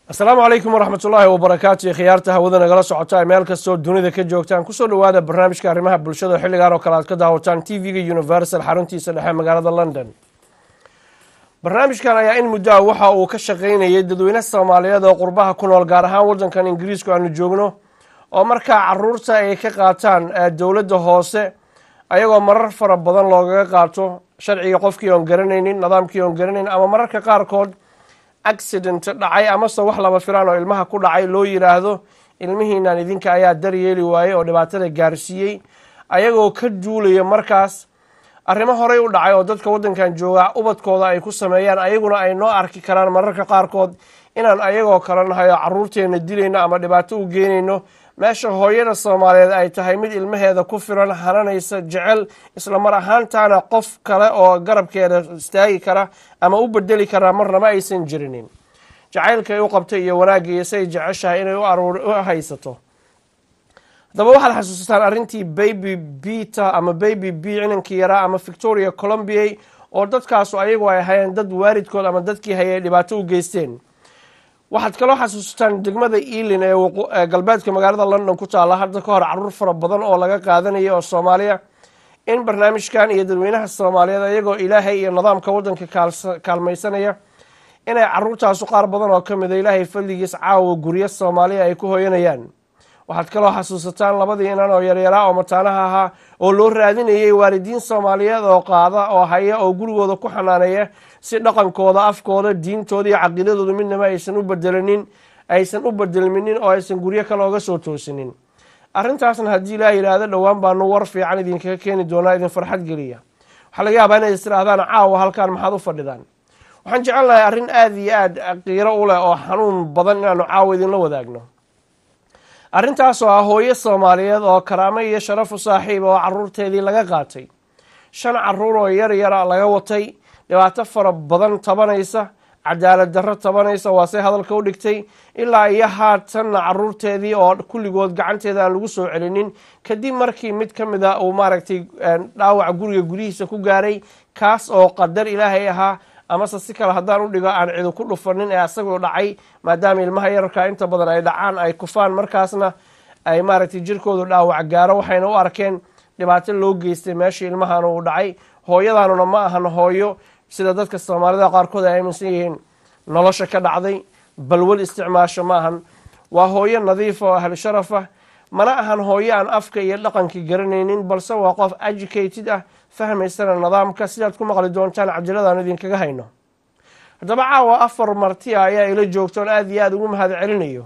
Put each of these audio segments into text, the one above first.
asalaamu calaykum waraxmat ullaahi wabarakaatu khiyaarta hawada nagala socota meel kastoo dunida ka joogtaan kusoo dhowaada barnaamijka arrimaha bulshada xilligaan oo kale aad ka daawataan t v-ga universal xaruntiisa dhexe magaalada london barnaamijkan ayaa in muddo ah waxa uu ka shaqaynayay dadweyne soomaaliyeed oo qurbaha ku nool gaar ahaan waddankan ingiriisku aanu joogno oo markaa caruurta ay ka qaataan dowladda hoose ayagoo marar fara badan loogaga qaato sharciga qofkii oon garanaynin nidaamkii oon garanaynin ama mararka qaarkood accident dhacay amase wax lama filaan oo ilmaha ku dhacay loo yiraahdo ilmihiinan idinka ayaa daryeeli waayey oo dhibaatada gaarsiiyey ayagoo ka duulaya markaas arrimo horey u dhacay oo dadka waddankan jooga ubadkooda ay ku sameeyaan ayaguna ay noo arki karaan mararka qaarkood inaan ayagoo kale nahay oo caruurteena dilayno ama dhibaato u geynayno meesha hooyada soomaaliyeed ay tahay mid ilmaheeda ku firan hananaysa jecel isla mar ahaantaana qof kale oo garabkeeda istaagi kara ama u bedeli karaa marnaba aysan jirinin jacaylka ay u qabtay iyo wanaagga iyo say jeceshahay inay u haysato haddaba waxaad xasuusataan arrintii baby bita ama baby b cinankii yaraa ama victoria colombia oo dadkaasu ayagu ay hayeen dad waalidkood ama dadkii hayay dhibaato u geysteen waxaad kaloo xasuusataan degmada ealin ee galbeedka magaalada london ku taalla hadda ka hor caruur fara badan oo laga qaadanaya oo soomaaliya in barnaamijkan iyo dadweynaha soomaaliyeed ayagoo ilaahay iyo nidaamka waddanka kaalmaysanaya inay caruurtaasu qaar badan oo ka mida ilaahay fadligiis caawa guryo soomaaliya ay ku hoyanayaan waxaad kaloo xasuusataan labadii inan oo yaryaraa oo mataanaha ahaa oo loo raadinayay waalidiin soomaaliyeed oo qaada oo haya oo gurigooda ku xanaaneeya si dhaqankooda afkooda diintooda iyo caqiidadooda midnaba aysan u bedelanin aysan u bedelminin oo aysan guryo kale oga soo toosinin arrintaasna haddii ilaa yidhaahdo dhowaan baanu war fiican idinkaga keeni doonaa idin farxad geliya waxaa laga yaabaa inay istirahdaan caawa halkaan maxaad u fadhidaan waxaan jecel lahay arrin aada iyo aada qiiro u leh oo xanuun badan inaanu caawa idinla wadaagno arrintaas oo ah hooyo soomaaliyeed oo karaamo iyo sharaf u saaxiib oo caruurteedii laga qaatay shan caruur oo yar yara laga watay dhibaato fara badan tabanaysa cadaalad darro tabanaysa waase hadalka u dhigtay ilaa iyo haatanna caruurteedii oo kulligood gacanteeda aan lagu soo celinin kadib markii mid ka mid a uu maaragtay dhaawac guriga gudihiisa ku gaaray kaas oo qadar ilaahay ahaa amase si kale haddaan u dhigo aan cidu ku dhufanin ee asagoo dhacay maadaama ilmaha yararka inta badan ay dhacaan ay kufaan markaasna ay maaragtay jirkoodu dhaawac gaaro waxayna u arkeen dhibaato loo geystay meeshii ilmahan uu dhacay hooyadaanuna ma ahan hooyo sida dadka soomaalida qaarkood ay aaminsan yihiin nolosha ka dhacday balwad isticmaasho ma ahan waa hooyo nadiifa oo ahlu sharaf ah mana ahan hooyo aan afka iyo dhaqankii garanaynin balse waa qof educated ah fahmaysana nidaamka sidaad ku maqli doontaan cabdiladaan idinkaga hayno haddaba caawa afar martia ayaa ila joogta oon aada iyo aada ugu mahad celinayo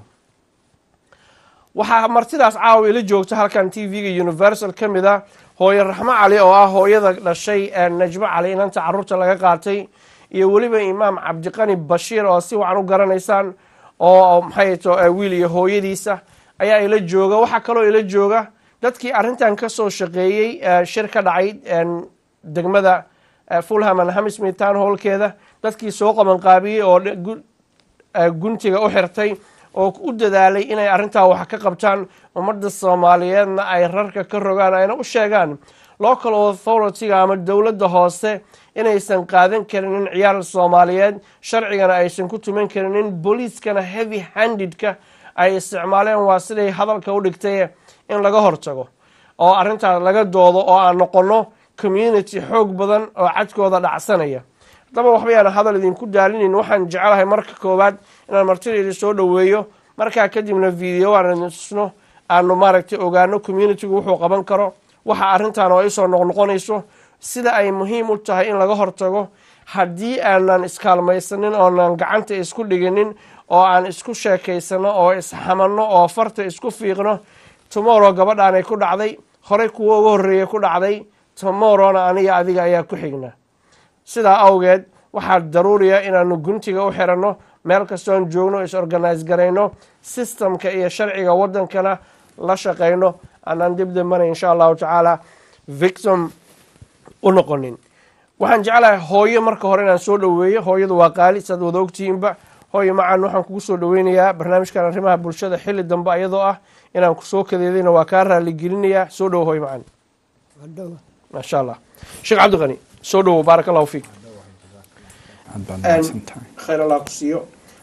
waxaa martidaas caawa ila joogta halkan t v-ga universal ka mid a hooyo raxmo cali oo ah hooyada dhashay najmo cali inanta caruurta laga qaatay iyo weliba imaam cabdiqani bashiir oo si wacan u garanaysaan oo maxay to wiil iyo hooyadiisa ayaa ila jooga waxaa kaloo ila jooga dadkii arrintan kasoo shaqeeyey shir ka dhacay degmada fulham and hamismith town hallkeeda dadkii soo qabanqaabiyey oo guntiga u xirtay oo u dadaalay inay arrintaa wax ka qabtaan ummadda soomaaliyeedna ay rarka ka rogaan ayna u sheegaan local authority-ga ama dowladda hoose inaysan qaadan karinin ciyaar soomaaliyeed sharcigana aysan ku tuman karinin booliiskana heavy handedka ay isticmaaleen waa siday hadalka u dhigtay in laga hortago oo arrintaas laga doodo oo aan noqono community xoog badan oo cadkooda dhacsanaya haddaba waxba yaan hadal idinku daalinin waxaan jecelahay marka koowaad inaan martidayda soo dhoweeyo markaa kadibna video aan idintusno aanu maaragtay ogaano communitygu wuxuu qaban karo waxa arrintan oo isoo noqnoqonayso sida ay muhiim u tahay in laga hortago haddii aanan iskaalmaysanin oonan gacanta isku dhiginin oo aan isku sheekaysano oo isxamanno oo farta isku fiiqno tomorrow gabadhaanay ku dhacday horey kuwo uga horreeyay ku dhacday tomorrowna aniga adiga ayaa ku xigna sidaa awgeed waxaa daruuriya inaanu guntiga u xiranno meel kastoon joogno is organise garayno systemka iyo sharciga waddankana la shaqayno aanaan dib dambana insha allahu tacaala victim u noqonin waxaan jeclahay hooyo marka hore inaan soo dhoweeyo hooyadu waa qaali saad wada ogtihiinba hooyo macaan waxaan kugu soo dhoweynayaa barnaamijkan arrimaha bulshada xilli dambe ayadoo ah inaan kusoo kadeedayna waa kaa raaligelinayaa soo dhowo hooyo macaan maasha allah sheekh cabdiqani soo dhowo baarak allahu fiik khayr allah ku siiyo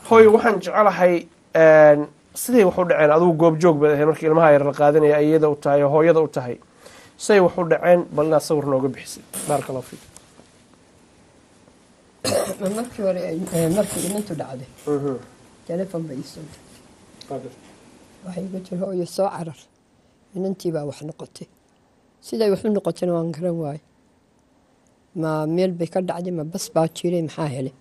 hooy waxaan jecelahay siday wax u dhaceen adugu goobjoog baad ahayd markii ilmaha yar la qaadanaya iyada u tahay oo hooyada u tahay siday wax u dhaceen bal inaad sawir nooga bixisid baaraka allahu fiik markii hore ee, markii inantu dhacday telefon bay isoo dirtay waxay igu tiri hooyo soo carar inantii baa wax noqotay siday wax u noqotayna waan garan waaye ma meel bay ka dhacday ma bas baa jiray maxaa helay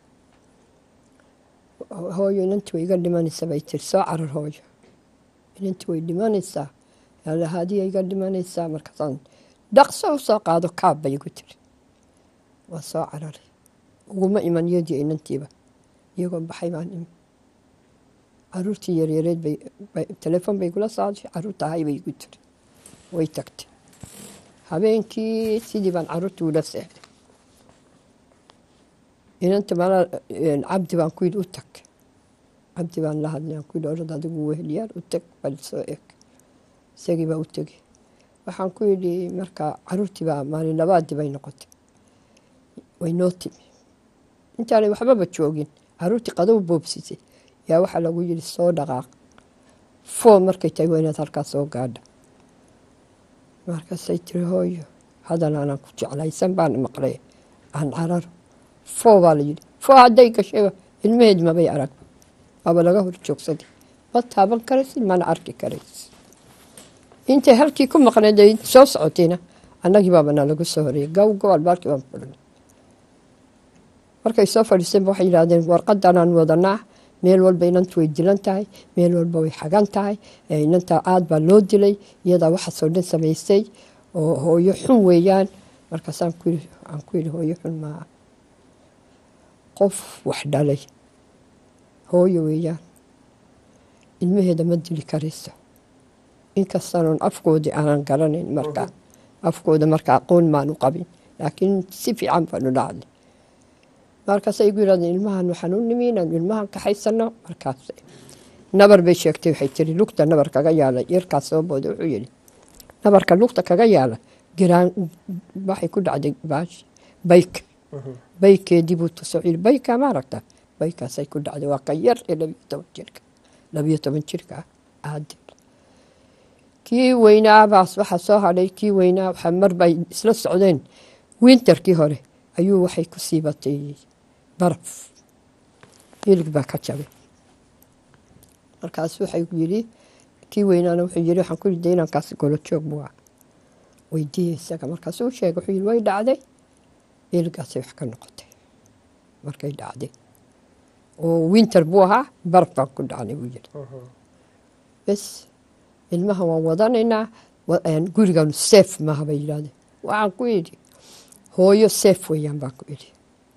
hooyo inantii way iga dhimanaysaa bay tiri soo carar hooyo inantii way dhimanaysaa yaalahadiya iga dhimanaysaa markaasaan dhaqso u soo qaado kaab bay igu tiri waa soo cararay uguma iman iyadii inantiiba iyagoo baxay baan imi caruurtii yaryareed bay bay- telefoon bay gula saaday caruurta ahay bay igu tiri way tagtay habeenkii sidii baan caruurtii ula seexday inanta mala cabdi baan ku yidhi u tag cabdi baan la hadlay aan ku yidhi orad adigu wehelyaal u tag bal soo eg isagii baa u tegey waxaan ku yidhi marka caruurtii baa maalin labaadii bay noqotay way noo timi intaanay waxbaba joogin caruurtii qadow boobsisay yaa waxaa lagu yidhi soo dhaqaaq foo markay tahay waa inaad halkaas soo gaadha markaasay tiri hooyo hadan aanan ku jeclaysan baan maqlay aan cararo foo baa la yidhi foo hadday gashayba ilmaheed mabay arag waaba laga hor joogsaday ma taaban karaysid mana arki karaysid intay halkii ku maqneed ay soo socotayna annagii baaba nalagu soo horeeyay gow gow albaarkii baan fulinay markay soo fadhiiseen waxay yidhaahdeen warqadanaan wadanaa meel walba inantu way dilan tahay meel walba way xagan tahay ee inanta aad baa loo dilay iyadaa waxaasoo dhan samaysay oo hooyo xun weeyaan markaasaan ku yidhi aan ku yidhi hooyo xun maa qof wax dhalay hooyo weeyaan ilmaheeda ma dili karayso inkastanoon afkoodii aanan garanayn markaa afkooda marka aqoon maanu qabin laakiin si fiican baanu dhacday markaasay igu yidhahdeen ilmahan waxaan u nimi inaan ilmahan kaxaysano markaas nabar bay sheegtay waxay tiri lugta nabar kaga yaala yarkaas soo booda wuxuu yidhi nabarka lugta kaga yaala giraan waxay ku dhacday baash bayk baykeedii buu tusoo yidhi bayka ma aragta baykaasay ku dhacday waa ka yar ee labiyo toban jirka labiyo toban jirka ah aadil kii weynaa baas waxaa soo hadhay kii weynaa waxaa mar bay isla socdeen winterkii hore ayuu waxay ku siibatay baraf hilig baa ka jabay markaas waxay yidhi kii weynaana wuxuu yidhi waxaan ku yidhi dee inankaas golo joog buu ah weydiiyey isaga markaasuu u sheegay wuxuu yidhi way dhacday hiligaasay wax ka noqotay markay dhacday oo winter buu ahaa baraf baan ku dhacnay buu yidhi bes ilmaha waan wadanaynaa wa- een, guriganu seef maaha bay yidhahdeen waxaan ku yidhi hooyo seef weeyaan baan ku idhi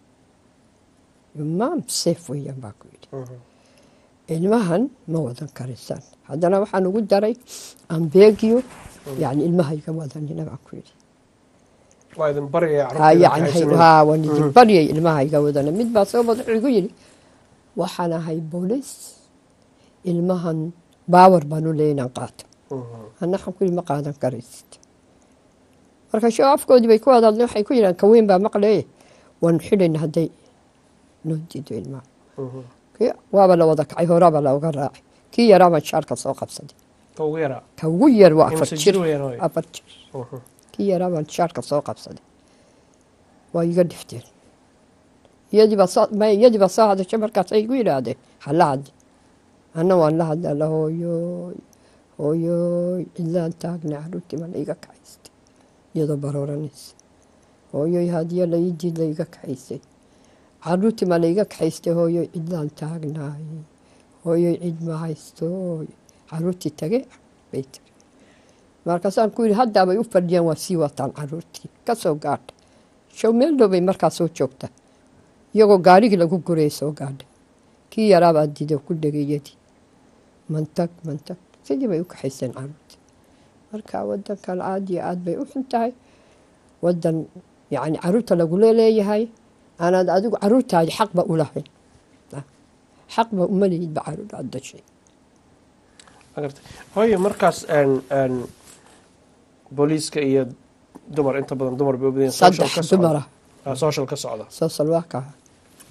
maam seef weeyaan baan ku idhi ilmahan ma wadan karaysaan haddana waxaan ugu daray ambeegiyo yani ilmaha iga wadanina baan ku idhi waa idin baryaya Ha, yani haa waan idin baryay ilmaha iga wadana mid baa soo bad wuxuu igu yidhi waxaan ahay booliis ilmahan baawar baan u leeyahay inaan qaato anna waxaan ku yidhi ma qaadan karaysid marka shoo afkoodii bay ku wada hadleen waxay ku yidhahan kaweyn baa maqlee waanu xidhayna hadday noo diido ilmaha kii waaba la wada kacay horaaba looga raacay kii yaraa baan shaarka soo qabsaday ka ugu yaraa ka ugu yar waa afar Imse jir jir weeyaan hooyo? afar jir kii yaraa baan shaarka soo qabsaday waa iga dhifteen iyadii baa soo ma iyadii baa soo hadashay markaas ay igu yidhaahdeen hala hadli anna waan la hadlaa la hooyooy hooyooy cidlaan taagnay caruurtii ma la iga kaxaystay iyadoo barooranaysa hooyoy hadiyo la ii diid la iga kaxaysay caruurtii ma la iga kaxaystay hooyoy cidlaan taagnaay hooyoy cid ma haysto caruurtii tage bay tiri markaasaan ku yidhi haddaabay u fadhiyaan waa sii wataan caruurtii ka soo gaadha show meel dhow bay markaa soo joogta iyagoo gaarigii lagu gurayay soo gaadhay kii yaraabaa diiday oo ku dhegayadii mantag mantag sidii bay u kaxayseen caruurtii marka wadankan aad iyo aad bay u xun tahay wadan yacni caruurta lagula leeyahay aanaad adigu caruurtaadi xaqba u lahayn Ah, xaqba uma lihidba caruur aad dashay magartay hooyo markaas een een booliiska iyo dumar inta badan dumar bay u badan yihiin, social saddex ka socda. dumara Ah, social ka socda soo salwaaka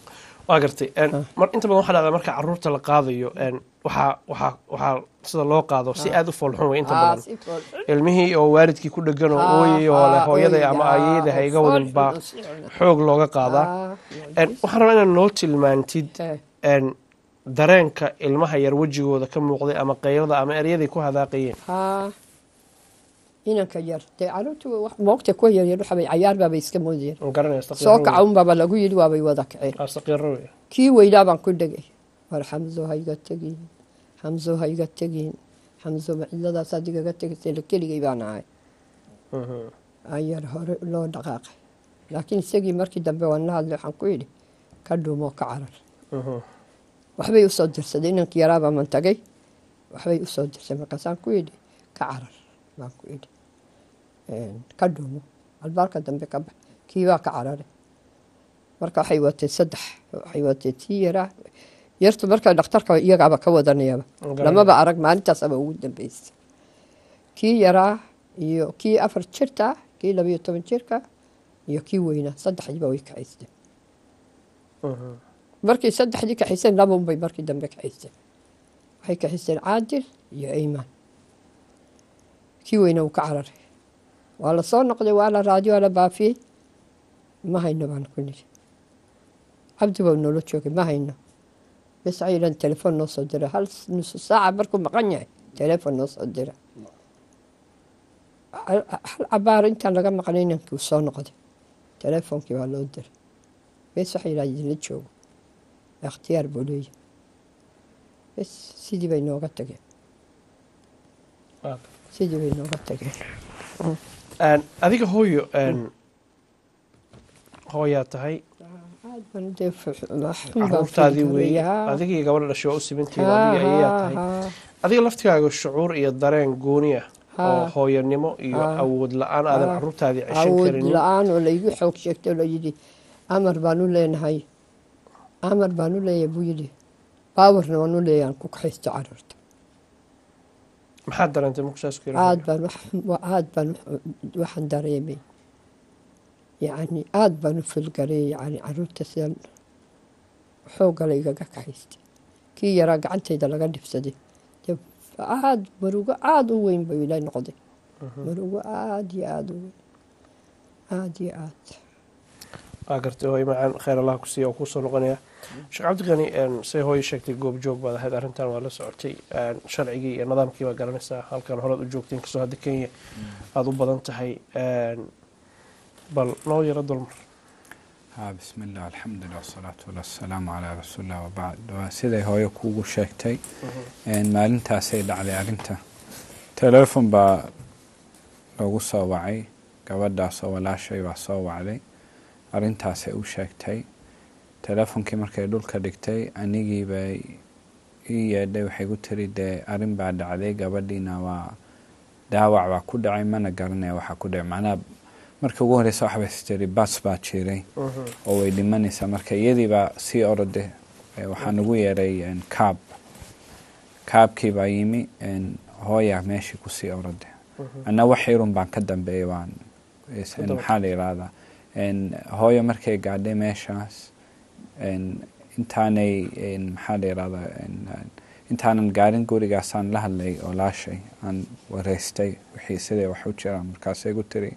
waa gartay mar inta badan waxaa dhacdaa marka caruurta la qaadayo waxaa waxaa waxaa sida loo qaado si aada u foolxun wey inta badan ilmihii oo waalidkii ku dhegan oo ooyay oo leh hooyaday ama aayeyda ha iga wadin baa xoog looga qaadaa waxaan rabaa inaad noo tilmaantid dareenka ilmaha yar wejigooda ka muuqday ama qaylada ama eryaday ku hadaaqayeen inanka yar dee caruurtu moogta kuwa yaryar waxabay cayaar baabay iska moodayeen garanaya soo kaca unbaaba lagu yidhi waabay wada kaceen saqiiro wey kii weynaa baan ku dhegay war xamso ha iga tegin xamso ha iga tegin xamso macidadaas adigaga tegaysay keligay baan ahay ayar hore loo dhaqaaqay laakiin isagii markii dambe waan la hadlay waxaan ku yidhi ka dhuumoo ka carar waxbay usoo dirsaday inankii yaraabaa man tagay waxbay usoo dirsay markaasaan ku yidhi ka carar baan ku yidhi ka dhuumo albaarka dambe ka bax kiibaa ka cararay marka waxay watay saddex waxay watay tii yaraa yartu marka dhakhtarka iyagaaba ka wadanayaba lamaba arag maalintaasaba ugu dambeysay kii yaraa iyo kii afar jirta kii labayo toban jirka iyo kii weynaa saddexdiiba way kaxaysteen markay saddexdii kaxayseen labaunbay markii dambe kaxaysteen waxay kaxaysteen caadil iyo aymaan kii weyna uu ka cararay waa la soo noqday waa la raadiyo waa la baafiyey ma hayno baan ku nidhi cabdi baa noola joogay ma hayno bes aylan telefoon noo soo dira hal nusu saaca markuu maqan yahay telefoon noo soo dira hal cabaar intaan laga maqnay inankii uu soo noqday telefoonkii baa loo diray bes waxa yidhaha idinla joogo ikhtiyaar buu leeyahy bes sidii bay nooga tageen sidii bay nooga tageen adiga hooyo hooyaa tahay caruurtaadii wey adigii gabadha dhashay waa u simantihiin adiga ayayaa tahay adiga laftigaaga shucuur iyo dareen gooni ah oo hooyanimo iyo awood la-aan aadan caruurtaadii ceshan awood karinin la-aan oo laygu xoog sheegtay oo layidhi amar baan u leenahay amar baan u leeyahay buu yidhi baawarna waan u leeyahay aan ku kaxaysto caruurta maxaad dareentay markusaas ku aad baan wax- aad baan waxaan dareemay yacni aad baan u filgaray yani caruurta sidan xoogala igaga kaxaystay kii yaraa gacantayda laga dhibsaday dee aad marugo aada u weyn bay ila noqday marugo aada iyo aada u weyn aada iyo aad waa gartay hooyo macaan khayr allah ku siiya oo kuusoo noqonaya sheekh cabdiqani say hooyo sheegtay goobjoog baad ahayd arrintan waa la socotay sharcigii iyo nidaamkii baa garanaysaa halkan horead u joogtay inkastoo hadda kenya aada u badan tahay bal noo yaro dulmar ها بسم الله الحمد لله والصلاة والسلام على رسول الله وبعد waa siday hooyo kuugu sheegtay maalintaasay dhacday arrinta telefon baa loogu soo wacay gabadhaasoo walaashay baa soo wacday arrintaasay u sheegtay telefonkii markay dhulka dhigtay anigii bay ii yeedhay waxay ku tiri dee arrin baa dhacday gabadhiina waa dhaawac baa ku dhacay mana garanaya waxaa ku dhacay macnaha markii ugu horeysa waxbay tiri bas baa jiray oo way dhimanaysaa marka iyadii baa sii orode waxaa nagu yeeray kaab kaabkii baa yimi hooya meeshii kusii orode anna wax yarun baan ka dambeeyay waan maxaa la yidhaahdaa hooyo markay gaadhay meeshaas intaanay maxaa la yidhahdaa intaanan gaarin gurigaasaan la hadlay oo laashay aan wareystay wixii siday wax u jiraan markaasay gu tiri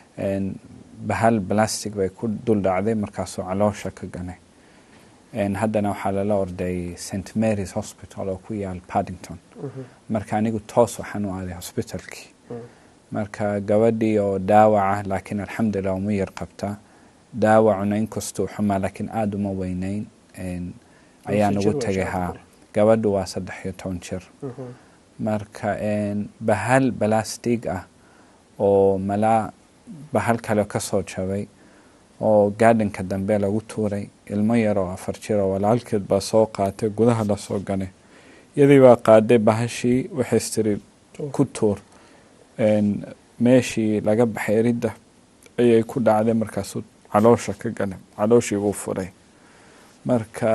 bahal plastic bay ku dul dhacday markaasuu caloosha ka ganay haddana waxaa lala orday st marys hospital oo ku yaal paddington marka anigu toos waxaan u aaday hospitalkii marka gabadhii oo dhaawaca laakiin alxamdulilah uma yar qabta dhaawacuna inkastuu xumaa laakiin aada uma weyneyn ayaan ugu tegay haa gabadhu waa saddex iyo toban jir marka bahal balastig ah oo malaa bahal kale ka soo jabay oo gaadhanka dambe lagu tuuray ilmo yar oo afar jir oo walaalkeed baa soo qaatay gudaha lasoo ganay iyadii baa qaaday bahashii waxay istiri ku tuur meeshii laga baxay eridda ayay ku dhacday markaasuu caloosha ka ganay calooshii buu furay marka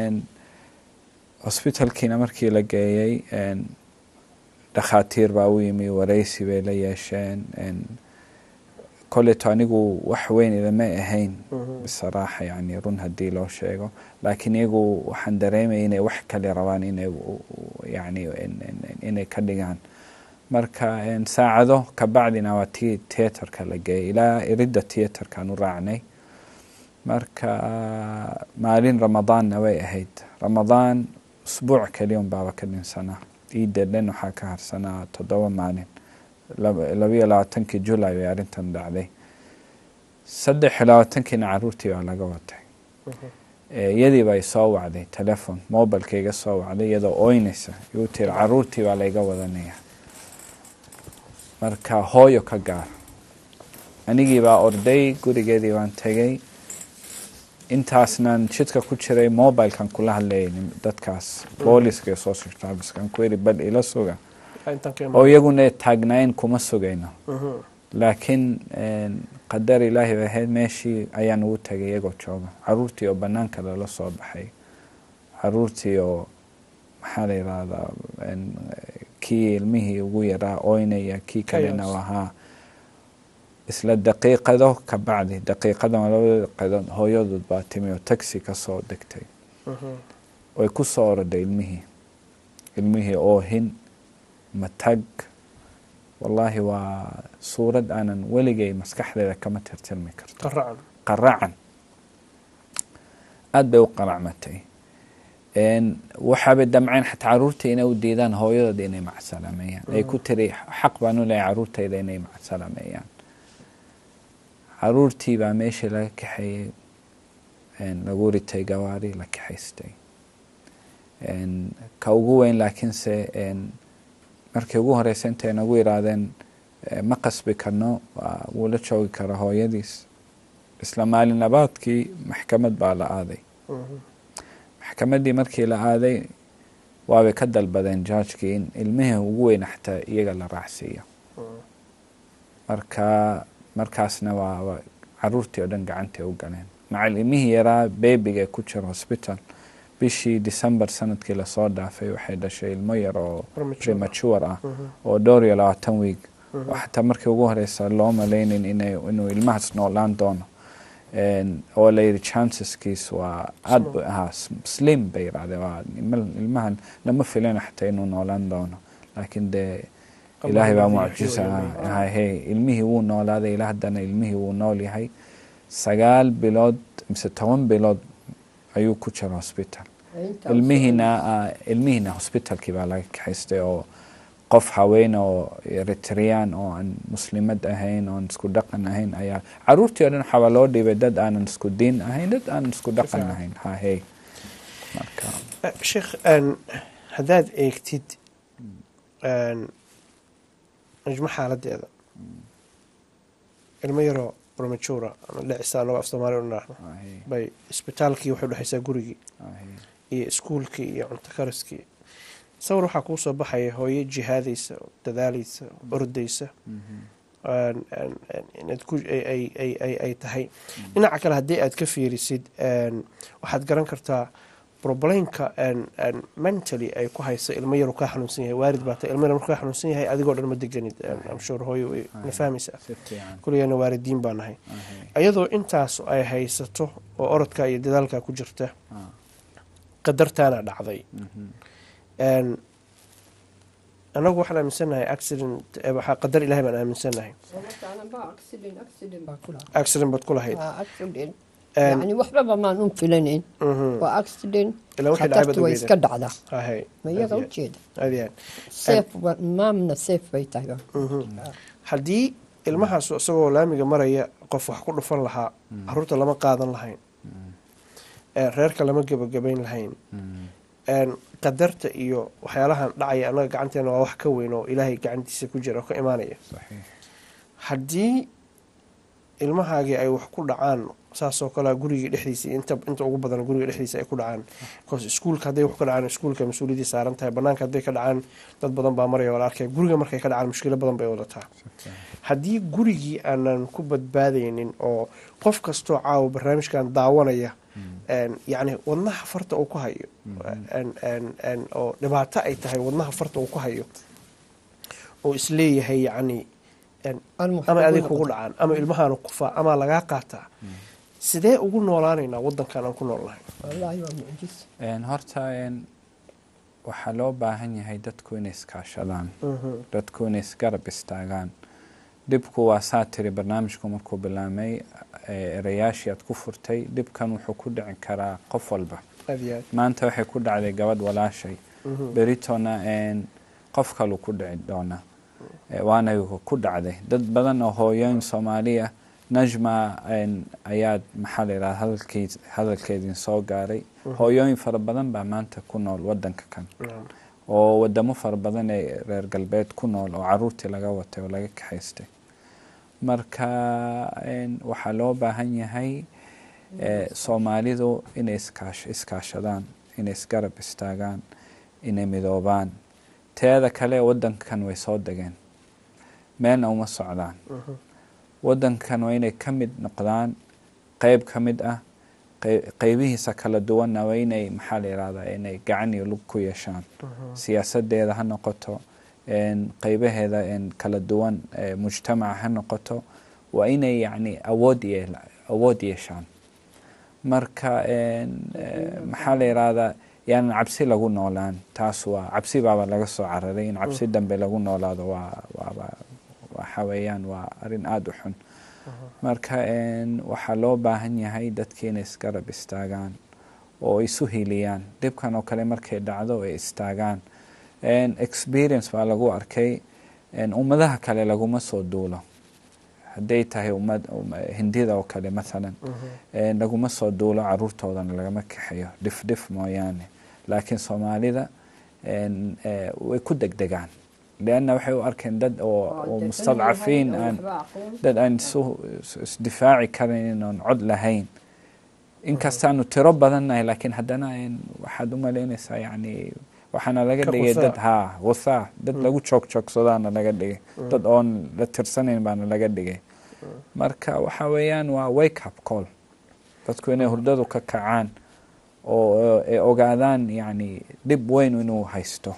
hosbitalkiina markii la geeyey dhakhaatiir baa u yimi wareysi bay la yeesheen kolleto anigu wax weyn idama ahayn bisaraaxa yani run haddii loo sheego laakiin iyagu waxaan dareemaya inay wax kale rabaan inay yani inay ka dhigaan marka saacado kabacdina waa tii teatarka la geeyay ilaa iridda teatarkaan u raacnay marka maalin ramadaanna way ahayd ramadaan usbuuc keliyon baaba ka dhinsanaa iidda dhan waxaa ka harsanaa toddoba maalin labayo labaatankii julay bay arrintan dhacday saddex iyo labaatankiina caruurtii baa laga watay iyadii bay soo wacday telefon mobilka iga soo wacday iyadoo ooynaysa igu tiri caruurtii baa layga wadanaya marka hooyo ka gaar anigii baa orday gurigeedii baan tegay intaasnan jidka ku jiray mobilkan kula hadlayay dadkaas booliska iyo social servicekan ku yidhi bal ila suga oo iyaguna taagnayn kuma sugayno laakiin qadar ilaahi bay ahayd meeshii ayaan ugu tagay iyagoo jooga caruurtii oo banaanka lala soo baxay caruurtii oo maxaa la yidhahdaa kii ilmihii ugu yaraa oynaya kii kalena ahaa isla daqiiqado ka bacdi daqiiqadan labada daqiiqadood hooyadood baa timi oo taxi ka soo degtay way ku soo oroday ilmihii ilmihii oohin matag wallaahi waa suurad aanan weligay maskaxdeeda kama tirtirmi karto qaracan aada bay u qaracmatay waxaabay damceen xataa caruurtii inay u diidaan hooyadooda inay macsalameeyaan ay ku tiri xaq baan u leeyahay caruurtayda inay macsalameeyaan caruurtii baa meeshii laga kaxeeyey lagu ritay gawaari la kaxaystay ka ugu weyn laakiinse markii ugu horeysa intay nagu yidhaahdeen ma qasbi karno wuu la joogi kara hooyadiis isla maalin labaadkii maxkamad baa la aaday maxkamaddii markii la aaday waabay ka dalbadeen jaajkii in ilmihii ugu weyna xataa iyaga la raacsiiyo marka markaasna waa caruurtii oo dhan gacantay u galeen macal ilmihii yaraa bebiga ee ku jira hosbital bishii december sanadkii lasoo dhaafay waxay dhashay ilmo yar oo premature ah oo dhowr iyo labaatan wiig oo xataa markii ugu horeysa loo malaynin inuu ilmahaas noolaan doono oo la yidhi chanceskiis waa aad bu ahaa slim bay yidhahdeen waa ilmahan lama filina xataa inuu noolaan doono laakiin dee ilaahay baa mucjisa hay ilmihii wuu noolaaday ilaa haddana ilmihii wuu nool yahay sagaal bilood mise toban bilood ayuu ku jira hosbital ilmihiina ilmihiina hosbitalkii baa laga kaxaystay oo qof haween oo eritreyaan oo aan muslimad ahayn oon isku dhaqan ahayn ayaa caruurtii o dhan waxaabaa loo dhiibay dad aanan isku diin ahayn dad aanan isku dhaqan ahayn hahey marka sheekh haddaad eegtid najmo xaaladeeda ilmo yaroo prematura ama dhicisa anagoo af soomaaliya u nidhaahno bay isbitaalkii waxay udhexaysaa gurigii iyo iskuulkii iyo cunto kariskii sawir waxaa kuu soo baxaya hooyo jihaadaysa dadaalaysa ordaysa ay tahay dhinaca kale haddii aad ka fiirisid waxaad garan kartaa roblaynka mentally ay ku haysa ilmo yaru kaa xanuunsan yahay waarid baa ta ilmo yar markuu kaa xanuunsan yahay adigoo dhan ma deganid amshuur hooyo way na fahmaysaa kuligana waalidiin baa nahay iyadoo intaas ay haysato oo orodka iyo dadaalka ku jirta qadartaana dhacday anagu waxaan aaminsannahay accident qadar ilahay baan aaminsannahay accident baad ku lahayd yani waxbaba maan un filanayn waa accident khatartu way iska dhacdaa ma iyaga ujeeda seef maamna seef bay tahay haddii ilmahaas isagoo laamiga maraya qof wax ku dhufan lahaa caruurta lama qaadan lahayn reerka lama gebagabayn lahayn qadarta iyo waxyaalahan dhacaya annaga gacanteena waa wax ka weyn oo ilaahay gacantiisa ku jira oo ka imaanaya haddii ilmahaagii ay wax ku dhacaan saasoo kalea gurigii dhexdiisa inta inta ugu badan guriga dhexdiisa ay ku dhacaan bcause iskuulka hadday wax ka dhacaan iskuulka mas-uuliyaddii saaran tahay banaanka hadday ka dhacaan dad badan baa maraya wala arkaya guriga markay ka dhacaan mushkilo badan bay wadataa haddii gurigii aanan ku badbaadaynin oo qof kastoo caawa barnaamijkan daawanaya yacni wadnaha farta uu ku hayo oo dhibaato ay tahay wadnaha farta uu ku hayo oo isleeyahay yacni een, Almuhiim ama adig ugu kugu noqoto. dhacaan ama ilmahaanu kufaa ama lagaa qaataa sidee ugu noolaanaynaa wadankan aan ku noolnahay wallaahi waa mucjis Een, horta een, waxaa loo baahan yahay dadku inay iskaashadaan dadku inay isgarab istaagaan dhibku waa saa tiri barnaamijku markuu bilaamay ee, erayaashii aad ku furtay dhibkan wuxuu ku dhici karaa qof walba aad iyo aad maanta waxay ku dhacday gabadh walaashay beritona een, qof kalu ku dhici doona Ee, waana ku dhacday dad badan oo hooyooyin soomaaliya najma een, ayaad maxaa la yidhaha hadalkiis hadalkeedin soo gaaray hooyooyin fara badan baa maanta ku nool wadanka kan Naam. oo wadamo fara badan ee reer galbeed ku nool oo caruurtii laga watay oo laga kaxaystay marka een, waxaa loo baahan yahay ee, soomaalidu inay iskaash- iskaashadaan inay isgarab istaagaan inay midoobaan teeda kale wadankan way soo degeen meelna uma socdaan wadankan waa inay ka mid noqdaan qeyb ka mid ah qey- qeybihiisa kala duwanna waa inay maxaa la yihahdaa inay gacan iyo lug ku yeeshaan siyaasadeeda ha noqoto een, qeybaheeda een, kala duwan ee mujtamaca ha noqoto waa inay yacni awood yeel awood yeeshaan marka een, eh, maxaa la yihahdaa yaanan cabsi lagu noolaan taas waa cabsi baaba laga soo cararay in cabsi dambe lagu noolaado waa waaba waxa weeyaan waa arrin aada u xun marka een, waxaa loo baahan yahay dadki inay isgarab istaagaan oo isu hiliyaan dhibkan oo kale markay dhacdo ay istaagaan Een, experience baa lagu arkay een, ummadaha kale laguma soo duulo hadday tahay ummad um- hindida oo kale mathalan een, laguma soo duulo caruurtoodana lagama kaxeeyo dhif dhif mooyaane laakiin soomaalida een, eh, way ku degdegaan leanna waxay u arkeen dad oo oo mustadcafiin aan dad aan isu is- isdifaaci karin oon cod lahayn inkastaanu tiro badannahay laakiin haddana een, waxaad u malaynaysaa yacni waxaana laga Ka dhigay qusaa. dad haa wasaa dad lagu joog joogsadaana laga dhigay dad oon la tirsanayn baana laga dhigay marka waxa weeyaan waa wake up call dadku inay hurdadu ka kacaan oo ay ogaadaan yacni dhib weyn inuu haysto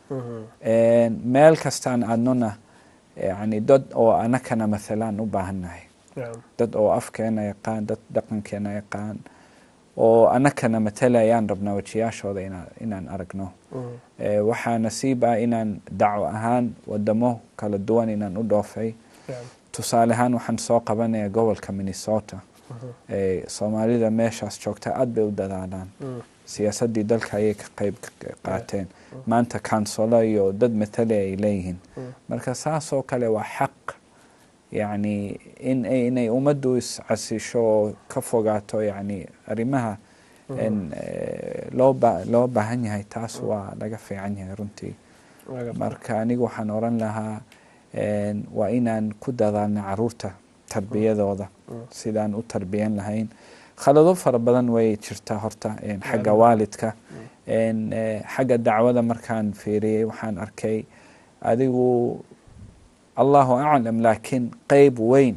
Een, meel kastaan adnona yani dad oo anakana mathalaan u baahannahay Naam. dad oo afkeena yaqaan dad dhaqankeena yaqaan oo anakana matalayaan rabnaa wajiyaashooda inaa- inaan aragno Eh, waxaa nasiib ah inaan dacwo ahaan wadamo kala duwan inaan u dhoofay Naam. tusaale ahaan waxaan soo qabanaya gobolka minnesota Eh, soomaalida meeshaas joogta aad bay u dadaalaan siyaasaddii dalka ayay ka qayb ka- qaateen maanta kansolo iyo dad matale ay leeyihiin marka saasoo kale waa xaq yacni in ay- inay ummaddu iscasisho oo ka fogaato yacni arrimaha in eh, loo ba- loo baahan yahay taas waa laga fiican yahay runtii Laga- marka anigu waxaan oran lahaa een, waa inaan ku dadaalna caruurta tarbiyadooda sidaan u tarbiyan lahayn khalado fara badan way jirtaa horta een, xagga waalidka een, eh, xagga dacwada markaan fiiriyey waxaan arkay adigu allahu aclam laakiin qeyb weyn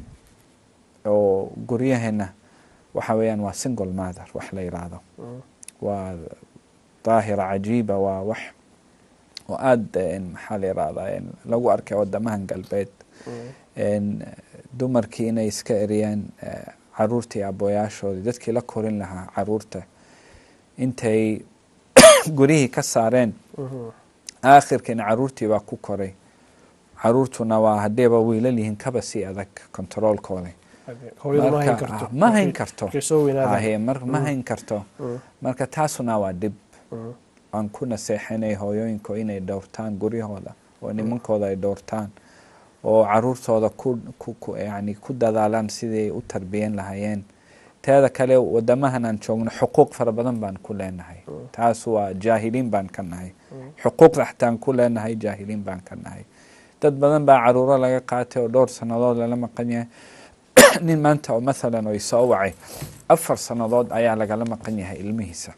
oo guryaheena waxa weeyaan waa single mother wax la yidhaahdo waa daahira cajiiba waa wax oo aada een, maxaa la yidhahdaa een, lagu arkay wadamahan galbeed een, dumarkii inay iska eriyaan eh, caruurtii abooyaashoodii dadkii la korin lahaa caruurta intay gurihii ka saareen aakhirkiina caruurtii baa ku koray caruurtuna waa haddayba wiilal yihiin kaba sii adag kontaroolkooda hooyadu ma hayn Marka, karto ah, ma hayn karto markay soo weynaadaan Ahe, mar- ma hayn karto marka taasuna waa dhib aan ku naseexinay hooyooyinka inay dhowrtaan guryahooda oo nimankooda ay dhowrtaan oo caruurtooda ku, ku, ku, yani ku dadaalaan sidii u tarbiyan lahaayeen teeda kale wadamahan aan joogno xuquuq fara badan baan ku leenahay taas waa jaahiliin baan ka nahay xuquuqda xataan ku leenahay jaahiliin baan ka nahay dad badan baa caruuro laga qaatay oo dhowr sannadood lala maqan yahay nin maanta oo mathalan oo isoo wacay afar sannadood ayaa lagala maqan yahay ilmihiisa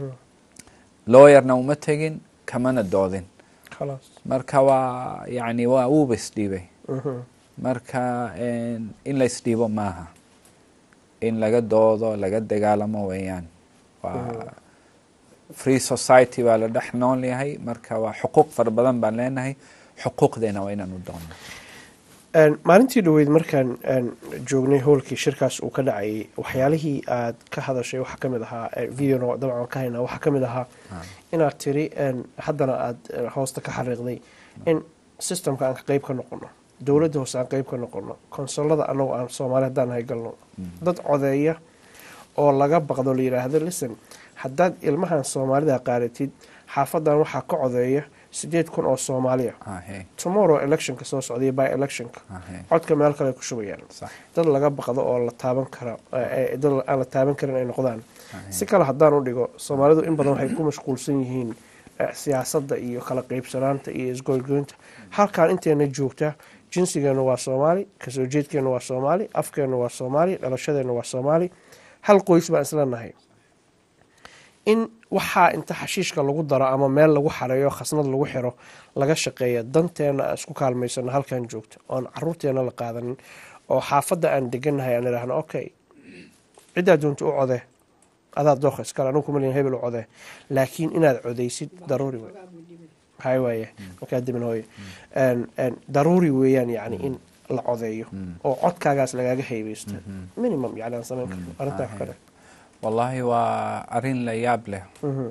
looyarna uma tegin kamana doodin khalaas marka waa yani waa wuuba isdhiibay marka een, in la isdhiibo maaha in laga doodo laga dagaalamo weeyaan waa free society baa la dhex nool yahay marka waa xuquuq fara badan baan leenahay xuquuqdeena waa inaan u doonno Een, maalintii dhoweyd markaan een, joognay howlkii shirkaas uu ka dhacayay waxyaalihii aad ka hadashay waxaa ka mid ahaa ee, videona dabcan waan ka haynaa waxaa ka mid ahaa inaad tiri een, haddana aad eh, hoosta ka xariiqday in systemka aan ka qeyb ka noqono dowladda hoose aan qeyb ka noqono konsolada annagu aan soomaali haddaan hay galno dad codeeya oo laga baqdo la yidhaahdo listen haddaad ilmahan soomaalida qaadatid xaafadan waxaa ka codeeya sideed kun oo soomaaliya Ahe, tomorrow electionka soo socday by electionka ahe, codka meel kale ay ku shubayaan sax dad laga baqdo oo la taaban kara eh, dad aan la taaban karin ay noqdaan ahe, si kale haddaan u dhigo soomaalidu in badan waxay ku mashquulsan yihiin eh, siyaasadda iyo kala qeybsanaanta iyo isgoygoynta halkaan inteena joogta jinsigeena waa soomaali kasoo jeedkeena waa soomaali afkeena waa soomaali dhalashadeena waa soomaali hal qoys baan isla nahay in waxaa inta xashiishka lagu daro ama meel lagu xareeyo khasnad lagu xiro laga shaqeeya danteena aan isku kaalmaysano halkan joogta oon caruurteena la qaadanin oo xaafadda aan deganahay aan idhaahno okay ciddaa doonta u code adaa dooqa iskale anugu kuma leeyahay hebel u code laakiin inaad codeysid daruuri wey hay waaye markaa dibin hooye Een, een, daruuri weeyaan yani in la codeeyo oo codkaagaas lagaaga haybeysto minimum yani aan samayn karno arrintaa ku kale wallaahi waa arrin la yaab leh Mhm.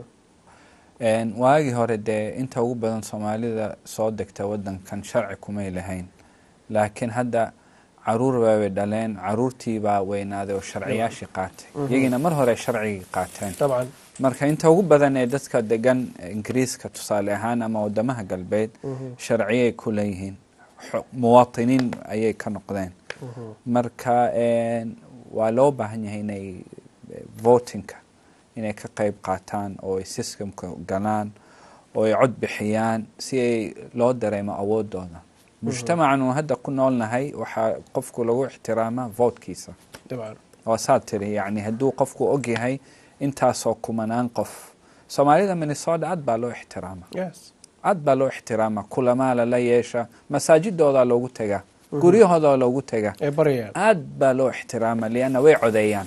Een, waagii hore dee inta ugu badan soomaalida soo degta wadankan sharci kumay lahayn laakiin hadda caruur baabay dhaleen caruurtii baa weynaaday oo sharciyaashii qaatay iyagiina mar hore sharcigii qaateen dabcan marka inta ugu badan ee dadka degan ingiriiska tusaale ahaan ama wadamaha galbeed sharciyay ku leeyihiin Xo- muwaatiniin ayay ka noqdeen marka een, waa loo baahan yahay inay eh, votingka inay ka qayb qaataan oo ay systemka galaan oo ay cod bixiyaan si ay loo dareemo awoodooda mujtamacan uu hadda ku noolnahay waxaa qofku lagu ixtiraamaa votekiisa dabcan waa saad tiri yani hadduu qofku ogyahay intaasoo kumanaan qof soomaalida minnesota aad baa loo ixtiraama yes aad baa loo ixtiraama kulamaa lala yeesha masaajidoodaa loogu tegaa guryahoodaa loogu tegaa ee baryayaan aad baa loo ixtiraama lianna way codeeyaan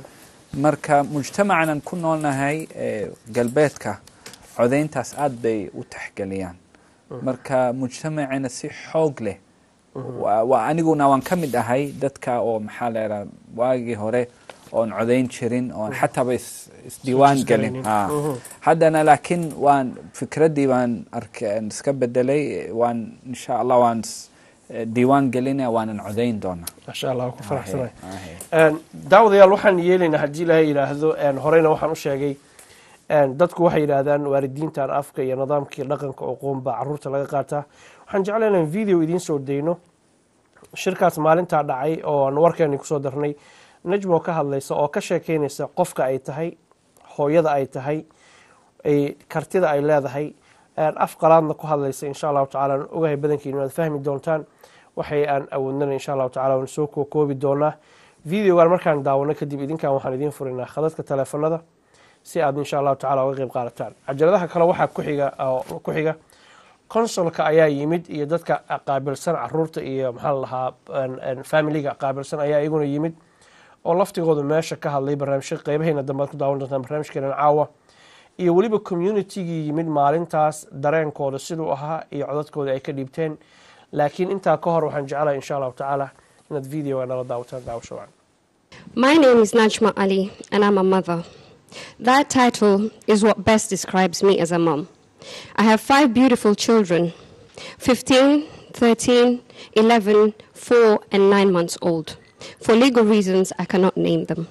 marka mujtamacanan ku noolnahay ee galbeedka codeyntaas aad bay u taxgeliyaan marka mujtamacina si xoog leh waa waa aniguna waan ka mid ahay dadka oo maxaa leeraa waagii hore oon codeyn jirin oon xataaba is- isdiiwaan gelin Isgaraynin. ha Mhm. haddana laakiin waan fikraddii baan arkay aan iska bedelay waan insha allah waan is- eh, diiwaan gelinaya waanan codeyn doonaa maasha allah waan ku faraxsanahay Ahe, Een, daawadayaal waxaan yeelaynaa haddii ilaahay yidhaahdo een, horeyna waxaan u sheegay een, dadku waxay yidhaahdaan waalidiintan afka iyo nidaamkii dhaqanka oo qoon baa caruurta laga qaataa waxaan jeclaa inaan video idiin soo dayno shirkaas maalintaa dhacay oo aan warkeeni kusoo darnay najmo ka hadlaysa oo ka sheekeynaysa qofka ay tahay hooyada ay tahay ay kartida ay leedahay een, af qalaadna ku hadlaysa insha allahu tacaala aan ogahay badankiinu aad fahmi doontaan waxay aan awoodnana insha allahu tacala waan soo kookoobi doonaa videogan markaan daawano kadib idinkan waxaan idiin furinaa khadadka teleefanada si aad insha allahu tacala uga qeyb qaadataan cajaladaha kale waxaa ku xiga oo ku xiga consolka ayaa yimid iyo dadka qaabilsan caruurta iyo maxaa la lahaa een, een, familiga qaabilsan ayaa iyaguna yimid oo laftigoodu meesha ka hadlay barnaamijka qeybaheena dambe aad ku daawan doontaan barnaamijkeena caawa iyo weliba communitygii yimid maalintaas dareenkooda siduu ahaa iyo codadkooda ay ka dhiibteen laakiin intaa ka hor waxaan jeclahay insha allahu tacaala inaad videoga nala daawataan daawasho wacan My name is Najma Ali, and I'm a mother. That title is what best describes me as a mom. I have five beautiful children 15, 13, 11, 4, and 9 months old. For legal reasons, I cannot name them.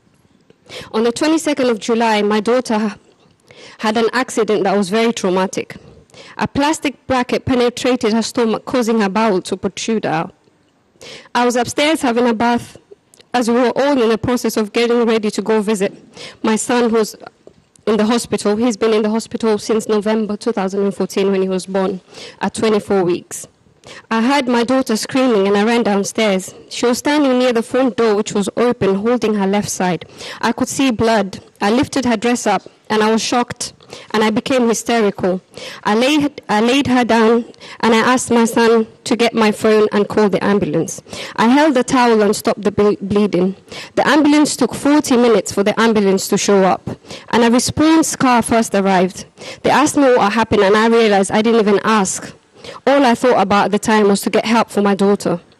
On the 22nd of July, my daughter had an accident that was very traumatic. A plastic bracket penetrated her stomach, causing her bowel to protrude out. I was upstairs having a bath as we were all in the process of getting ready to go visit my son who's in the hospital. He's been in the hospital since November 2014 when he was born at 24 weeks. I heard my daughter screaming and I ran downstairs. She was standing near the front door, which was open, holding her left side. I could see blood. I lifted her dress up and I was shocked and I became hysterical. I laid, I laid her down and I asked my son to get my phone and call the ambulance. I held the towel and stopped the ble- bleeding. The ambulance took 40 minutes for the ambulance to show up and a response car first arrived. They asked me what happened and I realized I didn't even ask. All I thought about at the time was to get help for my daughter.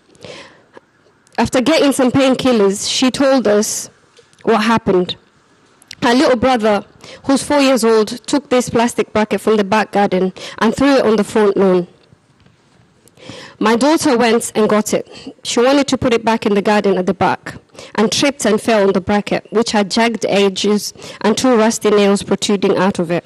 after getting some painkillers, she told us what happened. Her little brother, who's four years old, took this plastic bucket from the back garden and threw it on the front lawn. My daughter went and got it. She wanted to put it back in the garden at the back and tripped and fell on the bracket, which had jagged edges and two rusty nails protruding out of it.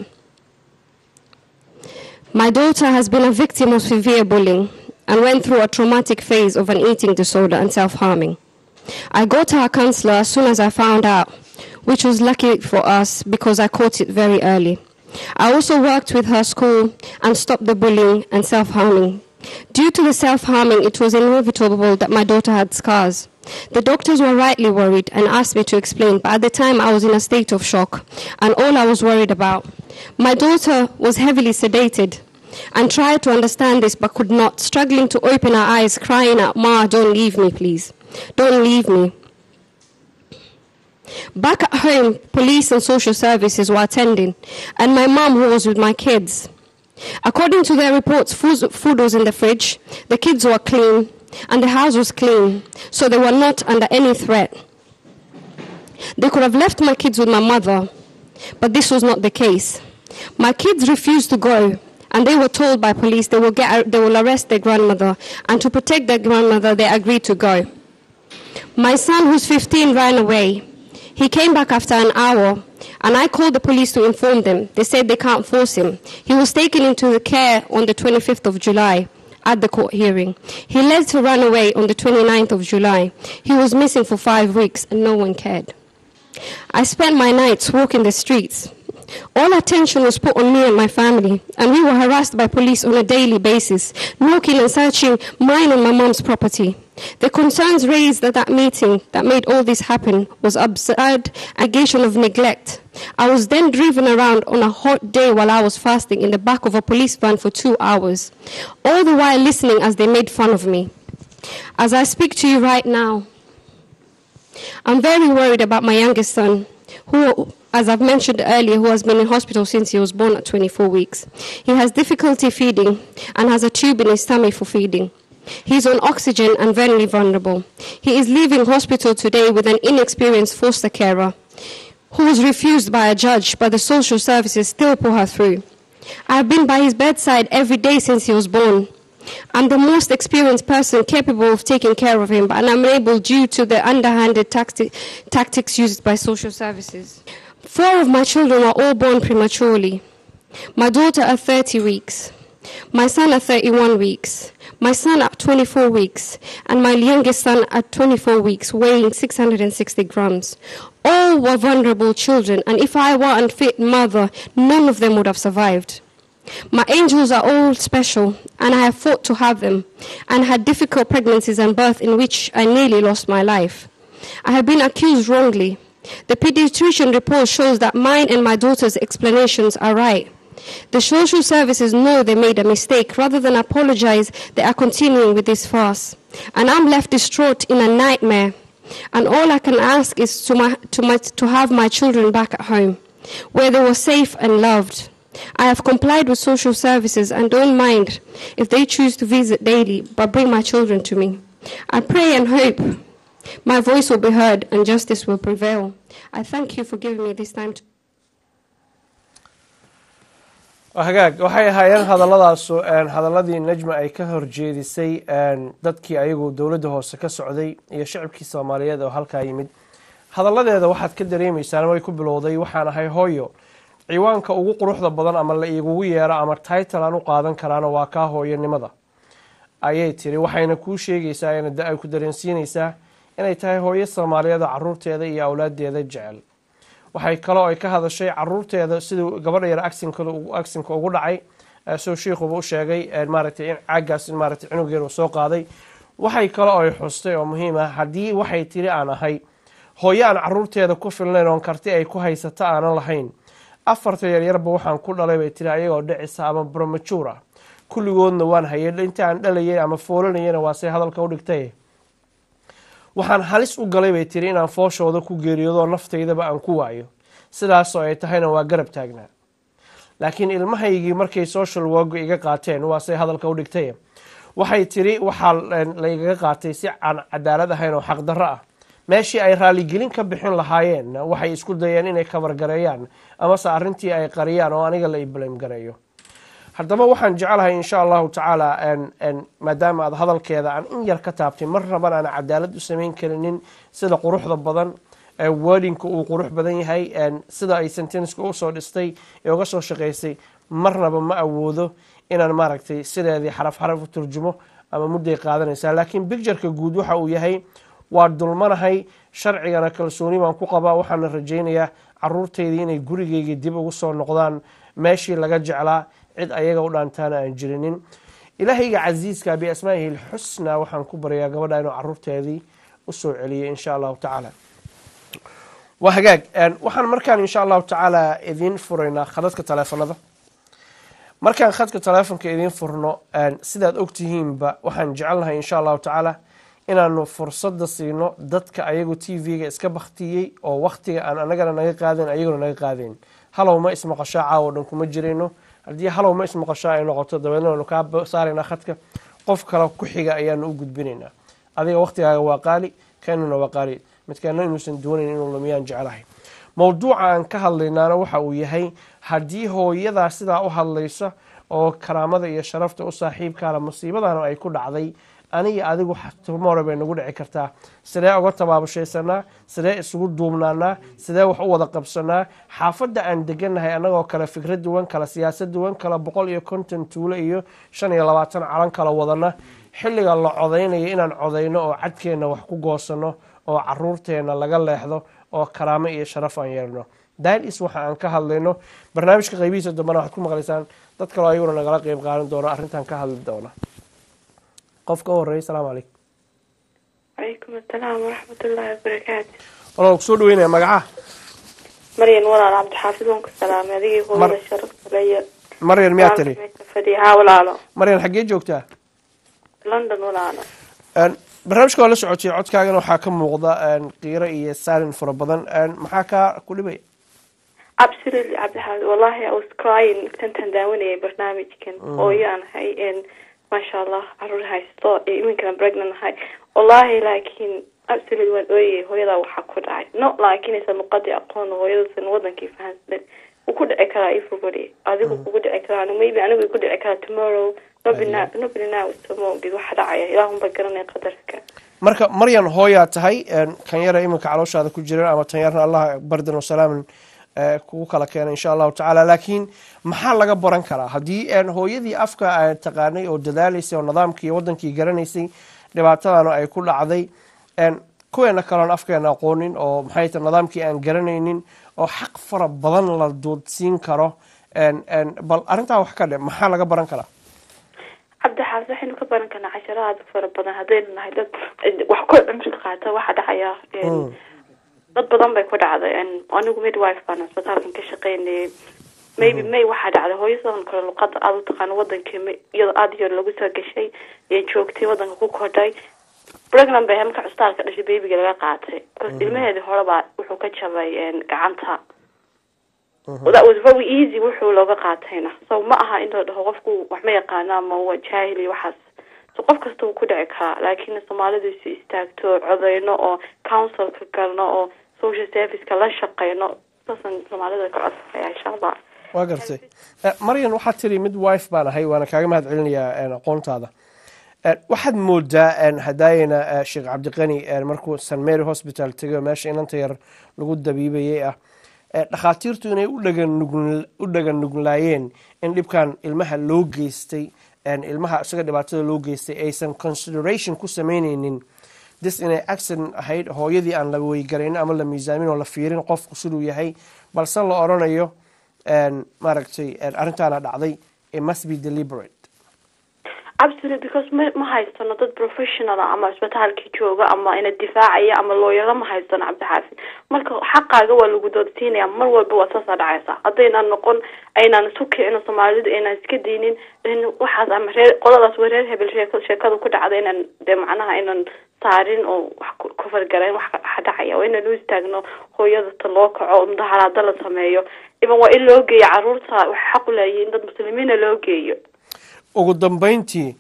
My daughter has been a victim of severe bullying and went through a traumatic phase of an eating disorder and self harming. I got to her counselor as soon as I found out, which was lucky for us because I caught it very early. I also worked with her school and stopped the bullying and self harming. Due to the self harming, it was inevitable that my daughter had scars. The doctors were rightly worried and asked me to explain, but at the time I was in a state of shock, and all I was worried about. My daughter was heavily sedated and tried to understand this but could not, struggling to open her eyes, crying out, Ma, don't leave me, please. Don't leave me. Back at home, police and social services were attending, and my mom, who was with my kids. According to their reports, food food was in the fridge, the kids were clean, and the house was clean, so they were not under any threat. They could have left my kids with my mother, but this was not the case. My kids refused to go, and they were told by police they will, get, they will arrest their grandmother, and to protect their grandmother, they agreed to go. My son, who's 15, ran away. He came back after an hour, and I called the police to inform them. They said they can't force him. He was taken into the care on the 25th of July at the court hearing. He led to run away on the 29th of July. He was missing for five weeks, and no one cared. I spent my nights walking the streets. All attention was put on me and my family, and we were harassed by police on a daily basis, knocking and searching mine and my mom's property. The concerns raised at that meeting that made all this happen was absurd allegation of neglect. I was then driven around on a hot day while I was fasting in the back of a police van for two hours, all the while listening as they made fun of me. As I speak to you right now, I'm very worried about my youngest son, who, as I've mentioned earlier, who has been in hospital since he was born at 24 weeks. He has difficulty feeding and has a tube in his tummy for feeding. He's on oxygen and very vulnerable. He is leaving hospital today with an inexperienced foster carer who was refused by a judge, but the social services still put her through. I have been by his bedside every day since he was born. I'm the most experienced person capable of taking care of him, but I'm unable due to the underhanded tacti- tactics used by social services. Four of my children were all born prematurely. My daughter at 30 weeks, my son at 31 weeks, my son at 24 weeks, and my youngest son at 24 weeks, weighing 660 grams. All were vulnerable children, and if I were an unfit mother, none of them would have survived. My angels are all special, and I have fought to have them, and had difficult pregnancies and birth in which I nearly lost my life. I have been accused wrongly. The pediatrician report shows that mine and my daughter's explanations are right. The social services know they made a mistake. Rather than apologize, they are continuing with this farce. And I'm left distraught in a nightmare. And all I can ask is to, my, to, my, to have my children back at home, where they were safe and loved. I have complied with social services and don't mind if they choose to visit daily, but bring my children to me. I pray and hope my voice will be heard and justice will prevail. I thank you for giving me this time to. hagaag waxay ahaayeen hadalladaasu hadaladii najma ay ka horjeedisay dadkii ayagu dowladda hoose ka socday iyo shacabkii soomaaliyeed oo halkaa yimid hadalladeeda waxaad ka dareemaysaan way ku bilowday waxaan ahay hooyo ciwaanka ugu quruxda badan ama la igugu yeero ama title aan u qaadan karaana waa kaa hooyanimada ayay tiri waxayna kuu sheegaysaa ay ku dareensiinaysaa inay tahay hooyo soomaaliyeed oo caruurteeda iyo awlaadeeda jecel waxay kaloo ay ka hadashay caruurteeda siduu gabadha yar agsinka ugu dhacay soo shiikuba u sheegay maaragtay in caagaas maaragtay cunugeeda soo qaaday waxay kaloo ay xustay oo muhiim ah haddii waxay tiri aan ahay hooyo aan caruurteeda ku filnayn oon karti ay ku haysato aanan lahayn afarta yaryarba waxaan ku dhalay bay tiri ayagoo dhicisa ama bromajuur ah kulligoodna waan hayay inta aan dhalayay ama foolanayana waa say hadalka u dhigtay waxaan halis u galay bay tiri inaan fooshooda ku geeriyoodo naftaydaba aan ku waayo sidaasoo ay tahayna waa garab taagnaa laakiin ilmahaygii markay social work iga qaateen waasay hadalka u dhigtay waxay tiri waxaa laygaga qaatay si aan cadaalad ahayn oo xaqdarro ah meeshii ay raaligelin ka bixin lahaayeen waxay isku dayeen inay kabargareeyaan amase arrintii ay qariyaan oo aniga la iblame gareeyo haddaba waxaan jecelahay insha allahu tacaala maadaama aad hadalkeeda aan in yar ka taabtay mar raban aan cadaalad u samayn karinin sida quruxda badan wordinka uu qurux badan yahay sida ay sentenska usoo dhistay ee uga soo shaqaysay marnaba ma awoodo inaan maaragtay sideedii xaraf xaraf u turjumo ama mudday qaadanaysaa laakiin bictureka guud waxa uu yahay waa dulmanahay sharcigana kalsooni baan ku qabaa waxaana rajaynayaa caruurtaydii inay gurigeyga dib ugu soo noqdaan meeshii laga jeclaa cid ayaga u dhaantaana aan jirinin ilaahayga casiiska biasmaa'ihi lxusna waxaan ku baryaa gabadha inuu caruurteedii usoo celiyay insha allahu tacaala waa hagaag waxaan markaan insha allahu tacaala idiin furaynaa khadadka taleefanada markaan khadka taleefonka idiin furno sidaad ogtihiinba waxaan jecelnahay insha allahu tacaala inaanu fursada siino dadka ayagu t v-ga iska baktiyey oo waktiga aan anagana naga qaadayn ayaguna naga qaadayn halow ma ismaqashaa caawo dhan kuma jirayno haddii halow ma ismaqashaa ay noqoto dabeedna waynu kaa saaraynaa khadka qof kale ku xiga ayaanu u gudbinaynaa adiga waktigaaga waa qaali keenuna waa qaali midkeena inuusan doonayn inuu lumiyaan jecelahay mowduuca aan ka hadlaynaana waxa uu yahay haddii hooyadaa sidaa u hadlaysa oo karaamada iyo sharafta u saaxiibkaana musiibadana ay ku dhacday aniga adigu tumore bay nagu dhici kartaa sidee uga tabaabashaysanaa sidee isugu duubnaanaa sidee wax u wada qabsanaa xaafadda aan deganahay annagoo kale fikrad duwan kale siyaasad duwan kale boqol iyo konton tuulo iyo shan iyo labaatan calan kala wadana xilliga la codaynayo inaan codayno oo cadkeenna wax ku goosano oo caruurteenna laga leexdo oo karaamo iyo sharaf aan yeelno daalis waxa aan ka hadlayno barnaamijka qaybihiisa dambana waxaad ku maqlaysaan dad kaloo ayaguna nagala qeyb qaadan doono arrintan ka hadli doona qof ka horeeya asalaamu calaykum calaykum asalaam waraxmatullaahi wabarakaatu walaal kusoo dhaweynaya magacaha maryan walaalo cabdixaafid waan ku salaamay adigii hooyada sharafta le iyo maryan miyaa tiri fadhiya haa walaalo maryan xaggee joogtaa london walaalo barnaamijka waa la socotay codkaagana waxaa ka muuqda qiiro iyo saalin fara badan maxaa kaa ku dhibaya absolutely cabdixaafid wallahi i was crying tantan daawanayay barnaamijkan hooyo aan ahay maasha allah caruur haysto iminkana pregnant ahay wallahi laakiin absolutely waan ooyay hooyadaa waxaa ku dhacay no laakiin aysan luqadii aqoon hooyadasan wadankii fahansan wuu ku dhici karaa everybody adigu kugu dhici karaa maybe anigu ku dhici karaa tomorrow nobody knows tomorrow waxa dhacaya ilaahunba garanaya qadarka marka maryan hooyaa tahay kan yara iminka calooshaada ku jiran ama tan yarna allah bardan wasalaaman kugu kala keena insha allahu tacaala laakiin maxaa laga baran karaa haddii hooyadii afka taqaanay oo dadaalaysay oo nidaamkii wadankii garanaysay dhibaatadana ay ku dhacday kuweena kaloon afkeena aqoonin oo maxay ta nidaamkii aan garanaynin oo xaq fara badan la doodsiin karo bal arrintaa wax ka dhe maxaa laga baran karaa cabdixaafid waxaynu ka baran karnaa casharo aada fara badan haddaynu nahay dad wax ku cimri qaata waxa dhacaya dad badan bay ku dhacday anigu midwife baan isbitaalkan ka shaqeynayay maybe may waxaa dhacday hooyo sidan kale luqada aada u taqaano wadankii iyadoo aada yar lagu soo gashay ee joogtay wadanka ku kordhay pregnant bay marka cusbitaalka dhashay babyga laga qaatay because ilmaheedii hore baa wuxuu ka jabay gacanta that was very easy wuxuu looga qaatayna so ma aha in la dhaho qofku wax ma yaqaano ama waa jaahil iyo waxaas so qof kasta wuu ku dhici karaa laakiin soomaalidu isu istaagto codeyno oo councilka galno oo social serviceka la shaqeyno saasan soomaalida ka codsanaya insha allah waa gartay maryan waxaad tiri mid wife baan ahay waana kaaga mahad celinayaa aqoontaada waxaad moodaa hadaayana sheekh cabdiqani markuu st mary hospital tego meesha inanta yar lagu dabiibayay ah dhakhaatiirtu inay u dhagan nuglaayeen in dhibkan ilmaha loo geystay ilmaha isaga dhibaatada loo geystay aysan consideration ku sameyneynin dis inay accident ahayd hooyadii aan la weygaraynin ama la miisaamin oo la fiirin qofku siduu yahay balse la odrhanayo maaragtay arrintaana dhacday it must be deliberate absolutely because ma ma haysano dad professional ama isbitaalkii jooga ama ina difaacaya ama looyaro ma haysano cabdixaafid marka xaqaaga waa lagu doodsiinaya mar walba waa saasaa dhacaysa haddaynan noqon aynaan isu kicino soomaalidu aynaan iska daynin waxaas ama reer qoladaas waa reer hebel sheekada ku dhacda inaan dee macnaha aynan saarin oo wax ku fargarayn wax dhacaya waa inaan u istaagno hooyadata loo kaco mudaharaada la sameeyo iban waa in loo geeyo caruurta waxay xaq u leeyihiin dad muslimiina loo geeyo ugu dambeyntii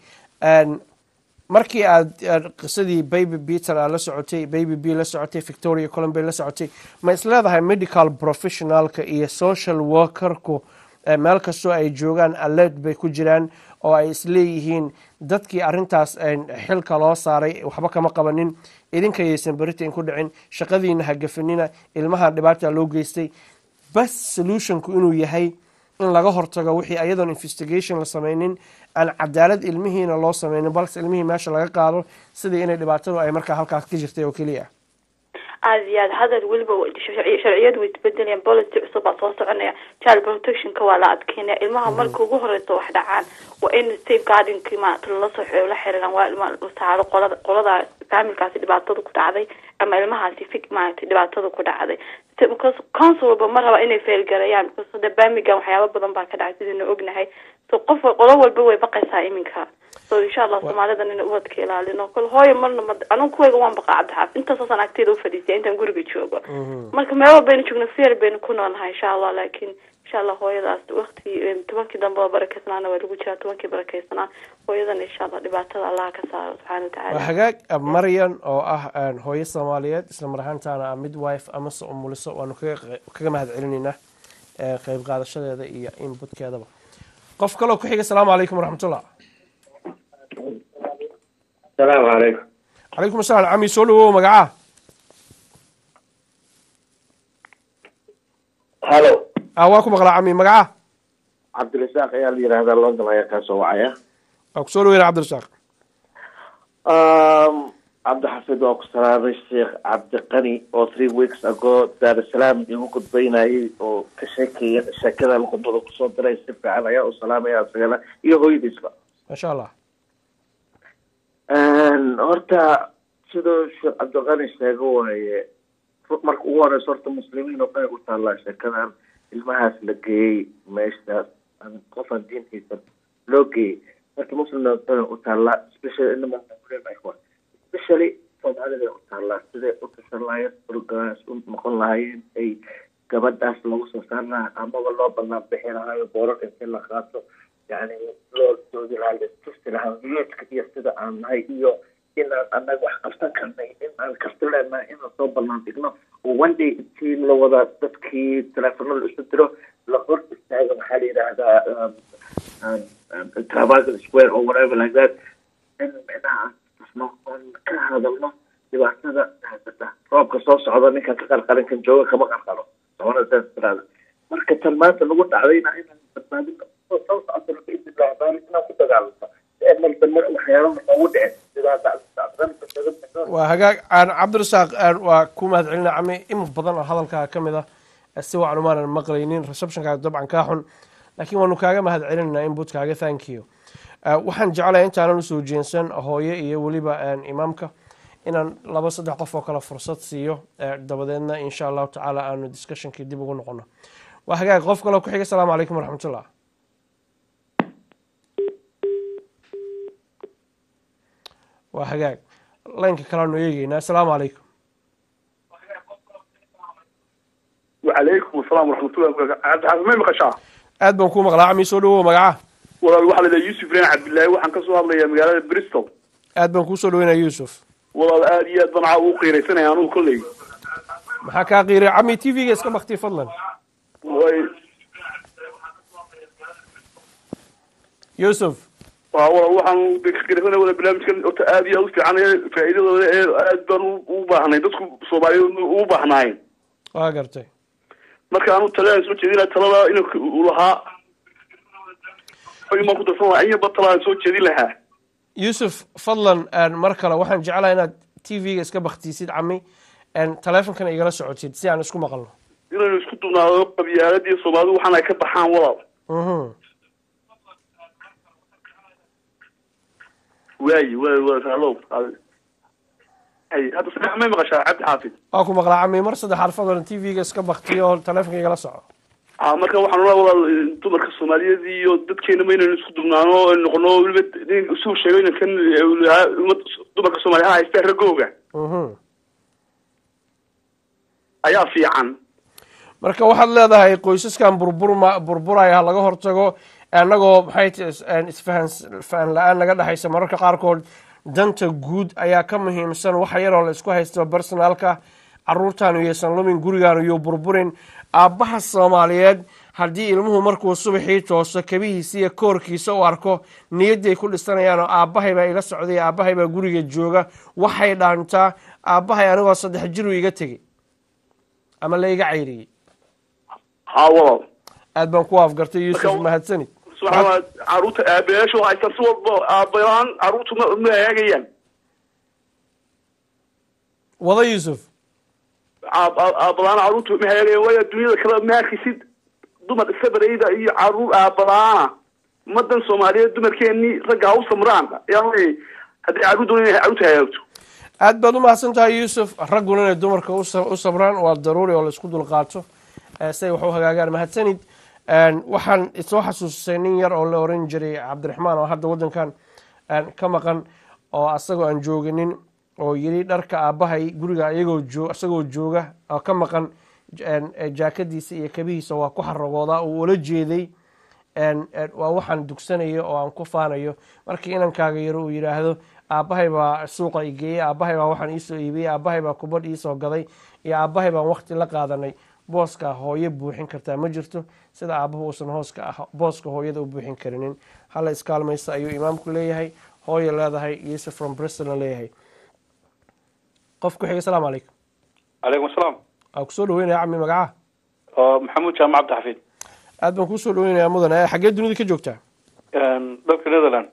Een, markii aad aad qisadii baby peter aad la socotay baby b la socotay victoria columbia la socotay ma is leedahay medical professionalka iyo social workerku eh, meel kastoo ay joogaan alert bay ku jiraan oo ay isleeyihiin dadkii arintaas een, xilka loo saaray waxba kama qabanin idinka yaysan beritain ku dhicin shaqadiina ha gafanina ilmaha dhibaata loo geystay bas solutionku inuu yahay in laga hortago wixii ayadoon investigation la sameynin aan cadaalad ilmihiina loo sameynin balse ilmihii meesha laga qaado sidii inay dhibaatadu ay markaa halkaas ka jirtay oo keliya aada iyo aad hadal weliba wa- sharci- sharciyadu way isbedelayaan policy cusub baa soo soconaya child protectionka waa la adkeynaya ilmaha marka ugu horeysa wax dhacaan waa in safeguardingki maarata lala soo xiro la xiriiraan waa ilma la saaro qolada qolada faamilkaasi dhibaatada ku dhacday ama ilmahaasi fig maarata dhibaatada ku dhacday Se- because council walba ma raba inay feelgareeyaan because hadda birmingham waxyaaba badan baa ka dhacay sidaynu ognahay so qof wa- qolo walba way baqaysaa iminka so insha allah soomaalidan ina ubadka ilaalino kol hooyo marna ma anigu kuwayga waan baqaa cabdixaaf intaasoosan agteeda ufadhiisay intaan guriga joogo marka meel walbaynu joogno fear baynu ku noolnahay insha allah laakiin insha allah hooyadaas wakti tobankii dambe oo barakeysnaana waa lagu jiraa tobankii barakeysnaa hooyadana insha allah dhibaatada allah ka saaro subxaana waa watacaala hagaag maryan oo ah een, hooyo soomaaliyeed isla mar ahaantaana ah midwife amase umuliso waanu kaga qe- kaga mahad celinaynaa ee, qayb qaadashadeeda iyo inputkeedaba qof kaloo ku xiga asalaamu calaykum waraxmatullah السلام عليكم calaykum asalaam cami soo dhawow magacaa هلو ah waa ku maqlaa cami magacaa عبد الرزاق يا اللي هذا لندن يا كاسو وعيا waa kusoo dhaweyna cabdirasaaq um عبد الحفيظ وقصران الشيخ عبد القني او 3 weeks ago دار السلام يقول قد بيناي او كشكي شكدا القبضة كسو دري سفع على يا وسلام يا سلام iyo hooyadiisba maasha allah Een, horta siduu sheekh cabdiqani sheego waaye marka ugu horeysa horta muslimiin oo dhan ay u taallaa sheekadan ilmahaas la geeyey meeshaas aan qofaan diintiisa loo geeyey marka muslim oo dhan ay u taallaa especially inama muslimiin especially soomaalida ay u taallaa siday u tashan lahaayeen organize u noqon lahaayeen ay gabadhaas lagu soo saar lahaa amaba loo banaan bixi lahaayo boorar intii la qaato yani loo doodi lahaa lastusti lahaa wiyeedka iyo sida aan nahay iyo inaan anaga wax qabsan karnay inaan karti leenahay inaan soo banaan dhigno oo one day intii la wada dadkii teleefonada isu diro la hor istaaga maxaa la yidhaahdaa um, um, um, Trafalgar square or whatever like that in micnaha aan tusno oon ka hadalno dhibaatada haysata roobka soo socda ninkan ka qarqarin kan jooga kama qarqaro soona saas tiraada marka tan maanta lagu dhacdayna inaan badbaadino oo soo socotana biidnillahi baari inaan ku dagaalanto si ay mar dambe waxyaalaha noogu dhicin sidaa dacdanta kaga bixo waa hagaag aan cabdirasaaq aan waa ku mahad celina cami in badan oo hadalkaa ka mid ah si wacan umaanan maqlaynin receptionkaaga dabcan kaa xun laakiin waanu kaaga mahad celinaynaa inputkaaga thank you Eh, waxaan jeclahay intaanan usoo jeensan hooye iyo weliba een, imaamka inaan laba saddex qof oo kale fursad siiyo eh, dabadeedna insha allahu tacaala aanu discussionkii dib ugu noqono waa hagaag qof kaloo ku xiga asalaamu calaykum waraxmatullah waa hagaag laynka kaleanu eegeynaa asalaamu calaykum وعليكم السلام ورحمة الله وبركاته عبد الحفيظ ما مقشع aad baan kuu maqlaa cami soo dhawow magaca والله واحد لدى يوسف رين عبد الله وحن كسو هذا يا مقالة بريستول aad baan kuu soo dhaweynaya yuusuf والله آد ياد بنعا وقيري سنة يعني كلي maxaa kaa qiiray cami t v-ga iska baktiy fadlan والله yuusuf والله وحن بقيري سنة ولا برنامج كان آد ياد في عنا فائدة ولا آد بان وباهناي دسكو صوبالي وباهناي waa gartay marka aanu talada soo jeedina talada inuu lahaa imaan ku darsan lahaa in yaba talada soo jeedin lahaa yuusuf fadlan een, mar kale waxaan jeclahay inaad t v-ga iska baktiisid cami een, taleefonkana igala socotid si aan isku maqalno inaynu isku dubnaado qabyaaladii soomaalidu waxaan ay ka baxaan walaal Mhm. waayi waay waay hallow ay hadda sadex may maqashaa cabdi xaafid waa ku maqlaa cami mar saddexaad fadlan t v-ga iska baktiyo oo taleefonka igala soco ah marka waxaan oraa walaal dumarka soomaaliyeed iyo dadkeena ma inaynu isku dubnaano oo noqono weliba nin isuu sheego inankan ummad dumarka soomaaliya ha haystaa ragooga Mhm. ayaa fiican marka waxaad leedahay qoysaskan burburma burburaya ha laga hortago annagoo maxay ti isfahan la-aan naga dhexaysa mararka qaarkood danta guud ayaa ka muhiimsan waxa yaroo la isku haysto bersonaalka caruurtaanu iyaysan lumin gurigaanu iyo burburin aabbaha soomaaliyeed haddii ilmuhu markuu subaxii tooso kabihiisa iyo koorkiisa u arko niyadday ku dhisanayaan oo aabbahay baa ila socday aabbahay baa guriga jooga waxay dhaantaa aabbahay anigoo saddex jiru iga tegey ama la iga cayriyey haa walaal aad baan ku afgartay yuusuf Marka- mahadsanid subxaana caruurta aabayaashu haysan si walba aabalaan caruurtu ma ma eegayaan wada yuusuf Aab- aab- aabalaan caruurtu ma eegayaan waayo dunyada kale ma arkisid dumar sabarayda iyo caruur aabalaana ummadan soomaaliyeed dumarkeenii ragga ha u samraan yani haddii caruur doonay inay caruurta hagaagto aad baad u mahadsan tahay yuusuf ragguna inay dumarka u sa- u sabraan waa daruuri oo la isku dulqaato eh, si ay wax u hagaagaan mahadsanid Een, waxaan soo xasuusisay nin yar oo la oran jiray cabdiraxmaan oo hadda waddankan een, ka maqan oo asagoo aan jooginin oo yiri dharka aabbahay guriga iyagoo joo isagoo jooga oo ka maqan een, eh, jaakadiisa iyo kabihiisa waa ku xaragoodaa uu ula jeeday een, een, waa waxaan dugsanayo oo aan ku faanayo markii inankaaga yaro uu yidhaahdo aabbahay baa suuqa i geeyey aabbahay baa waxaan iisoo iibiyey aabbahay baa kubadh iisoo gaday iyo aabbahay baan waqti la qaadanay booska hooyo buuxin kartaa ma jirto sida aabbahu uusan hooska ah booska hooyada u buuxin karinin hala iskaalmaysta ayuu imaamku leeyahay hooyo leedahay yusuf from bristolna leeyahay qof ku xiga asalaamu calaykum calaykum asalaam waa kusoo dhaweynaya cami magacaha oo maxamuud jaamac cabdixafiid aad baan kusoo dhaweynayaa mudan Eh, xaggee dunida ka joogtaa dalka netherland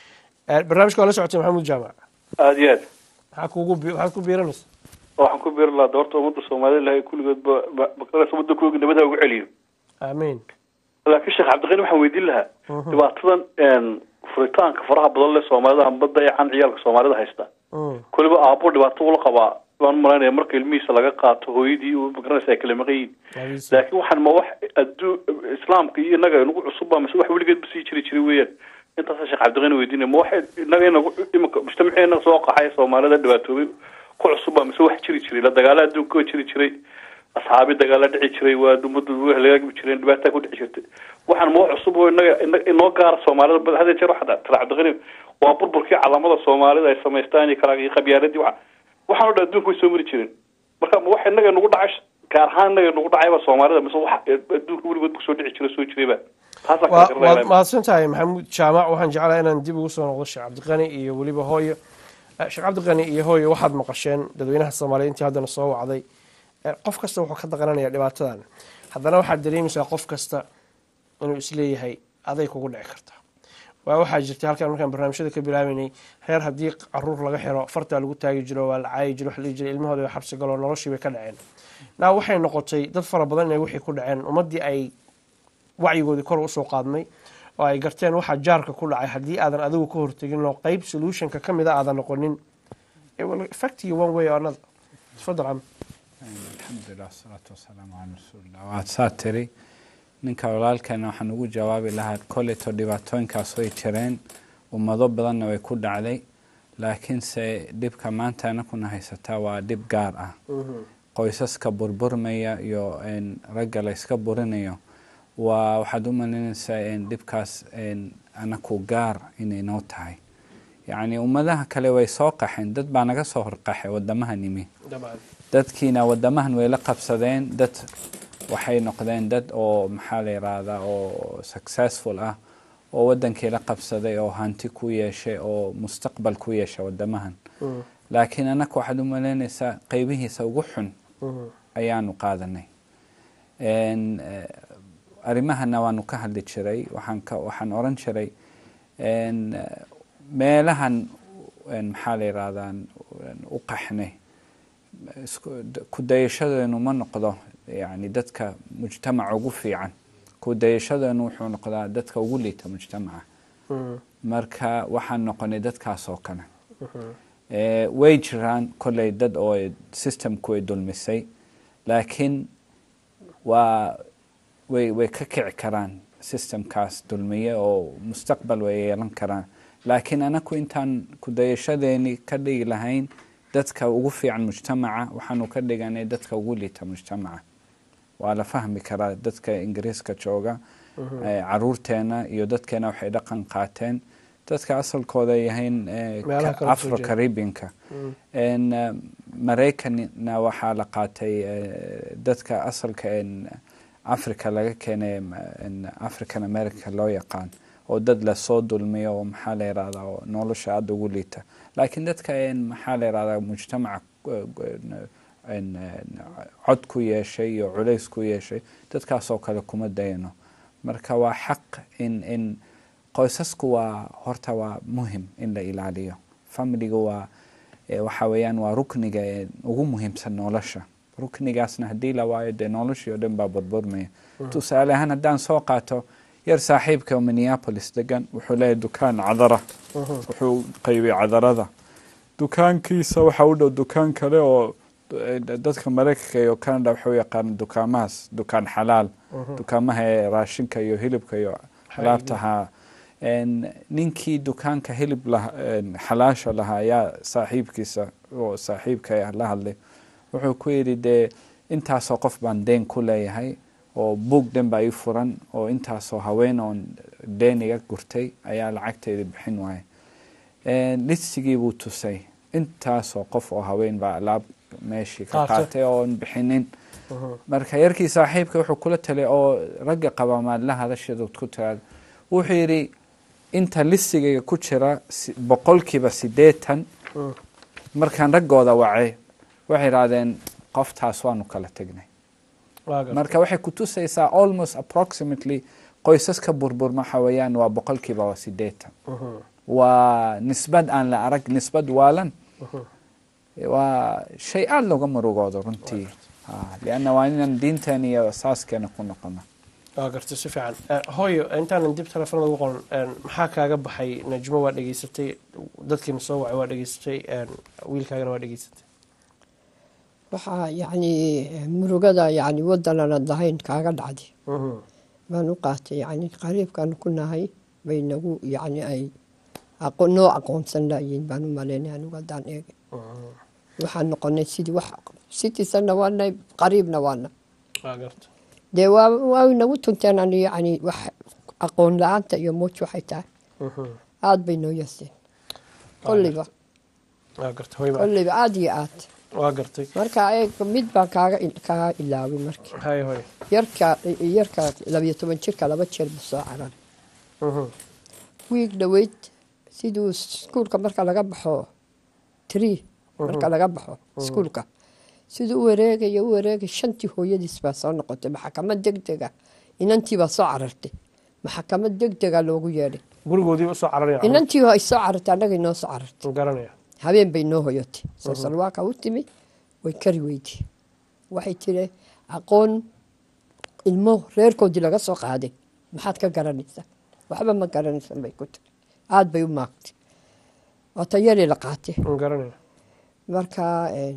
Eh, barnaamijka waa la socotay maxamuud jaamac aada iyo aad maxaa kuugu bi- maxaad ku biiranaysa waxaan ku biiri lahaa doorta ummadda soomaalida ilahay kulligood ba ba- baqaras waddankooga nabada ugu celiyo aamiin laakiin sheekh cabdiqani waxaan weydiin lahaa dhibaatadan een, furitaanka faraha badan leh soomaalida amba dayacan ciyaalka soomaalida haysta Mm, koliba aabbo dhibaato ula qabaa waan umalaynaya marka ilmihiisa laga qaato hooyadii uu magaranaysa ay kala maqan yihiin abiis. laakiin waxaan ma wax aduu islaamka iyo inaga inagu cusubba mise wax weligeed ba sii jiri jiray weeyaan intaasa sheekh cabdiqani weydiinaya ma wax inaga inagu imika mujtamaceena soo qaxay soomaalida dhibaatoobay ku cusubba mise wax jiri jiray la dagaala adduunka oo jiri jiray asxaabi dagaala dhici jiray waa ummaddu way halaagi jireen dhibaataa ku dhici jirtay waxaan ma wax cusub oo inaga ina- inoo gaara soomaalida bal hadda jeer waxaa tira cabdiqani waa burburkii calaamada soomaalida ay samaystaan iyo kala iyo qabyaaladii waxa waxaan oo dhan adduunka way soo mari jireen marka ma wax inaga nagu dhacay gaar ahaan inaga nagu dhacayba soomaalida mise wax adduunka weligood kusoo dhici jira soo jirayba taasaa kala waa garanaya waad mahadsan tahay maxamuud jaamac waxaan jeclahay inaan dib ugu soo noqdo sheekh cabdiqani iyo weliba hooyo Eh, sheekh cabdiqani iyo hooyo waxaad maqasheen dadweynaha soomaaliya intii haddana soo wacday Eh, qof kasta wuxuu ka daqananaya dhibaatadan haddana waxaad dareemaysaa qof kasta inuu isleeyahay aday kugu dhici karta waa waxaa jirtay halkaan markaan barnaamijyada ka bilaabeynay reer haddii caruur laga xiro fartaa lagu taagi jiro waa la caayi jiro wax la dhihi jiray ilmahooda way xabsi galoo noloshii bay ka dhaceen naa waxay noqotay dad fara badan inay wixii ku dhaceen ummaddii ay wacyigoodii kor usoo qaadmay oo ay garteen waxaa jaarka ku dhacay haddii aadan adigu ka hortegin oo qeyb solutionka ka mid a aadan noqonin it will affect you one way or another tafadal cam alxamdulilah wasalaatu wasalaamu calaa rasuulillah waad saa tiri ninka walaalkeena waxaan ugu jawaabi lahaa koleto dhibaatooyinkaas way jireen ummado badanna way ku dhacday laakiinse dhibka maanta anakuna haysataa waa dhib gaar ah qoysaska burburmaya iyo een, ragga la yska burinayo waa waxaad u malaynaysaa een, dhibkaas een, anaku gaar inay noo tahay yacni ummadaha kale way soo qaxeen dad baa naga soo horqaxay wadamaha nimi dadkiina wadamahan way la qabsadeen dad waxay noqdeen dad oo maxaa la yiraahdaa oo successful ah oo wadankii la qabsaday oo hanti ku yeeshay oo mustaqbal ku yeeshay wadamahan laakiin anaka waxaad u malaynaysaa qeybihiisa ugu xun ayaanu qaadanay En, eh, arrimahana waanu ka hadli jiray waxaan ka waxaan oran jiray en, eh, meelahan en, maxaa la yiraahdaa u qaxnay isku- d- ku dayashadeenu ma noqdo yani dadka mujtamaca ugu fiican ku dayashadeenu wuxuu noqdaa dadka ugu liita mujtamaca marka waxaan noqonay dadkaas oo kale Eh, way jiraan kolley dad oo ay- systemku ay dulmisay laakiin waa way way ka kici karaan systemkaas dulmiye oo mustaqbal way yeelan karaan laakiin anaku intaan kudayashadeeni ka dhigi lahayn dadka ugu fiican mujtamaca waxaanu ka dhiganay dadka ugu liita mujtamaca waa la fahmi karaa dadka ingiriiska jooga Eh, caruurteena iyo dadkeena waxay dhaqan qaateen dadka asalkooda ay yahayn eh, Meelaha ka- kale kusoo afro jeeda. caribbeanka En, eh, maraykanna waxaa la qaatay eh, dadka asalka en africa laga keenay en african america loo yaqaan oo dad lasoo dulmiyo oo maxaa la yirahdaa oo nolosha aada ugu liita laakiin dadka en maxaa la yirahdaa mujtamaca eh, en, en, cod ku yeeshay iyo culays ku yeeshay dadkaasoo kale kuma dayano marka waa xaq in in qoysasku waa horta waa muhim in la ilaaliyo familiga waa eh, waxa weeyaan waa rukniga ee ugu muhiimsan nolosha ruknigaasna haddii la waayo dee noloshii oo dhan baa burburmaya tusaale ahaan haddaan soo qaato yar saaxiibka oo minneapolis degan wuxuu leeyahay dukaan cadara wuxuu qaybiyey cadarada dukaankiisa waxa u dhow dukaan kale oo eh, dadka maraykanka iyo canada waxay u yaqaan dukaamahaas dukaan xalaal dukaamaha ee raashinka iyo hilibka iyo alaabtaha En, ninkii dukaanka hilib lah- en, xalaasha lahaa ayaa saaxiibkiisa oo saaxiibka ah la hadlay wuxuu ku yidhi dee intaasoo qof baan deen ku leeyahay oo buug dhan baa ii furan oo intaasoo haween oon deen iga gurtay ayaa lacagtayda bixin waaya En, listigii buu tusay intaasoo qof oo haween baa alaab meeshii ka Qaatay. qaatay oon bixinin marka yarkii saaxiibka wuxuu kula talay oo ragga qaba maadla hadashadood ku tiraada wuxuu yidhi inta listigayga ku jira si- boqolkiiba siddeetan markaan raggooda wacay waxay idhaahdeen qoftaas waanu kala tegnay waa gartay. marka waxay ku tusaysaa almost approximately qoysaska burburma waxa weeyaan waa boqolkiiba waa siddeetan waa nisbad aan la arag nisbad waalan waa shay aada looga murugoodo runtii Ah, lianna waa inaan diinteena iyo asaaskeena ku noqono waa gartay si fiican Eh, hooyo intaanan dib telefoonada ugu qoran eh, maxaa kaaga baxay najmo waa dhegeysatay dadkiina soo wacay waa dhegeysatay eh, wiilkaagana waa dhegeysatay waxaa yacni murugada yacni waddan aanad lahayn kaaga dhacday Mhm. baan u qaatay yacni qariibkaan ku nahay bay nagu yacni ay aqo noo aqoonsan laayiin baan u malaynay anigu haddaan eegay waxaan noqonay sidii wax sitisanna waanay qariibna waana waa gartay dee waa waa nagu tunteen ani yacni wax aqoon la-aanta iyo muuj waxay tahay Mhm. aad bay noo yeeseen kolliba waa gartay hooyo ma- kolliba aad iyo aad waa gartay marka eeg mid baan kaaga il- kaa ilaaway markii hay hooyo yarka yarka labiyo toban jirka laba jeer buu soo cararay Mhm. wiig dhoweyd siduu iskuulka marka laga baxo tree marka laga baxo iskuulka siduu u wareegaya u wareegay shantii hooyadiis baa soo noqotay maxkamad degdega inantii baa soo carartay maxkamad degdega loogu yeedhay gurigoodii usoo cararaya inantii ay soo carartay annagay noo soo carartay garanaya habeen bay noo hoyotay soo salwaaka u timi way kari weyday waxay tiri aqoon ilmo reerkoodii laga soo qaaday maxaad ka garanaysaa waxba ma garanaysan bay ku tiri aada bay u maagtay waa tayari la qaatay garanaya marka een,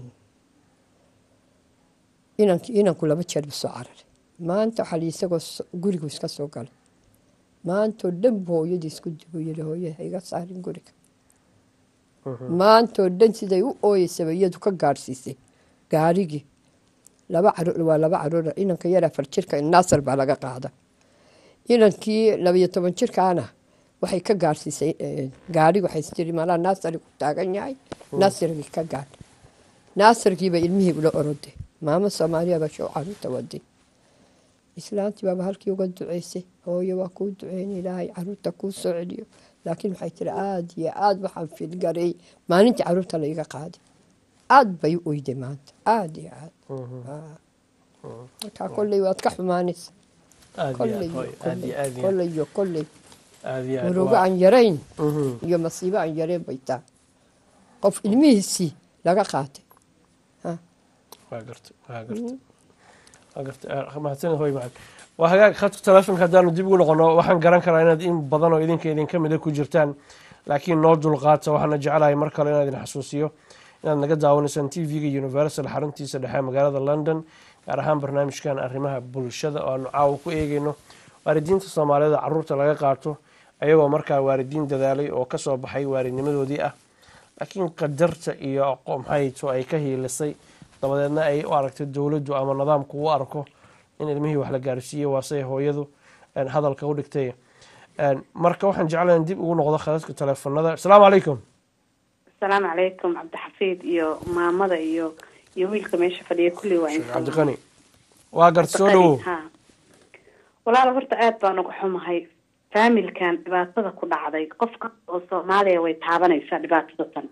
inank inanku laba jeer buu soo cararay maanta waxaa la isagoo so- gurigu iska soo galay maantoo dhan buu hooyadii isku dibuu yidhi hooye ha iga saarin guriga maantoo dhan siday u ooyeysaba iyadu ka gaadhsiisay gaarigii laba caruur waa laba caruur inanka yar afar jirka naasar baa laga qaada inankii labayo toban jirkaana waxay ka gaadhsiisay eh, gaadhiga waxay istiri malaa naasari ku taagan yahay naasirgii ka gaadh naasirkiiba ilmihii ula oroday maamo soomaaliya baa show caruurta waday islaantii baaba halkii uga duceysay hooyo waa kuu duceyn ilaahay caruurta kuu soo celiyo laakiin waxay tiri aada iyo aada waxaan filgareey maalintii caruurta la iga qaaday aada bay u oyday maanta aada iyo aada Ah. markaa kolley waad ka xumaanaysa aad iyo kolley aad hooyo aad iyo aad iyo kolley iyo kolley aad iyo aad murugo waa- aan yarayn Mhm. iyo masiibo aan yarayn bay tahay qof ilmihiisii laga qaatay waa gartay waa gartay waa gartay Ah, mahadsanid hooyo macalin waa hagaag khadka telefonka haddaanu dib ugu noqono waxaan garan karaa inaad in badan oo idinka idinka mida ku jirtaan laakiin noo dulqaata waxaana jecelahay mar kale inaan idin xasuusiyo inaad naga daawanaysaan t v-ga universal xaruntiisa dhexe magaalada london gaar ahaan barnaamijkan arrimaha bulshada oo aanu caawa ku eegeyno waalidiinta soomaaliyeed oo caruurta laga qaato ayagoo markaa waalidiin dadaalay oo kasoo baxay waalidnimadoodii ah laakiin qadarta iyo aqo- maxayto ay ka hiilisay dabadeedna ay u aragtay dowladdu ama nidaamku u arko in ilmihii wax la gaarsiiyo waase hooyadu een, hadalka u dhigtay Een, marka waxaan jeclahay in dib ugu noqdo khadadka teleefanada asalaamu calaykum asalaamu calaykum cabdixafiid iyo maamada iyo iyo wiilka meesha fadhiya kulli waa sheekh insan cabdiqani waa garta soo dhawow ha walaal horta aad baan uga xumahay faamilkan dhibaatada ku dhacday qof kasta oo soomaaliya way taabanaysaa dhibaatada tan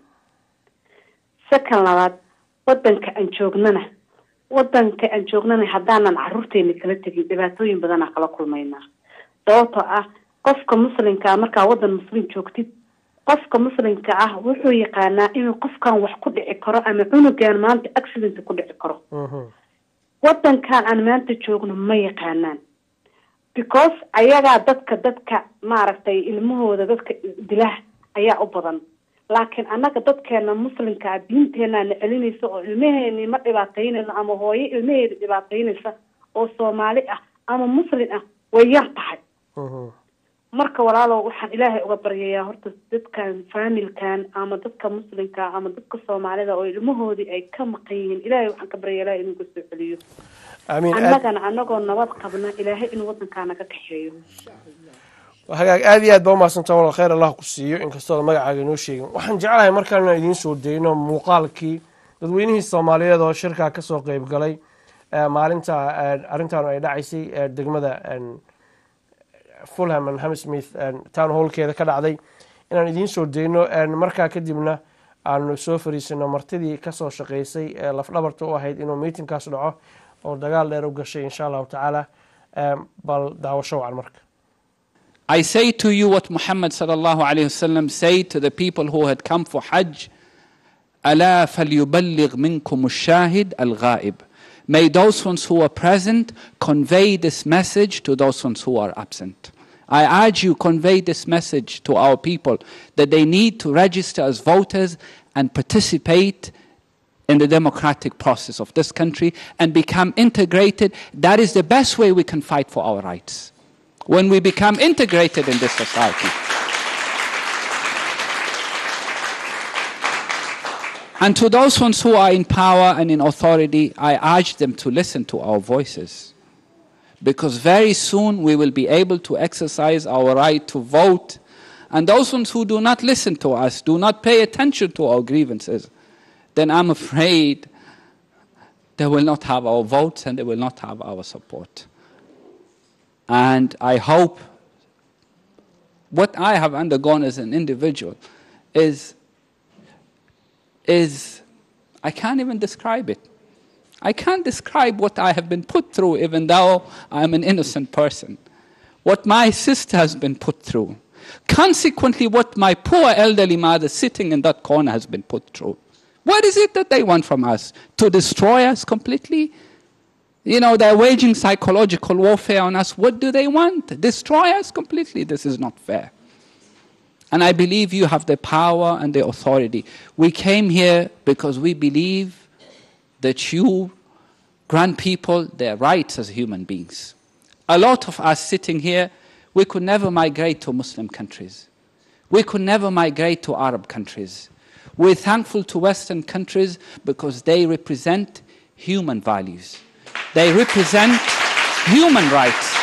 sakan labaad wadanka aan joognana wadanka aan joognana haddaanan caruurteena kala tegin dhibaatooyin badanaa kala kulmaynaa sababtoo ah qofka muslimka ah markaa wadan muslim joogtid qofka muslimka ah wuxuu yaqaanaa inuu qofkan wax ku dhici karo ama cunugan maanta accident ku dhici karo wadankan aan maanta joogno ma yaqaanaan because ayagaa dadka dadka maaragtay ilmahooda dadka dilah ayaa u badan laakiin annaga dadkeena muslimka ah diinteenaana celinaysa oo ilmaheeni ma dhibaataynayno ama hooyo ilmaheeda dhibaataynaysa oo soomaali ah ama muslim ah way yar tahay marka walaalow waxaan ilaahay uga baryayaa horta dadkan faamilkan ama dadka muslimka ama dadka soomaalida oo ilmahoodii ay ka maqan yihiin ilaahay waxaan ka baryaa ilaahay inuu kasoo celiyo amiin aad annagana anagoo nabad qabna ilaahay inuu wadankaa naga kaxeeyo hagaag aad iyo aad baa umahadsantaa walaal khayr allah ku siiyo inkastoo aad magacaaga inoo sheegin waxaan jeclahay markaan inaan idiin soo dayno muuqaalkii dadweynihii soomaaliyeed oo shirkaa kasoo qeyb galay ee maalinta eh, arrintan ay dhacaysay ee degmada en, fulham and hamsmith town hallkeeda ka dhacday inaan idiin soo dayno en, markaa kadibna aanu soo fariisano martidii kasoo shaqeysay ee lafdhabarta u ahayd inuu miitinkaas dhaco oo dagaal dheer u gashay insha allahu tacaala Em, bal daawasho wacan marka I say to you what Muhammad sallallahu alayhi wasallam said to the people who had come for Hajj. ألا فليبلغ منكم الشاهد الغائب. May those ones who are present convey this message to those ones who are absent. I urge you convey this message to our people that they need to register as voters and participate in the democratic process of this country and become integrated. That is the best way we can fight for our rights. When we become integrated in this society. And to those ones who are in power and in authority, I urge them to listen to our voices. Because very soon we will be able to exercise our right to vote. And those ones who do not listen to us, do not pay attention to our grievances, then I'm afraid they will not have our votes and they will not have our support. And I hope what I have undergone as an individual is, is I can't even describe it. I can't describe what I have been put through, even though I'm an innocent person. What my sister has been put through. Consequently, what my poor elderly mother sitting in that corner has been put through. What is it that they want from us? To destroy us completely? You know, they're waging psychological warfare on us. What do they want? Destroy us completely. This is not fair. And I believe you have the power and the authority. We came here because we believe that you grant people their rights as human beings. A lot of us sitting here, we could never migrate to Muslim countries. We could never migrate to Arab countries. We're thankful to Western countries because they represent human values. They represent human rights.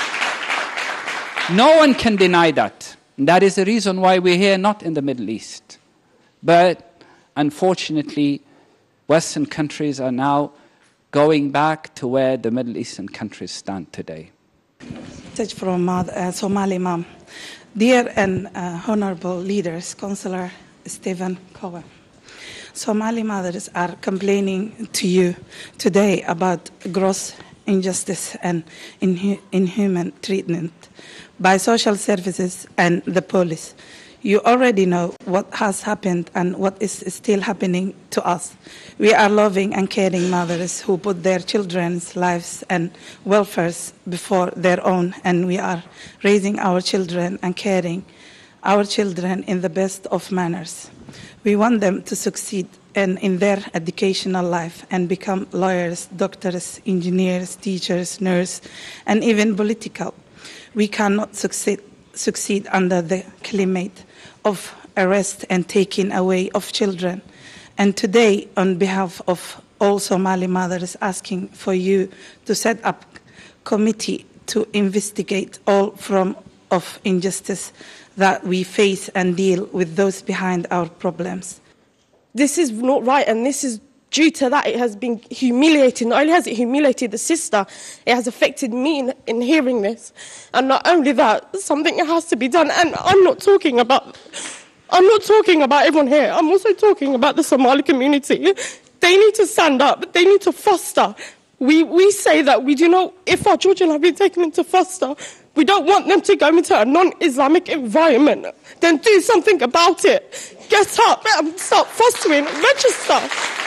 No one can deny that. And that is the reason why we're here, not in the Middle East. But unfortunately, Western countries are now going back to where the Middle Eastern countries stand today. message from mother, uh, Somali mom. Dear and uh, honorable leaders, Councillor Stephen Cohen, Somali mothers are complaining to you today about gross injustice and inhu- inhuman treatment by social services and the police. You already know what has happened and what is still happening to us. We are loving and caring mothers who put their children's lives and welfares before their own, and we are raising our children and caring our children in the best of manners. We want them to succeed in, in their educational life and become lawyers, doctors, engineers, teachers, nurses, and even political. We cannot succeed, succeed under the climate of arrest and taking away of children. And today, on behalf of all Somali mothers, asking for you to set up committee to investigate all form of injustice that we face and deal with those behind our problems. this is not right and this is due to that it has been humiliating not only has it humiliated the sister it has affected me in, in hearing this and not only that something has to be done and i'm not talking about i'm not talking about everyone here i'm also talking about the somali community they need to stand up they need to foster we, we say that we do not if our children have been taken into foster we don't want them to go into a non-islamic environment then do something about it get up and start fostering register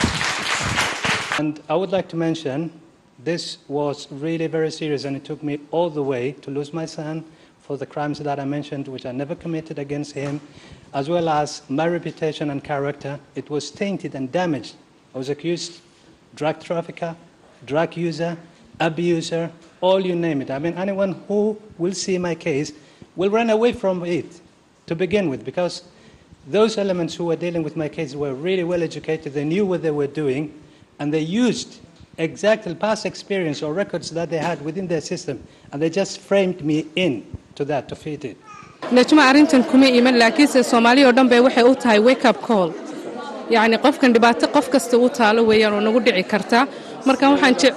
And I would like to mention this was really very serious, and it took me all the way to lose my son for the crimes that I mentioned, which I never committed against him, as well as my reputation and character. It was tainted and damaged. I was accused drug trafficker, drug user, abuser, all you name it. I mean, anyone who will see my case will run away from it to begin with, because those elements who were dealing with my case were really well educated. They knew what they were doing, and they used exactly past experience or records that they had within their system, and they just framed me in to that to fit it. najmo arrintan kuma iman laakiinse soomaaliya oo dhan bay waxay u tahay wake up call yacni qofkan dhibaato qof kasta u taalo weeyaan oo nagu dhici karta marka waxaan je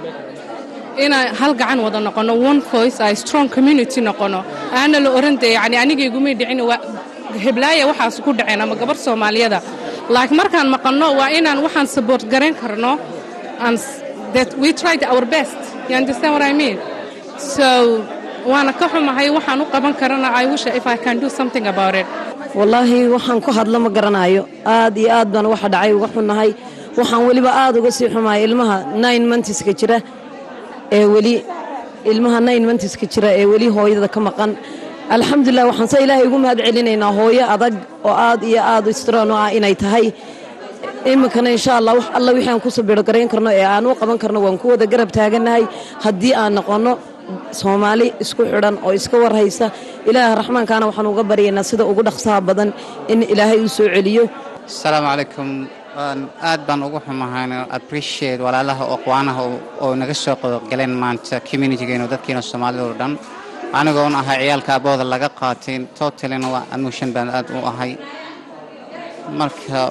inaan hal gacan wada noqono one voice ay strong community noqono aana la oran dee yacni anigaygumay dhicin waa heblaaya waxaas ku dhaceen ama gabar soomaaliyada laakiin markaan maqanno waa inaan waxaan support garayn karno and that we tried our best you understand what I mean so waana ka xumahay waxaan u qaban karana I wish if I can do something about it wallaahi waxaan ku hadlo ma garanayo aad iyo aad baan waxa dhacay uga xunnahay waxaan weliba aad uga sii xumahay ilmaha nine monthska jira ee weli ilmaha nine monthska jira ee weli hooyada ka maqan alxamdulilah waxaan se ilaahay ugu mahad celinaynaa hooyo adag oo aad iyo aad strong u ah inay tahay iminkana insha allah wax alla wixii aan ku sabiro garayn karno ee aan u qaban karno waan ku wada garab taagannahay haddii aan noqonno soomaali isku xidhan oo iska warhaysa ilaaha raxmaankaana waxaan uga baryaynaa sida ugu dhaqsaha badan in ilaahay uu soo celiyo asalaamu calaykum aad baan ugu xumahayn appreciate walaalaha oo aqwaanaha oo naga soo qaybgaleen maanta communitygeena dadkiina soomaalida oo dhan anigoon ahay ciyaalka abooda laga qaatay totalina waa emotion baan aad u ahay marka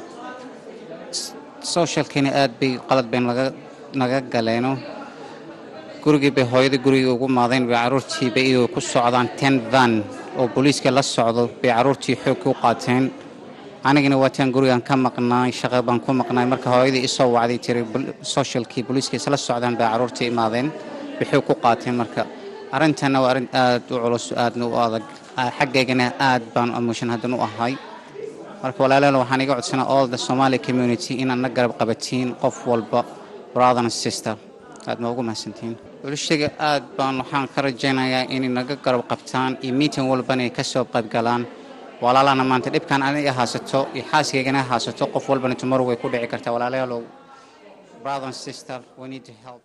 socialkiina aad bay qalad bay naga galeeno gurigii bay hooyadii gurigii ugu maadayn bay carruurtii bay iyagoo ku socdaan ten van oo booliiska la socdo bay carruurtii xoog ku qaateen anigana waataan gurigan ka maqnaay shaqa baan ku maqnaay marka hooyadii isoo wacday tiri socialkii booliiska isla socdaan bay carruurtii imaadeen bay xoog ku qaateen marka arrintanna waa arrin aad u culus aadna u adag xaggaygana aad baan emotion haddan u ahay marka walaalayaal waxaan iga codsanaa all the somali community inaad na garab qabatiin qof walba brother and sister aad ma ugu mahadsantihiin bulshada aad baan waxaan ka rajaynayaa inay naga garab qabtaan iyo meeting walbana ay ka soo qaybgalaan walaalahana maanta dhibkan aniga haasato iyo xaaskaygana haasato qof walbana tomorrow way ku dhici kartaa walaalayaalow brother and sister we need to help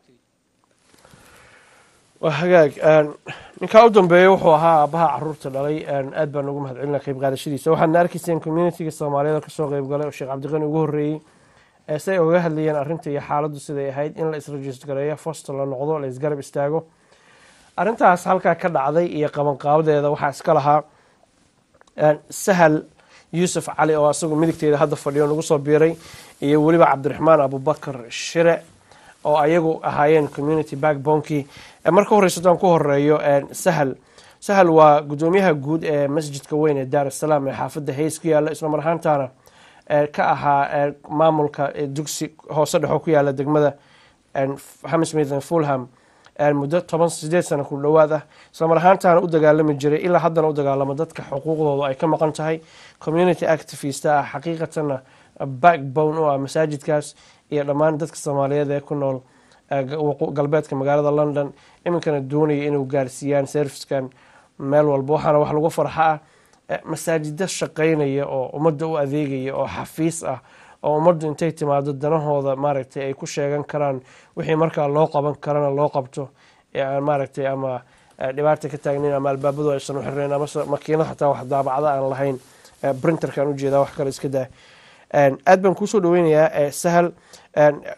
waa hagaag ninkaa u dambeeya wuxuu ahaa aabbaha caruurta dhalay aad baan ugu mahad celina qayb qaadashadiisa waxaadna arkayseen communitiga soomaaliyada kasoo qayb galay oo sheekh cabdiqani ugu horreeyey ee say uga hadlayeen arrinta iyo xaaladdu siday ahayd in la israjist gareeyo foster la noqdo la isgarab istaago arrintaas halkaa ka dhacday iyo qabanqaabadeeda waxaa iska lahaa sahal yuusuf cali oo asagu midigteeda hadda fadhiyo nagu soo biiray iyo weliba cabdiraxmaan abubakar shire oo ayagu ahaayeen community backbonekii marka horeysa haddaan ku horeeyo sahal sahal waa guddoomiyaha guud ee masjidka weyn ee daar asalaam ee xaafadda hays ku yaala isla mar ahaantaana ka ahaa maamulka dugsi hoose dhexoo ku yaala degmada hamsmith fulham muddo toban sideed sano ku dhowaad ah isla mar ahaantaana u dagaalami jiray ilaa haddana u dagaalamo dadka xuquuqdooda ay ka maqan tahay community activist ah xaqiiqatanna backbone u ah masaajidkaas iyo dhammaan dadka soomaaliyeed ee ku nool galbeedka magaalada london iminkana doonaya inuu gaarsiiyaan servicekan meel walba waxaana wax lagu farxa ah masaajida shaqaynaya oo ummadda u adeegaya oo xafiis ah oo ummaddu intay timaado danahooda maaragtay ay ku sheegan karaan wixii markaa loo qaban karana loo qabto ee aan maaragtay ama dhibaata ka taagnayn ama albaabadu aysan u xirnayn amase makiinad xataa wax daabacda aan lahayn printerkaan ujeedaa wax kale iska daa aad baan kuusoo dhaweynayaa sahal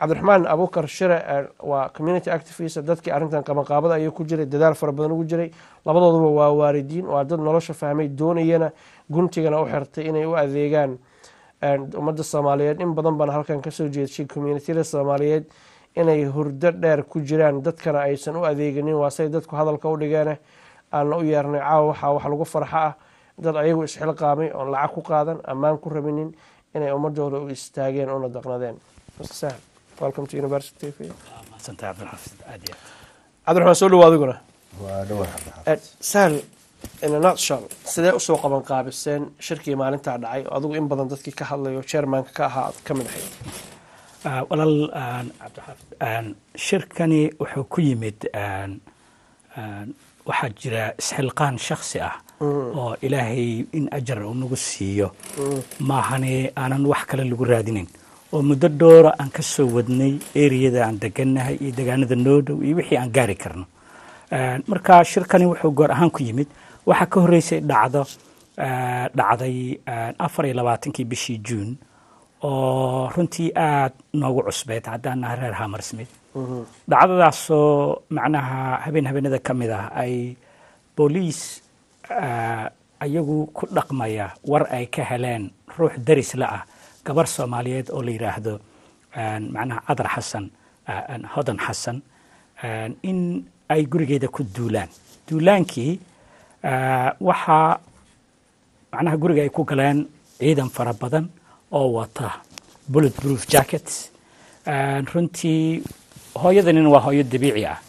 cabdiraxmaan abukar shire eh, waa community activist dadkii arrintan qabanqaabada ayuu ku jiray dadaal fara badan ugu jiray labadooduba waa waalidiin waa dad nolosha fahmay doonayana guntigana u xirtay inay u adeegaan eh, ummadda soomaaliyeed in badan baan halkan kasoo jeedshay communitiyada soomaaliyeed inay hurdo dheer ku jiraan dadkana aysan u adeeganin waa say dadku hadalka u dhigeene aanna u yeernay caawa waxaa wax lagu farxa ah dad ayagu isxilqaamay oon lacag ku qaadan ammaan ku rabinin inay ummadooda u istaageen una daqnadeen Mr. Sahel, welcome to University TV. mahadsantahay cabdilxafiid aad iyo cabdiraxmaan soo dhawaad adiguna waa dhawaa Eh, sahel in a nutshell sidee usoo qaban qaabiseen shirkii maalintaa dhacay oo adigu in badan dadkii ka hadlayo chairmanka ka ahaa aad ka mid ahayd Ah, walaal aan, cabdilxaafid aan, shirkani wuxuu ku yimid aan, aan, waxaa jira isxilqaan shakhsi ah Mm. oo ilaahay in ajar uu nagu siiyo Mm. maahane aanan wax kale lagu raadinin oo muddo dhoora aan ka soo wadnay eriyada aan degannahay iyo degaanada noo dhow iyo wixii aan gaari karno Aan, marka shirkani wuxuu goor ahaan ku yimid waxaa ka horreysay dhacdo ah, dhacday aan, afar iyo labaatankii bishii juun oo runtii aad noogu cusbeed haddaan nahay reer hamersmith dhacdadaasoo macnaha habeen habeenada ka mid ah ay booliis ah, ayagu ku dhaqmaya war ay ka heleen ruux daris la ah gabar soomaaliyeed oo la yidhaahdo aan, macnaha cadar xasan ah, aan, hodan xasan aan, in ay gurigeeda ku duulaan duulaankii ah, waxaa macnaha guriga ay ku galeen ciidan fara badan oo wata bullet proof jackets Aan, runtii hooyadanina waa hooyo dabiici ah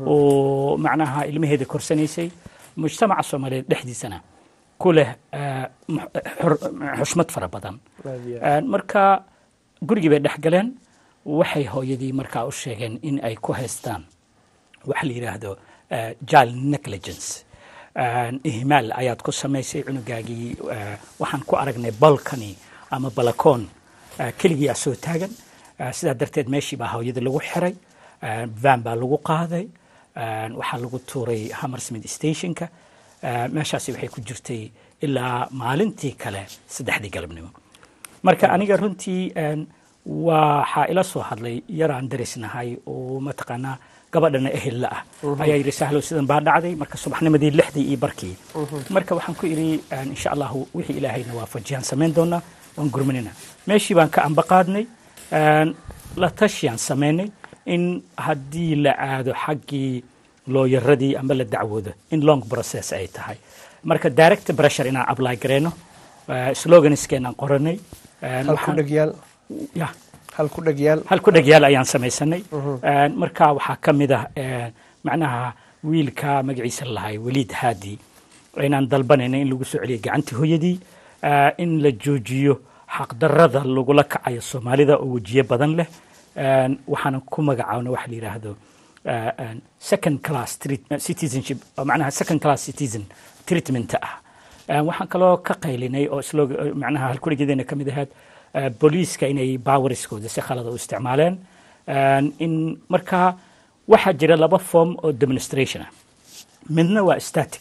oo macnaha ilmaheeda korsanaysay mujtamaca soomaaliyeed dhexdiisana ku leh ah, mu- xur- xushmad fara badan Aan, marka gurigii bay dhex galeen waxay hooyadii markaa u sheegeen in ay ku haystaan waxa la yidhaahdo ah, child negligence Aan, ihmaal ayaad ku samaysay cunugaagii ah, waxaan ku aragnay balkani ama balakoon ah, keligii aa soo taagan Ah, sidaa darteed meeshii baa hooyada lagu xiray Ah, van baa lagu qaaday Ah, waxaa lagu tuuray hammersmith stationka Ah, meeshaasi waxay ku jirtay ilaa maalintii kale saddexdii galabnimo marka aniga runtii een, waxaa ila soo hadlay yaraan darisnahay oo mataqaanaa gabadhana ehel la ah Mhm. ayaa yidhi sahlow sidan baa dhacday marka subaxnimadii lixdii iyo barkii Mhm. marka waxaan ku idhi een, insha allahu wixii ilaahayna waafajiyaan samayn doonaa waan gurmanina meeshii baan ka amba qaadnay een, la tashiyaan samaynay in haddii la aado xaggii looyaradii ama la dacwoodo in long process ay tahay marka direct pressure inaan apply gareyno eh, sloganiskeenaan qoranay een, hal ku waxaan- dhegyaal ya hal ku dhegyaal hal ku dhegyaal ayaan samaysanay Mhm. Een, marka waxaa ka mid ah een, macnaha wiilka magaciisa lahay waliid haadi inaan dalbanayna in lagu soo celiyo gacantii hooyadii ah, in la joojiyo xaqdarrada lagula kacayo soomaalida oo wejiyo badan leh Een, waxaanan ku magacaabna waxa la yidhaahdo ah, een, second class treat- citizenship oo macnaha second class citizen treatment ah Een, waxaan kaloo ka qaylinay oo slog- macnaha halkuligeedana ka mid ahayd ah, booliiska inay bawariskooda si khalada u isticmaaleen Een, in marka waxaa jira laba form oo demonstration ah midna waa static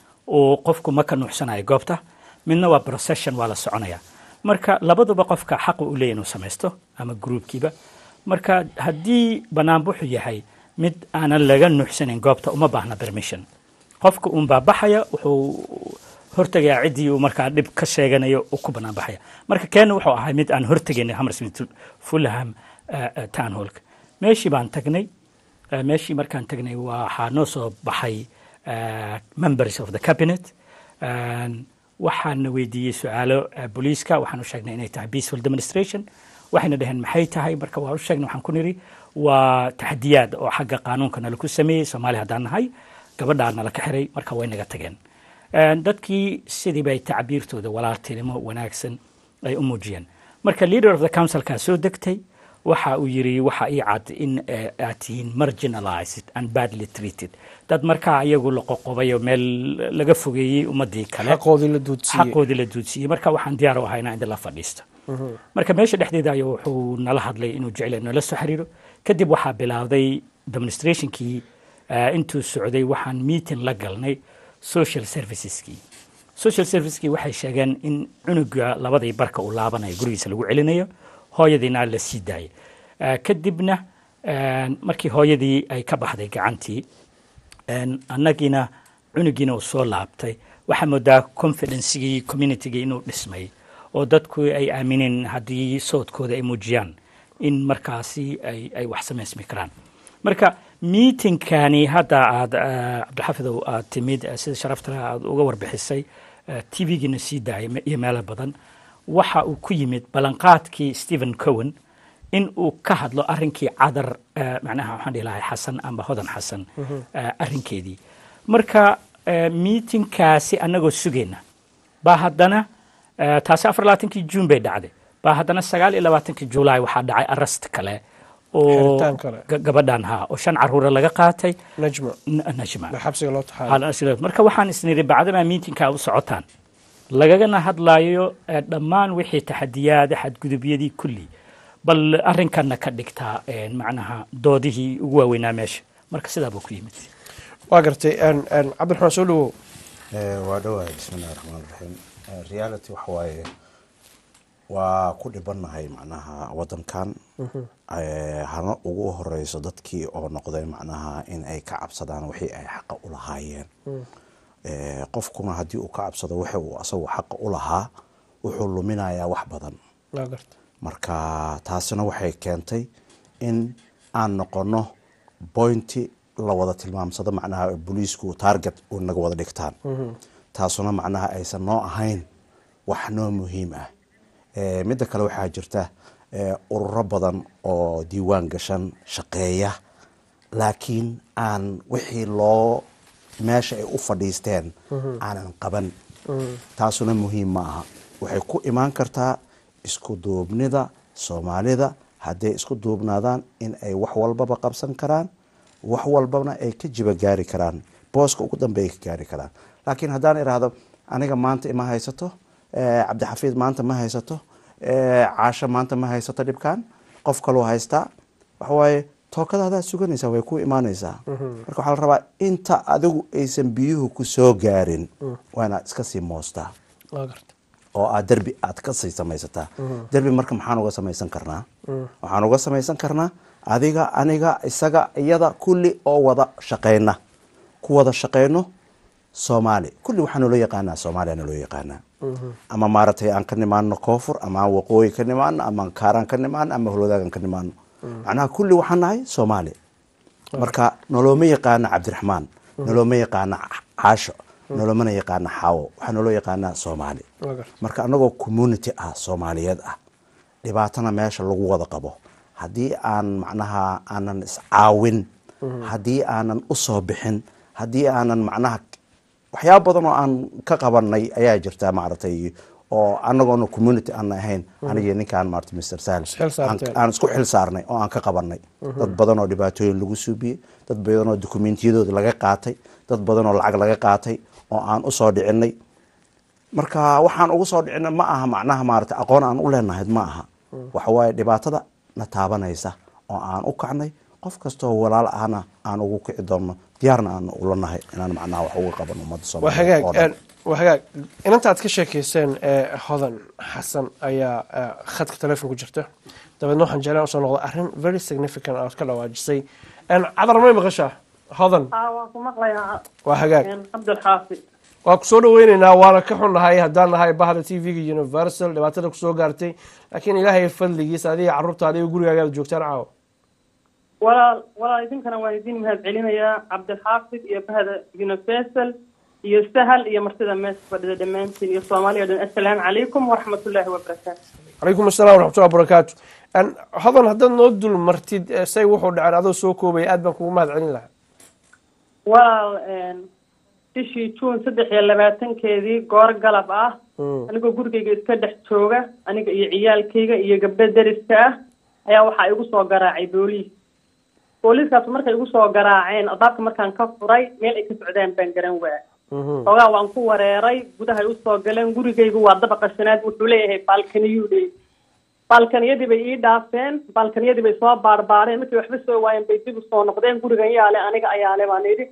oo qofku ma ka nuuxsanayo goobta midna waa procession waa la soconaya marka labaduba qofka xaqu u leeyahy inuu samaysto ama groupkiiba marka haddii banaanbuxu yahay mid aanan laga nuuxsanayn goobta uma baahna permission qofka uun baa baxaya wuxuu hortegayaa ciddii uu markaa dhib ka sheeganayo uu ku bannaan baxaya marka keena wuxuu ahay mid aan hortegaynay hammersmith fulham eh, eh, town hallka meeshii baan tagnay Eh, meeshii markaan tagnay waxaa noo soo baxay eh, members of the cabinet Een, waxaana weydiiyey su-aalo eh, booliiska waxaan u sheegnay inay tahay peaceful demonstration waxayna dhaheen maxay tahay marka waa u sheegnay waxaan ku nidhi waa taxadiyaad oo xagga qaanuunka nala ku sameeyey soomaali haddaan nahay gabadhaa nala ka xiray marka way naga tageen Een, dadkii sidii bay tacbiirtooda walaaltinimo wanaagsan ay u muujiyeen marka leader of the councilkaa soo degtay waxa uu yiri waxa ii cad in eh, aad tihiin marginalized and badly treated dad markaa iyagu la qoqobay oo meel laga fogeeyey ummadii kale xaqoodii la duudsiiyey xaqoodii la duudsiiyey marka waxaan diyaar u ahaa inaan idin la fadhiisto Mhm. marka meesha dhexdeeda ayuu wuxuu nala hadlay inuu jecel nala soo xiriiro kadib waxaa bilowday demonstrationkii eh, intuu socday waxaan meeting la galnay social serviceskii social servicekii waxay sheegeen in cunuga labadii barka uu laabanayo gurigiisa lagu celinayo hooyadiina la sii daayay Eh, kadibna een, markii hooyadii ay ka baxday gacantii een, annagiina cunugiina uu soo laabtay waxaa moodaa confidencegii communitygii inuu dhismay oo dadku ay aamineen haddii soodkooda ay muujiyaan in markaasi ay, ay wax samaysmi karaan marka miitinkani hadda aad eh, cabdixafidow aad timid eh, sida sharaftale aad uga warbixisay tvgiina sii daayay me- iyo meelo badan waxa uu ku yimid ballanqaadkii stephen cowen in uu ka hadlo arrinkii cadar eh, macnaha waxaan dhihi lahay xasan amba hodan xasan eh, arrinkeedii marka eh, miitinkaasi annagoo sugayna baa haddana eh, taasi afar labaatankii juun bay dhacday baa haddana sagaal iyo labaatankii julaay waxaa dhacay arrest kale oo Xiritaan kale. ga- gabadhan ha oo shan caruura laga qaatay najma N- najma la xabsiga loo taxaalo Hal- asiga- marka waxaan isniri bacdamaa miitinka u socotaan lagagana hadlayo eh, dhammaan wixii taxadiyaada xadgudubyadii kulli bal arrinkanna ka dhigtaa eh, macnaha doodihii ugu waaweynaa meesha marka sidaa buu ku yimid waa gartay een- een, cabdiraxmaan soo dhawow Eh, waa dhawahay bismillahi raxmaan raxiim Eh, reality waxa waaye waa ku dhibannahay macnaha wadankan Eh, hana ugu horeyso dadkii oo noqday macnaha in ay ka cabsadaan wixii ay xaqa u lahaayeen Eh, qofkuna haddii uu ka cabsado wixii uu asagu xaqa u lahaa wuxuu luminayaa wax badan waa gartay marka taasina waxay keentay in aan noqono bointi la wada tilmaamsado macnaha booliisku target u naga wada dhigtaan taasuna macnaha aysan noo ahayn wax noo muhiim ah Eh, midda kale waxaa jirta eh, ururo badan oo diiwaan gashan shaqeeya laakiin aan wixii loo meesha ay u fadhiisteen aanan qaban taasuna muhiim ma aha waxay ku imaan kartaa isku duubnida soomaalida hadday isku duubnaadaan in ay wax walbaba qabsan karaan wax walbana ay ka jiba gaari karaan booska ugu dambeey ka gaari karaan laakiin haddaan idhaahdo aniga maanta ima haysato eh, cabdixafiid maanta ma haysato eh, caasho maanta ma haysato dhibkan qof kaloo haystaa waxawaaye tookadaadaa suganaysaa way ku imaanaysaa marka waxaa la rabaa inta adigu aysan biyuhu ku soo gaarin waa inaad iska sii moostaa waa gartay oo aad derbi aad ka sii samaysataa derbi marka maxaan uga samaysan karnaa waxaan uga samaysan karnaa adiga aniga isaga iyada kulli oo wada shaqayna ku wada shaqayno soomaali kulli waxaa naloo yaqaanaa soomaaliya naloo yaqaanaa ama maaragtay aan ka nimaano koonfur ama aan waqooyi ka nimaano ama aan kaaraan ka nimaano ama holwadaagan ka nimaano macnaha kulli waxaan nahay soomaali marka nolooma yaqaana cabdiraxmaan nolooma yaqaana caasho nolomana yaqaana xaawo waxaa naloo yaqaanaa soomaali waa gartay marka anagoo community ah soomaaliyeed ah dhibaatana meesha lagu wada qabo haddii aan macnaha aanan iscaawin haddii aanan u soo bixin haddii aanan macnaha waxyaaba badan oo aan ka qabanay ayaa jirta maaragtay oo anagoona community aan ahayn anigii ninkaan maarata mr sahel Xil saarteen. aan- aan isku xil saarnay oo aan ka qabanay dad badan oo dhibaatooyin lagu suubiyey dad badan oo dokumentiyadooda laga qaatay dad badan oo lacag laga qaatay oo aan usoo dhicinay marka waxaan ugu soo dhicina ma aha macnaha maarata aqoon aan u leenahay ma aha waxa waaye dhibaatada na taabanaysa oo aan u kacnay qof kastoo walaal ahna aan ugu kici doonno diyaarna aan ula nahay inaan macnaha wax uga qaban ummadda waa hagaag soomaaliyeed oo dhan. een, waa hagaag inanta aad ka sheekeyseen ee hodan xasan ayaa eh, khadka telefoon ku jirta dabeedna waxaan jeclaan usoo noqda arrin very significant aad ka dhawaajisay Een, cadar may maqashaa hodan haa waan ku maqlayaa waa hagaag cabdilxaafi waa ku soo dhaweyneynaa waana ka xunnahay haddaan nahay bahda t v-ga universal dhibaatada kusoo gaartay laakiin ilaahay fadligiisa adiga carruurta adiga gurigaaga aad joogtaan caawa walaal walaal idinkana waan idin mahad celinayaa cabdilxaafid iyo bahda universal iyo sahal iyo martida meesha fadhida dhammaantiin iyo soomaaliya o dhan assalaamu calaykum waraxmatullaahi wabarakaatu calaykum assalam waraxmatullahi wabarakaatu Een, hodan haddaad noo dul martid eh, say wuxuu dhaceen adoo soo koobaya aad baan kugu mahad celin lahaa walaal bishii juun saddex iyo labaatankeedii goor galab ah anigoo gurigayga iska dhex jooga aniga iyo ciyaalkayga iyo gabdho deriska ah ayaa waxaa igu soo garaacay booliis booliiskaas markay igu soo garaaceen albaabka markaan ka furay meel ay ka socdaan baan garan waa xoogaa waan ku wareeray gudahay usoo galeen gurigaygu waa dabaqa shanaad wuxuu leeyahay baalkaniyuu leeyahay baalkaniyadii bay ii dhaafeen baalkaniyadii bay soo baarbaareen markay waxba soo waayeen bay dib usoo noqdeen gurigan yaale aniga ayaale baan idhi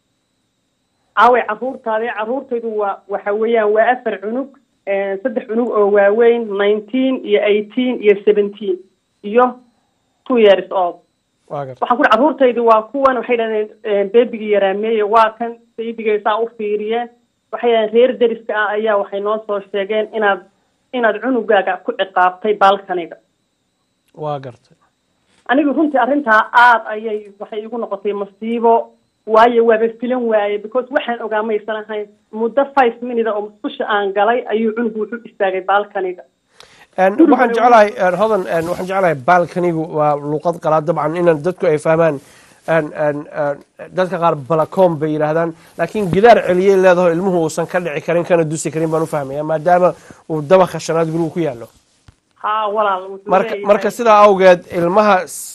caaway caruurtaadi caruurtaydu waa waxa weeyaan waa afar cunug saddex cunug oo waaweyn nineteen iyo eighteen iyo seventeen iyo two years old waa garta waxaan ku ihi carruurtaydi waa kuwan waxay dhahdeen beebigii yaraameeye waa kan beebigay saa u fiiriyeen waxay dhahdeen reer deriska ah ayaa waxay noo soo sheegeen inaad inaad cunugaaga ku ciqaabtay baalkaniga waa gartay anigu runtii arrintaa aad ayay waxay igu noqotay masiibo waayo waaba filan waaye because waxaan ogaa maysan ahayn muddo five minute oo musqusha aan galay ayuu cunugu wuxuu istaagay baalkaniga Een, waxaan jeclahay een, hodan een, waxaan jeclahay baalkanigu waa luuqad qalaad dabcan inaan dadku ay fahmaan een, een, een, dadka qaar balacoom bay yidhaahdaan laakiin gidaar celiyay leedaho ilmuhu uusan ka dhici karin kana dusi karin baan u fahmaya maadaama uu dabaqa shanaad gurigu ku yaallo haa walaal wuxuu marka leeyahay- marka sidaa awgeed ilmaha s-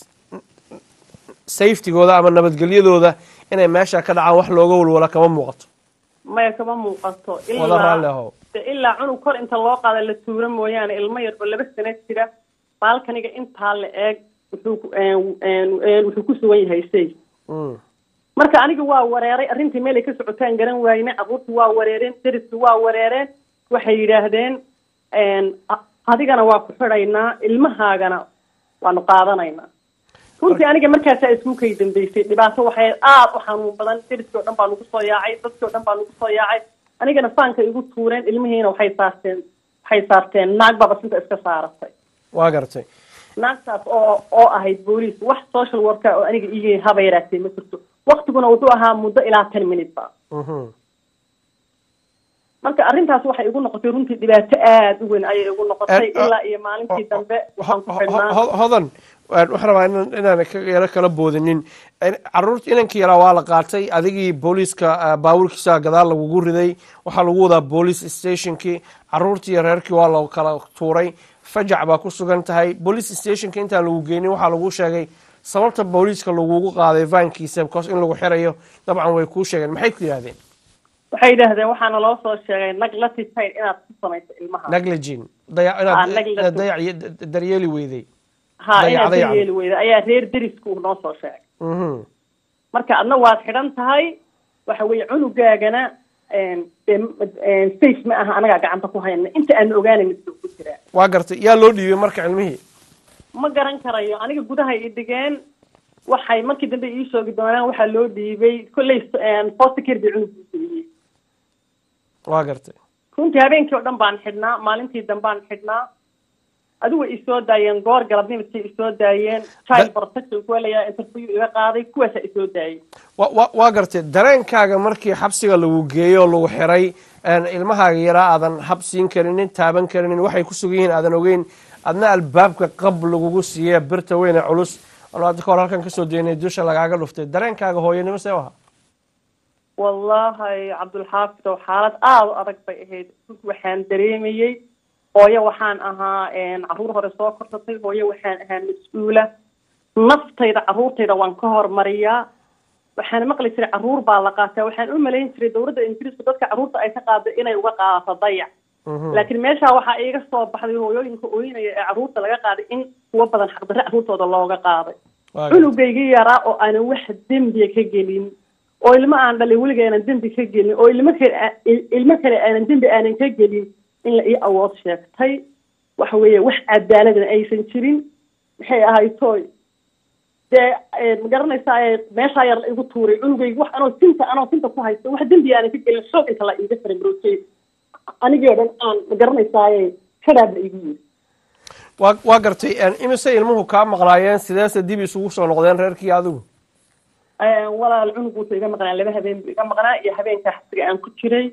safetygooda ama nabadgelyadooda inay meesha ka dhacaan wax looga walwala kama muuqato maya kama muuqato wada raalli ilaa ahow de ilaa cunug kor inta loo qaada la tuuro mooyaane ilmo yar oo laba sano jira baalkaniga intaa la eeg wuxuu ku- een- een- een wuxuu ku sugan yahay say Mm. marka aniga waa wareeray arrintii meelay ka socotaan garan waayne carruurtii waa wareereen deriskii waa wareereen waxay yidhaahdeen een, a- adigana waa ku xidhaynaa ilmahaagana waanu qaadanaynaa runtii aniga markaasaa isku kay dambeysay dhibaato waxay aad u xanuun badan deriskii oo dhan baa nagu soo yaacay dadkii oo dhan baa nagu soo yaacay anigana faanka igu tuureen ilmihiina waxay saarteen waxay saarteen naag baba sinta iska saaratay waa gartay naagtaas oo oo ahayd booliis wax social worker oo aniga ii haba yaraatay ma jirto waktiguna wuxuu ahaa muddo ilaa ten minute ba Mhm. marka arrintaas waxay igu noqotay runtii dhibaato aad u weyn ayay igu noqotay Eh, eh, ilaa iyo maalintii dambe waxaan ku Ho- xidhnaa ho- hodan waan- waxaan rabaa inaan inaan ka yaro kala boodinin In- caruurta inankii yaraa waa la qaatay adigii booliiska ah, baabuurkiisa gadaal lagugu riday waxaa lagu wadaa police stationkii caruurtii iyo reerkii waa la kala tuuray fajac baa ku sugan tahay police stationka intaan lagu geynin waxaa lagu sheegay sababta booliiska lagugu qaaday vaankiisa because in lagu xirayo dabcan way kuu sheegeen maxay ku yidhahdeen waxay yidhaahdeen waxaana loo soo sheegay nag la tifayn inaad ku samayso ilmaha negligin dayac Ah, inaad negligent. inaad dayac iyo d- daryeeli weyday ha inaad dayacday ka yeeli weyda ayaa reer derisku uu noo soo sheegay Mhm. marka adna waad xidhan tahay waxa weeye cunugaagana een, dee, een, safe ma aha anagaa gacanta ku hayna inta aan ogaanay mid ku jiraa waa gartay yaa loo dhiibay marka cilmihii ma garan karayo aniga gudaha i dhigeen waxay markii dambe ii sheegi doonaan waxaa loo dhiibay kolley foster care bay cunug siiyey waa gartay runtii habeenkii oo dhan baan xidhnaa maalintii dambaan xidhnaa adigu way isoo daayeen goor galabnimadkay isoo daayeen child protection kuwa layaa interview iga qaaday kuwaasaa isoo daayay wa- wa- waa gartay dareenkaaga markii xabsiga lagu geeyo oo lagu xiray een, ilmahaaga yaraa aadan hab siin karinin taaban karinin waxay ku sugan yihiin aadan ogeyn adna albaabka qab lagugu siiye birta weyne culus anu hadda ka hor halkan kasoo deynay dusha lagaaga dhuftay dareenkaaga hooyanimo see u ahaa wallahi cabdulxaafid oo xaalad aada u adag bay ahayd runtii waxaan dareemayey hooyo waxaan ahaa een, carruur hore soo korsatay hooyo waxaan ahaa mas-uula naftayda carruurtayda waan ka hormariyaa waxaan maqli jiray carruur baa la qaataa waxaan u malayn jiray dowladda ingiriisku dadka carruurta ay ka qaado inay uga qaadato dayac laakiin meesha waxaa iiga soo baxday hooyooyinka ooyinaya ee carruurta laga qaaday in kuwa badan xaqdarre carruurtooda looga qaaday cunugaygii yaraa oo aanan wax dembiya ka gelin oo ilmo aan dhalin weliga aanan dembi ka gelin oo ilmo kale aa- il- ilmo kale aanan dembi aanan ka gelin in la ii awood sheegtay waxa weeye wax cadaaladna aysan jirin maxay ahayd tooy dee eh, ma garanaysaa ee meeshaa yar la igu tuuray cunugayga wax anoo sinta anoo sinta ku haysto wax dembi aanan ka gelin xoog inta la iiga faramaroojay anigii oo dhan aan ma garanaysaaye kadhaab la igu yiri waa waa gartay een, imise ilmuhu kaa maqnaayeen sideese dib isugu soo noqdeen reerkii adigu Eh, walaal cunug wuxuu iga maqnaa laba habeen buu iga maqnaa iyo habeenka xabsiga aan ku jiray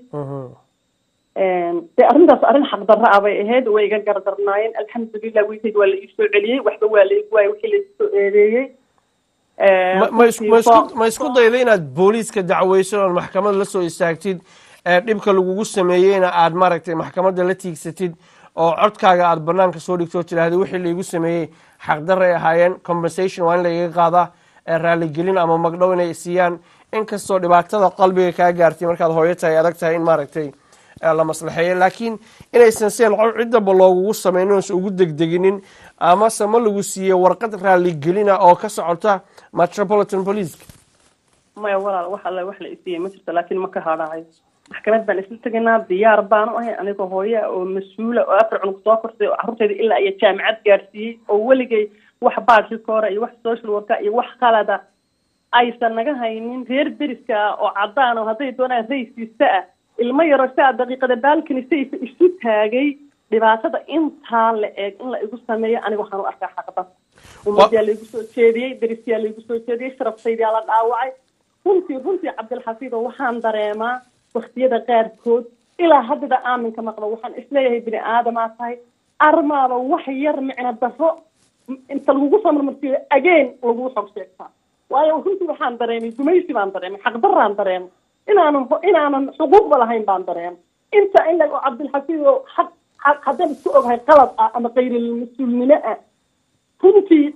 dee arrintaas arrin xaqdarra ah bay ahayd way iga gardarnaayeen alxamdulilah wiilkayga waa la ii soo celiyey waxba waa la igu waayey wixii la isoo eedeeyey Eh, ma- ma isku- ma runtii isku- ma isku dayday inaad booliiska dacweyso ood maxkamad la soo istaagtid ee dhibka lagugu sameeyeyna aad maaragtay maxkamadda la tiigsatid oo codkaaga aad banaanka soo dhigto oo tidhaahda wixii laigu sameeyey xaqdarray ahaayeen compensation waa in laiga qaadaa ee raaligelin ama magdhow inay siiyaan inkastoo dhibaatada qalbiga kaa gaartay markaad hooyo tahay adag tahay in maaragtay ee la maslaxeeyo laakiin inaysan seen cod ciddaba loogugu sameynin oosan ugu degdeginin amase ma lagu siiye warqad raaligelina oo ka socota metropolitan policeka maya walaal wax alle wax la isiiyey ma jirto laakiin ma ka hadhaayo maxkamad baan isla tegaynaa diyaar baan u ahay anigoo hooyo ah oo mas-uula oo afar cunug soo korsay oo carruurtayda ilaa iyo jaamacad gaarsiiyey oo weligay wax baadhka hore iyo wax social worka iyo wax qalada aysan naga haynin reer deriska ah oo cadaan oo hadday doonaan raysiista ah ilmo yaro saa daqiiqada baalkani sayfa isu taagay dhibaatada intaa la eeg in la igu sameeyo aniga waxaan u arkaa xaqda ummadyaa laigu soo jeediyey derisyaa laigu soo jeediyey sharaftaydaa la dhaawacay runtii runtii cabdilxafiid oo waxaan dareemaa waktiyada qaarkood ilaa haddada aaminka maqlo waxaan isleeyahay bini aadamaa tahay armaaba wax yar micno darro inta lagugu soo marmarsiiyo ageen lagu xog sheegtaa waayo runtii waxaan dareemay gumaysi baan dareemay xaqdaraan dareemay inaanan inaanan xuquuqba lahayn baan dareemay inta in la cabdilxafiid oo xaq haddaan isku ogahay qalad ah ama qayrilmas-uulnimo ah runtii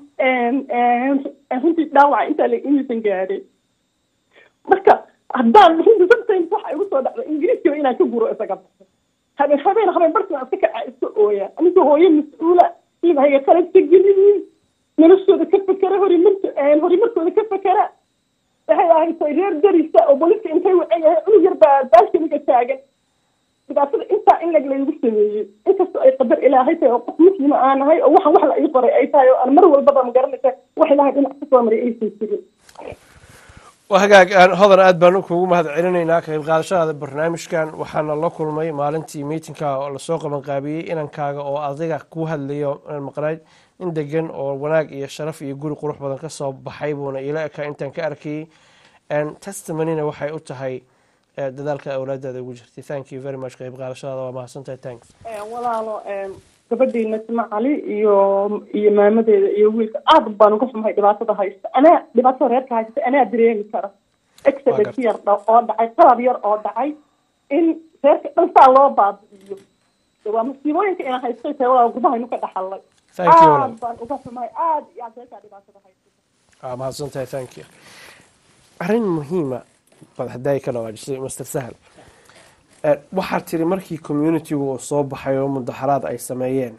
runtii dhaawaca intaa la imisan gaadhay marka haddaan runtii sometimes waxa igu soo dhacda ingiriiskiba inaan ka guro isaga baxo habeen habeen habeen barkian iska kaca iska ooya aniga hooyo mas-uula ilmahayga qaladka geliyin noloshooda ka fekera horimarka horimarkooda ka fekera waxay ahayd reer darisa oo booliska intay wacay yahay cunug yar baa baalkaniga taagan dhibaatada intaa in lag laygu sameeyey inkastoo ay qadar ilaahay tahay oo qof muslima aan ahay oo waxan wax la ii qoray ay tahay oo aan mar walbaba magaranaysa wax ilaahay dhinac ka soo maray aysan jirin waa hagaag hodan aad baan kuugu mahad celinaynaa ka qayb qaadashadaada barnaamijkan waxaana la kulmay maalintii miitinka oo lasoo qabanqaabiyey inankaaga oo adiga ku hadlayo maqnayd in degan oo wanaag iyo sharaf iyo guri qurux badan ka soo baxay buuna ila ekaa intaan ka arkayey testimonina waxay u tahay dadaalka awlaadaada ugu jirtay thank you very much qayb qaadashadaada waa mahadsantahay thanks walaalo gabadhiina sima cali iyo iyo maamadeeda iyo wiilka aad baan uga xumahay dhibaatada haysta anaa dhibaatada reerka haysta anaa dareemi kara exodus yar oo dhacay qalab yar oo dhacay in reerka dhan saa loo baabi'iyo waa masiibooyinka ina haystay tahay walaa gurdahaynu ka dhaxalay aad baan uga xumahay aad iyo aad reerkaa dhibaatada haysta waa mahadsantahay thank you arrin muhiima bad hadday ka dhawaajisay master sahal waxaad tiri markii communitigu uu soo baxay oo mudaxaraad ay sameeyeen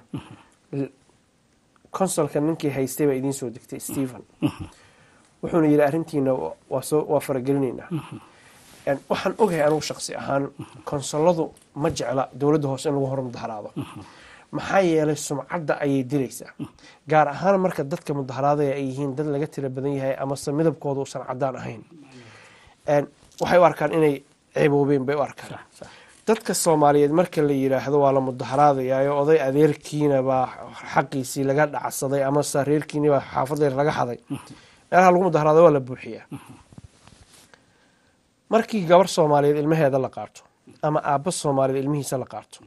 consolka ninkii haystay baa idiin soo degtay stephen wuxuuna yidhi arrintiina waa faragelinaynaa waxaan ogahay anigu shaqsi ahaan konsoladu ma jecla dowladda hoose in lagu hor mudaxaraado maxaa yeelay sumcadda ayay dilaysaa gaar ahaan marka dadka mudaxaraadaya ay yihiin dad laga tira badan yahay amase midabkooda uusan cadaan ahayn waxay u arkaan inay ceeboobeen bay u arkaan dadka soomaaliyeed marka la yidhaahdo waa la mudaxaraadayaayo oday adeerkiina baa xaqiisii laga dhacsaday amase reerkiini baa xaafadayr laga xaday meelaha lagu mudaxaraado waa la buuxiyaa markii gabar soomaaliyeed ilmaheeda la qaato ama aabba soomaaliyeed ilmihiisa la qaato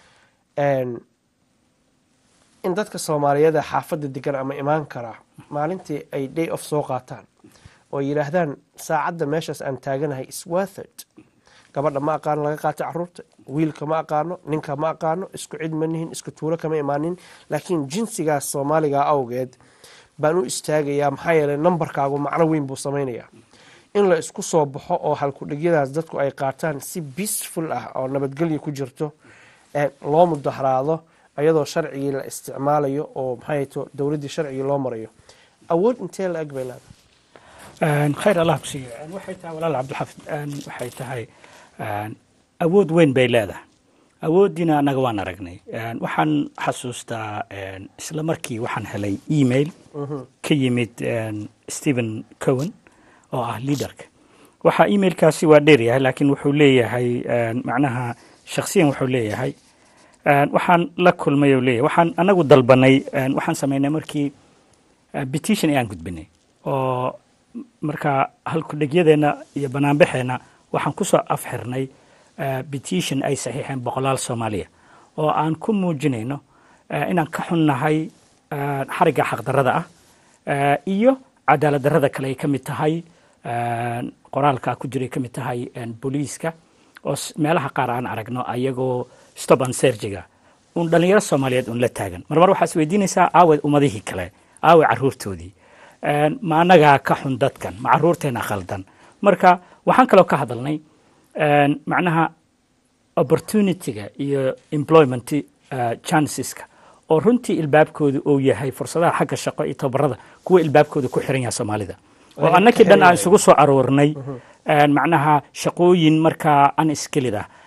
in dadka soomaaliyeed ee xaafadda degan ama imaan karaa maalintii ay day of soo qaataan oo yidhaahdaan saacadda meeshaas aan taaganahay iswathard gabadha ma aqaano laga qaatay caruurta wiilka ma aqaano ninka ma aqaano isku cid ma nihin isku tuulo kama imaanin laakiin jinsigaas soomaaliga awgeed baan u istaagayaa maxaa yeelay nambarkaagu macno weyn buu samaynayaa in la isku soo baxo oo halkudhigyadaas dadku ay qaataan si peaceful ah oo nabadgelya ku jirto loo mudaxraado ayadoo sharcigii la isticmaalayo oo maxayto dowladdii sharcigii loo marayo awood intee la eg bay leedahay khayr allah ku siiyo waxay tahay walaal cabdilxafid waxay tahay awood weyn bay leedahay awooddiina annaga waan aragnay waxaan xasuustaa isla markii waxaan helay email ka yimid stephen cowen oo ah leaderka waxaa emailkaasi waa dheer yahay laakiin wuxuu leeyahay macnaha shakhsiyan wuxuu leeyahay waxaan la kulmay oo leeyahay waxaan anagu dalbanay waxaan samaynay markii petition ayaan gudbinay oo marka halkudhegyadeenna iyo banaanbaxeenna waxaan ku soo afxirnay petition ay saxiixeen boqolaal soomaaliya oo aan ku muujinayno inaan ka xunnahay xarigga xaqdarrada ah iyo cadaalad darrada kale ay ka mid tahay qoraalka ku jiray ka mid tahay booliiska oo meelaha qaar aan aragno ayagoo stop and sergiga uun dhallinyaro soomaaliyeed uun la taagan marmar waxaa is weydiinaysaa aawe ummadihii kale aawe carruurtoodii ma annagaa ka xun dadkan ma carruurteena khaldan marka waxaan kaloo ka hadalnay macnaha opportunityga iyo employment chanceska oo runtii ilbaabkooda uu yahay fursadaha xagga shaqo iyo tababarada kuwa ilbaabkooda ku xiran yaha soomaalida oo annakii dhan aan isugu soo aroornay macnaha shaqooyin markaa unskilled ah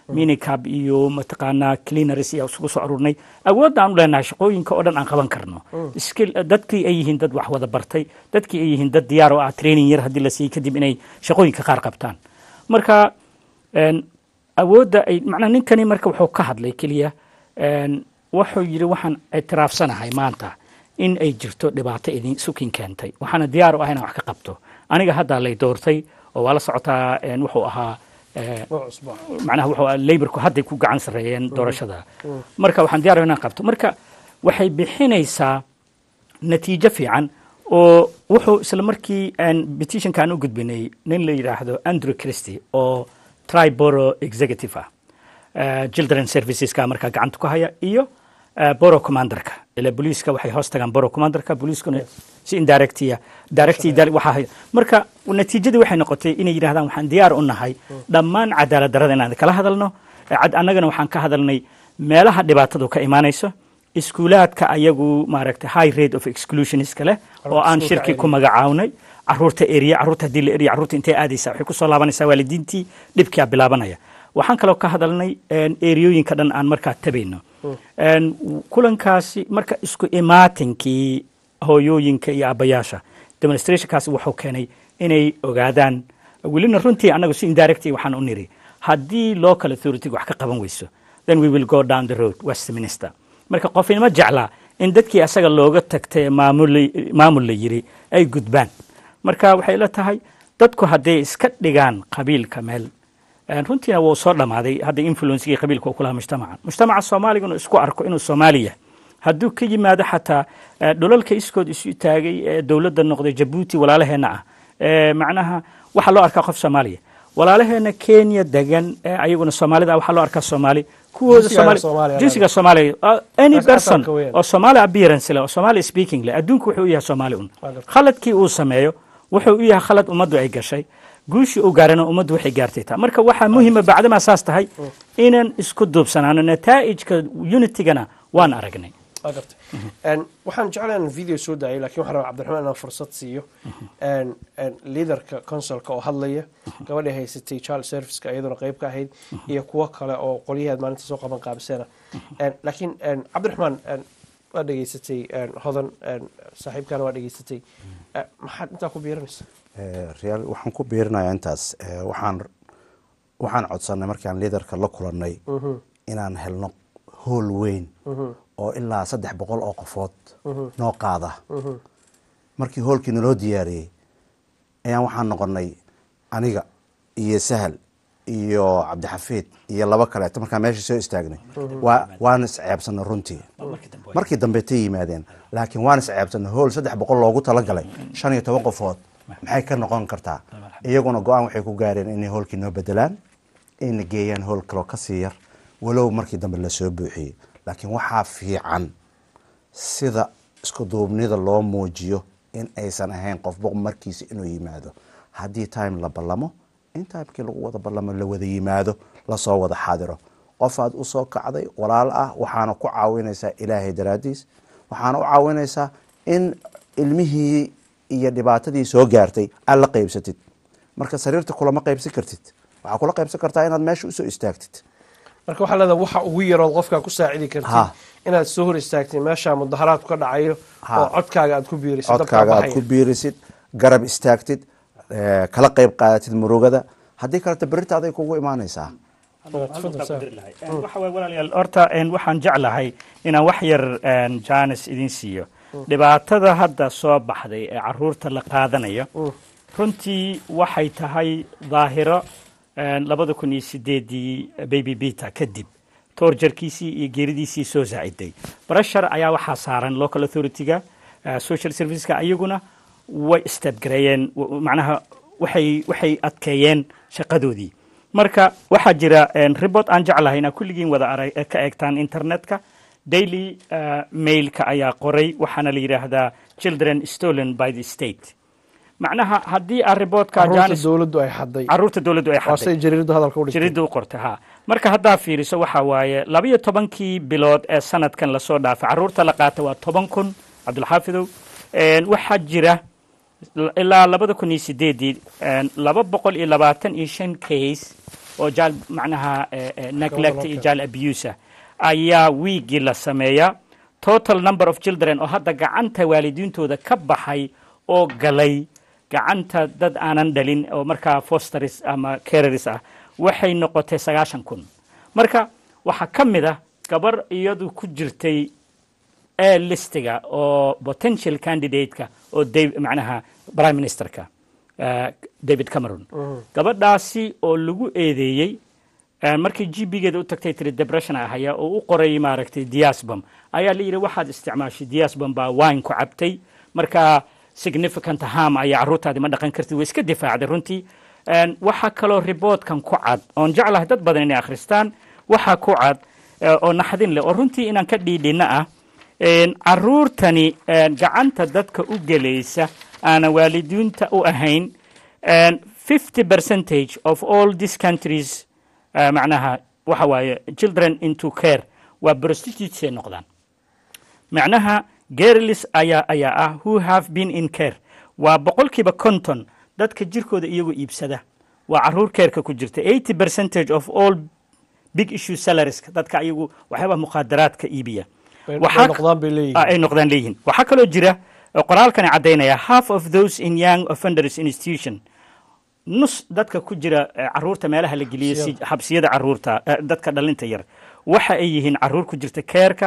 minicab iyo mataqaanaa cleaners iyo isugu soo aruurnay awoodda aan u leenahay shaqooyinka oo dhan aan qaban karno skill dadkii ay yihiin dad wax wada bartay dadkii ay yihiin dad diyaar oo ah training yar haddii la siiyey kadib inay shaqooyinka qaar qabtaan marka een, awoodda ay macnaa ninkani marka wuxuu ka hadlay keliya een, wuxuu yidhi waxaan ictiraafsanahay maanta in ay jirto dhibaato idin sukin keentay waxaana diyaar u ah inaan wax ka qabto aniga haddaa lay doortay oo waa la socotaa een, wuxuu ahaa ee, macnaha wuxuu ahaa laborku hadday ku gacan sarreeyeen doorashada marka waxaan diyaar u inaan qabto marka waxay bixinaysaa natiijo fiican oo wuxuu isla markii aan petitionka aan u gudbinay nin la yidhaahdo andrew christie oo triboro executive ah eh, children serviceska markaa gacanta ku haya iyo eh, boro commanderka ila booliiska waxay hoos tagaan boro commanderka booliiskuna si indirectia directi waxaa haya marka natiijadii waxay noqotay inay yidhahdaan waxaan diyaar u nahay dhammaan cadaalad darrada inaan kala hadalno Eh, cad- annagana waxaan ka hadalnay meelaha dhibaatadu ka imaanayso iskuulaadka ayagu maaragtay high rate of exclusioniska leh oo aan iskuulka shirki ku area. magacawnay caruurta eriya caruurta haddii la eriya caruurta intay aadaysaa waxay kusoo laabanaysaa waalidiintii dhibkaa bilaabanaya waxaan kaloo ka hadalnay een, eriyooyinka dhan aan markaa tabayno Een, kulankaasi marka isku imaatinkii hooyooyinka iyo aabbayaasha demonstrationkaasi wuxuu keenay inay ogaadaan welina runtii annagu si indirecti waxaan u niri haddii local authority wax ka qaban weyso then we will go down the road westminster marka qofinimo jeclaa in dadkii asaga looga tagtay maamul maamul la yiri ay gudbaan marka waxay la tahay dadku hadday iska dhigaan qabiilka meel een, runtiina wuu soo dhammaaday hadda influencegii qabiilka uu ku lahaa mujtamaca mujtamaca soomaaliga inuu isku arko inuu soomaali yahay hadduu ka yimaado xataa eh, dhulalka iskood isu taagay ee dowladda noqday jabuuti walaalaheenna ah ee macnaha waxaa loo arkaa qof soomaaliya walaalaheena kenya degan ee ayaguna soomaalida ah waxaa loo arkaa soomaali kuwooda Jinsigaaga Soomaali- Soomaaliya jinsiga soomaaliya uh, any As- person asalka weeyaan. oo soomaali appearance leh oo soomaali speaking leh adduunku wuxuu u yahay soomaali un khaladkii uu sameeyo wuxuu u yahay khalad ummaddu ay gashay guushii uu gaarana ummaddu waxay gaartay taa marka waxaa muhima bacdamaa saas tahay inaan isku duubsanaano nataa'ijka unitigana waan aragnay Waa gartay. Een, waxaan jeclahay inaan video soo daayay laakiin waxaan rabaa cabdiraxmaan inaan fursad siiyo Een, een, leaderka consulka oo hadlaya gabadha haysatay child serviceka iyaduna qayb ka ahayd iyo kuwo kale oo qolyaheed maalinta soo qaban qaabisana Een, laakiin een, cabdiraxmaan een, waa dhegaysatay een, hodan een, saaxiibkana waa dhegaysatay Eh, maxaad intaa ku biiranaysa Eh, real waxaan ku biirinayaa intaas Eh, waxaan waxaan codsanay markaan liidarka la kulannay Mhm. inaan helno hool weyn Mhm. oo ilaa saddex boqol oo qofood Mhm. noo qaada Mhm. markii hoolkii naloo diyaariyey ayaan waxaan noqonay aniga iyo sahal iyo cabdixafiid iyo laba kaleeto markaan meesha soo istaagnay Mhm. waa waan isceebsanay runtii markii dambe tay yimaadeen laakiin waan isceebsanay hool saddex boqol loogu talagalay shan iyo toban qofood maxay ka noqon kartaa iyaguna go-aan waxay ku gaareen inay hoolkii noo bedelaan ayna geeyaan hool kaloo kasii yar walow markii dambe lasoo buuxiyey laakiin waxaa fiican sida isku duubnida loo muujiyo in aysan ahayn qofba markiisa inuu yimaado haddii time la ballamo in timekii lagu wada ballamo la wada yimaado lasoo wada xaadiro qofaad usoo kacday walaal ah waxaana ku caawinaysaa ilaahay daraadiis waxaana u caawinaysaa in ilmihii iyo dhibaatadii soo gaartay aad la qaybsatid marka sariirta kulama qaybsan kartid waxaa kula qaybsan kartaa inaad meesha usoo istaagtid marka waxaa leedahay waxa ugu yarood qofkaa ku saacidi kartid Ha. inaad soo hor istaagtay meesha mudaharaadku ka dhacayo Ha. oo codkaaga aad ku biiriso dabkaa codkaaga aad baxaya. ku biirisid garab istaagtid eh, kala qayb qaadatid murugada haddii kaleta berita aday kugu imaanaysaa waxa waay walaalayaal horta een, waxaan jeclahay inaan wax yar een, jaanis idin siiyo dhibaatada hadda soo baxday ee caruurta la qaadanayo runtii waxay tahay daahiro een, labada kun iyo sideedii baby bita kadib toorjarkiisii iyo geeridiisii soo saaciday breshar ayaa waxaa saaran local authority-ga eh, social serviceska ayaguna way stepgareeyeen w- macnaha waxay waxay adkeeyeen shaqadoodii marka waxaa jira een, report aan jeclahay inaa kulligiin wada arag eh, ka eegtaan internetka daily eh, mailka ayaa qoray waxaana la yidhaahdaa children stolen by the state macnaha haddii aan reportka caruurta Janice- dowladdu ay xaday caruurta dowladdu ay waa xaday say jariiradu hadalka u dhigtay jariidda u qortay ha marka haddaa fiiriso waxaa waaye labayo tobankii bilood ee sanadkan lasoo dhaafay caruurta la qaata waa toban kun cabdulxaafidow Een, waxaa jira l- ilaa labada kun iyo sideedii een, laba boqol iyo labaatan iyo shan case oo jaal macnaha eh, eh, neglect iyo jaal abuse ah ayaa wiigii la sameeyaa total number of children oo hadda gacanta waalidiintooda ka baxay oo galay gacanta dad aanan dhalin oo markaa fosteris ama careris ah waxay noqotay sagaashan kun marka waxaa ka mid ah gabar iyadu ku jirtay ee listiga oo potential candidate-ka oo Dave- macnaha prime ministerka eh, david cameron gabadhaasi oo lagu eedeeyey eh, markii gb-geeda u tagtay tiri depression ahaya oo u qoray maaragtay diasbom ayaa la yidhi waxaad isticmaashay diasbom baa wine ku cabtay marka significant harm ayaa carruurtaadi ma dhaqan kartid way iska difaacday runtii En, waxaa kaloo riboodkan ku cad oon jeclahay dad badan inay akhristaan waxaa ku cad eh, oo naxdin leh oo runtii inaan ka dhiidhina ah En, carruurtani en, gacanta dadka u gelaysa aanan waalidiinta u ahayn en, 50 percentage of all these countries uh, macnaha waxa waaye children into care waa prostitutes ay noqdaan macnaha girls ayaa ayaa ah who have been in care waa boqolkiiba konton dadka jirkooda iyagoo iibsada waa caruur keerka ku jirta 80 percentage of all big issue salariska dadka iyagu waxyaabaha muqaadaraadka iibiya Bay- Waxaa- bay noqdaan bay leeyihiin. Ah, ay noqdaan leeyihiin waxaa kaloo jira oo qoraalkani caddaynaya half of those in young offenders institution nus dadka ku jira eh, caruurta meelaha la geliyo si xabsiyada caruurta eh, dadka dhalinta yar waxa ay yihiin caruur ku jirta keerka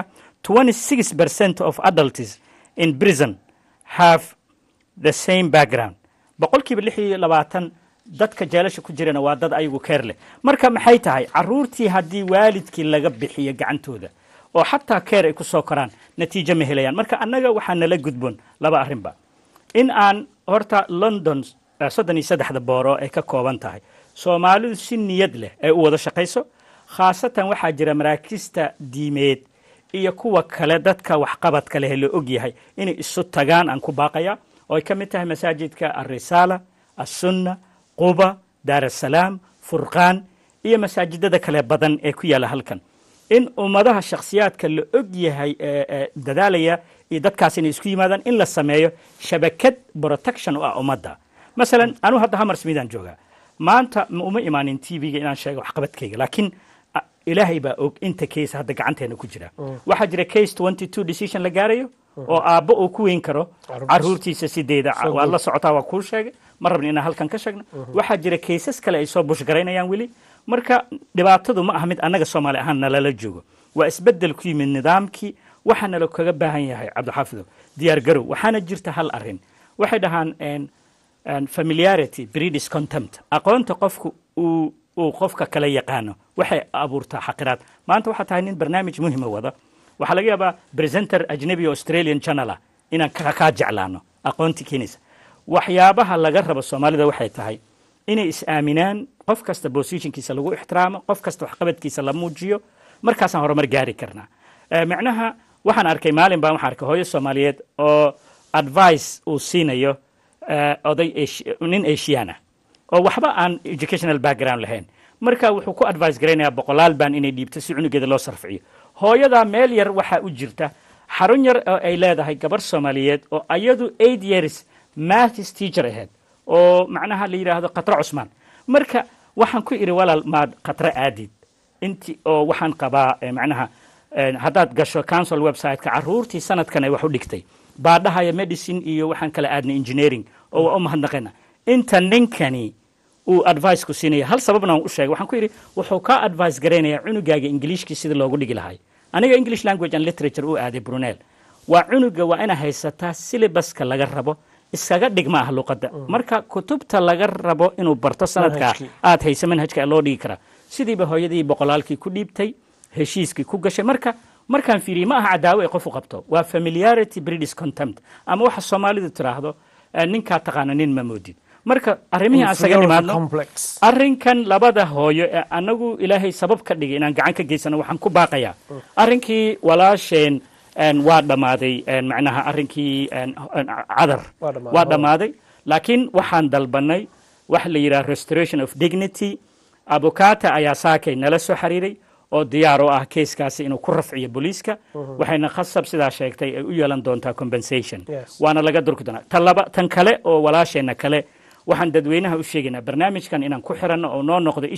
26 percent of adults in prison have the same background boqolkiiba lix iyo labaatan dadka jeelasha ku jirana waa dad ayagu keer leh marka maxay tahay caruurtii haddii waalidkii laga bixiyo gacantooda oo xataa keer ay ku soo koraan natiijo ma helayaan marka annaga waxaa nala gudboon laba arrinba in aan horta london eh, soddon iyo saddexda booro ay ka kooban tahay soomaalidu si niyad leh ay u wada shaqayso khaasatan waxaa jira maraakiista diimeed iyo kuwa kale dadka waxqabadka leh la og yahay inay isu tagaan aan ku baaqaya oo ay ka mid tahay masaajidka alrisaala assunna quba daar asalaam furqaan iyo masaajidada kale badan ee ku yaala halkan in ummadaha shakhsiyaadka la og yahay ee ee dadaalaya iyo dadkaas inay isku yimaadaan in la sameeyo shabakad protection u ah ummadda masalan anu hadda hammersmithaan joogaa maanta ma uma imaanin tv-ga inaan sheego waxqabadkayga laakiin a- ilaahay baa og inta case hadda gacanteena ku jira waxaa jira case 22 decision la gaarayo oo aabbo uu ku weyn karo Carruurtiisa. caruurtiisa sideeda So waad good. la socotaa waa kuu sheegay ma rabni inaan halkan ka sheegno waxaa jira kaysas kale ay soo bushgaraynayaan weli marka dhibaatadu ma aha mid annaga soomaali ahaan nalala joogo waa isbeddel ku yimid nidaamkii waxaa nala kaga baahan yahay cabdixaafidow diyaar garow waxaana jirta hal arrin waxay dhahaan en- en familiarity breedis contempt aqoonta qofku uu uu qofka kala yaqaano waxay abuurtaa xaqiraad maanta waxaa tahay nin barnaamij muhima wada waxaa laga yaabaa presenter ajnabi oo australian channel ah inaan ka- kaa jeclaano aqoontii keenaysa waxyaabaha laga rabo soomaalida waxay tahay inay is-aaminaan qof kasta positionkiisa lagu ixtiraamo qof kasta waxqabadkiisa la muujiyo markaasaan horumar gaari karnaa Eh, micnaha waxaan arkay maalin baan waxaan arkay hooyo soomaaliyeed oo advice uu siinayo eh, oday Asia- nin asian ah oo waxba aan educational background lahayn marka wuxuu ku advice garaynayaa boqolaal baan inay dhiibto si cunugeeda loo sarficiyo hooyadaa meel yar waxaa u jirta xarun yar oo ay leedahay gabar soomaaliyeed oo ayadu eight years maths teacher ahayd oo macnaha la yidhaahdo khatra cusmaan marka waxaan ku idhi walaal maad khatra aadid inti oo waxaan qabaa eh, macnaha eh, haddaad gasho council website-ka caruurtii sanadkan ay wax u dhigtay baa dhahaya medicine iyo waxaan kala aadnay engineering oo waa u mahadnaqayna inta ninkani uu advice ku siinaya hal sababna aan u sheegay waxaan ku yidhi wuxuu kaa advice garaynayaa cunugaaga ingiliishkii sida loogu dhigi lahay aniga english language and literature u aaday brunel waa cunuga waa inaa haysataa syllabuska laga rabo iskaga dhigma ah luqadda marka kutubta laga rabo inuu barto sanadka Manhajkii. aad haysa manhajka loo dhigi karaa sidiiba hooyadii boqolaalkii ku dhiibtay heshiiskii ku gashay marka markaan fiiriyey ma aha cadaawo ay qof u qabto waa familiarity british contempt ama waxa soomaalidu tiraahdo eh, ninkaa taqaana nin ma moodid marka arrimihii aan isaga Inferiority nimaadno complex. arrinkan labada hooyo ee anagu ilaahay sabab ka dhigay inaan gacan ka geysano waxaan ku baaqayaa arrinkii walaasheen en, waa dhammaaday en, macnaha arrinkii en, en, cadar Waa dhammaaday. waa dhammaaday laakiin waxaan dalbanay waxa la yidhaha restoration of dignity abukata ayaa saakay nala soo xiriiray oo diyaar u ah keiskaasi inuu ku rafciyo booliiska Mhm. waxayna khasab sidaa sheegtay ay u yeelan doontaa compensation Yes. waana laga durki doonaa tan laba tan kale oo walaasheenna kale waxaan dadweynaha u sheegaynaa barnaamijkan inaan ku xiranno oo noo noqdo ishi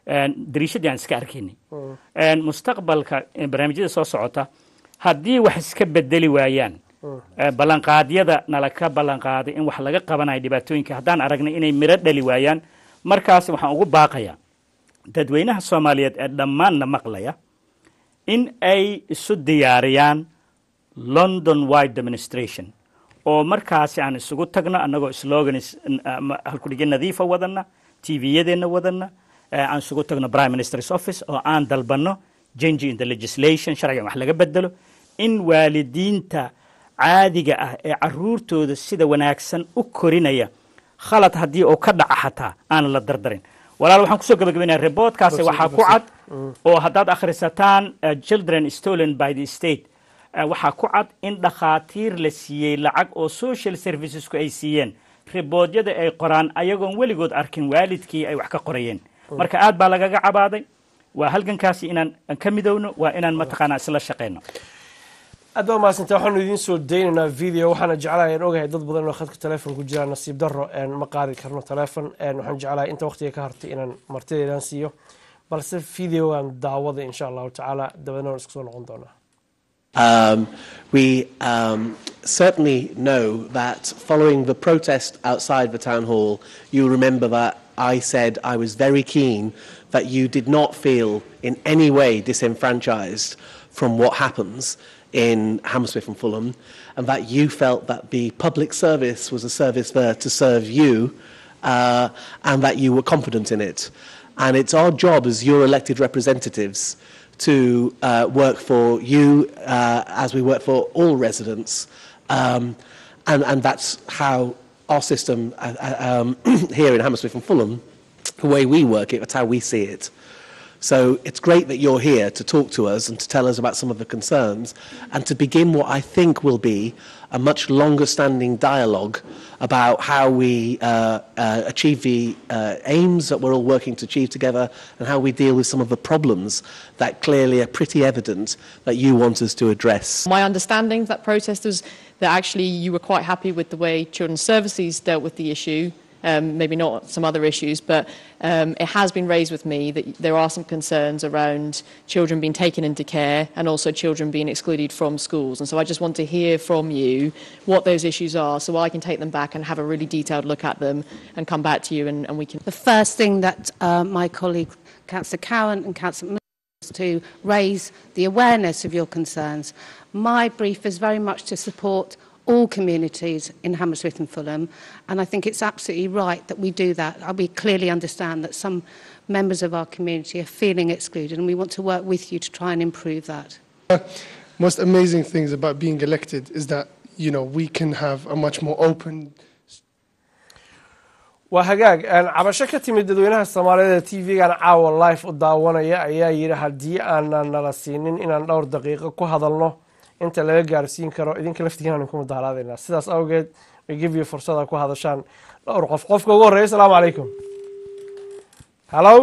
dariishadii aan iska arkaynay mustaqbalka barnaamijyada soo socota haddii wax iska bedeli waayaan ballanqaadyada nala ka ballanqaaday in wax laga qabanayo dhibaatooyinka haddaan aragnay inay miro dhali waayaan markaas waxaan ugu baaqayaa dadweynaha soomaaliyeed ee dhammaanna maqlaya in ay isu diyaariyaan london wide demonstration oo markaasi aan isugu tagno annagoo slogans halkudhigyo nadiifa wadanna tviyadeenna wadanna aan isugu tagno prime minister's office oo aan dalbanno change in the legislation sharcigan wax laga bedelo in waalidiinta caadiga ah ee caruurtooda sida wanaagsan u korinaya khalad haddii uu ka dhaca xataa aan la dardarin walaal waxaan kusoo gabagabaynaya reportkaasi waxaa ku cad oo haddaad akhrisataan children stolen by the state waxaa ku cad in dhakhaatiir la siiyey lacag oo social servicesku ay siiyeen riboodyada ay qoraan ayagoon weligood arkin waalidkii ay wax ka qorayeen marka aad baa lagaga cabaaday waa halgankaasi inaan ka midowno waa inaan mataqaanaa isla shaqeyno aad baa mahadsantaa waxaanu idiin soo daynaynaa video waxaana jeclahay aan ogahay dad badan oo khadka teleefon ku jiraan nasiib daro ma qaadi karno teleefon waxaan jeclahay inta waqtiga ka hartay inaan martideedaan siiyo balse videogan daawada insha allahu tacaala dabeedna waan iska soo noqon doonaa Um, we um, certainly know that following the protest outside the town hall, you remember that I said I was very keen that you did not feel in any way disenfranchised from what happens in Hammersmith and Fulham, and that you felt that the public service was a service there to serve you, uh, and that you were confident in it. And it's our job as your elected representatives to uh, work for you uh, as we work for all residents. Um, and, and that's how our system uh, uh, um, here in Hammersmith and Fulham, the way we work it, that's how we see it. So it's great that you're here to talk to us and to tell us about some of the concerns and to begin what I think will be a much longer standing dialogue about how we uh, uh, achieve the uh, aims that we're all working to achieve together and how we deal with some of the problems that clearly are pretty evident that you want us to address. My understanding of that protest was that actually you were quite happy with the way Children's Services dealt with the issue. Um, maybe not some other issues, but um, it has been raised with me that there are some concerns around children being taken into care and also children being excluded from schools. And so I just want to hear from you what those issues are so I can take them back and have a really detailed look at them and come back to you and, and we can. The first thing that uh, my colleague, Councillor Cowan and Councillor Moore, was to raise the awareness of your concerns. My brief is very much to support all communities in Hammersmith and Fulham, and I think it's absolutely right that we do that. Uh, We clearly understand that some members of our community are feeling excluded, and we want to work with you to try and improve that. most amazing things about being elected is that you know we can have a much more open waa hagaag cabasho ka timid dadweynaha soomaaliyeed ee t v-gan caawa life u daawanaya ayaa yidhi haddii aanan nala siinin inaan dhowr daqiiqo ku hadalno inta laga gaarsiin karo idinka laftigiinaan ku mudaharaadaynaa sidaas awgeed we give you fursada ku hadashaan dhowr qof qofka ugu horreeya asalaamu calaykum hallo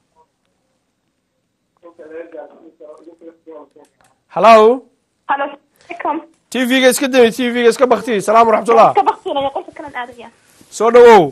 hallo Halo, alaikum. t v-ga iska dami t v-ga iska bakti salaam waraxmatullah Ka baqtinaya qolka kale aadaya. soo dhawow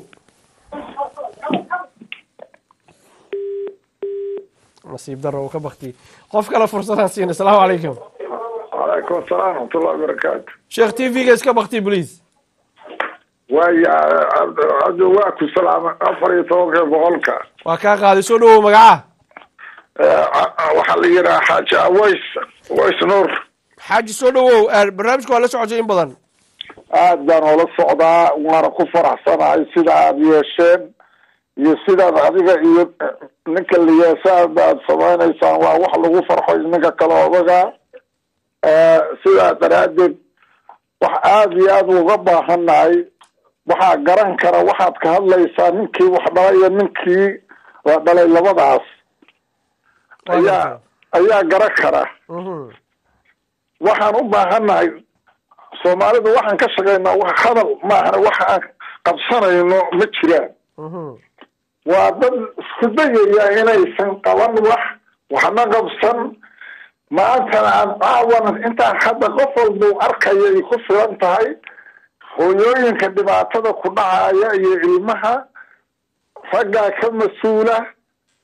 nasiib daro uu ka bakti qof kale fursadaan siina asalaamu calaykum وعليكم السلام ورحمة الله وبركاته sheekh t v-ga iska bakti please ويا عبد عبد واكو سلام أفري توقع بقولك waa kaa qaaday soo dhawow magaca waxaa la yidhaha xaaji aways ways nuur xaaji soo dhawow barnaamijka waa la socotay in badan aad baan ula socdaa waana ku faraxsanahay sida aad yeesheen iyo sidaad adiga iyo ninka liyasaad aad samaynaysaan waa wax lagu farxo ninka kale odaga sidaa daraaddeed wax aada iyo aada uga baahannahay waxaa garan kara waxaad ka hadlaysaa ninkii wax dhalay iyo ninkii la dhalay labadaas ayaa ayaa garan kara waxaan u baahannahay soomaalidu waxaan ka shaqaynaa wax hadal maahana waxa aan qabsanayno ma jiraan waa dad isku dayaya inaysan qaban wax waxna qabsan maantana aan caawana intaan hadda qof walba u arkaya ay ku filan tahay hooyooyinka dhibaatada ku dhacaya iyo ilmaha raggaa ka mas-uula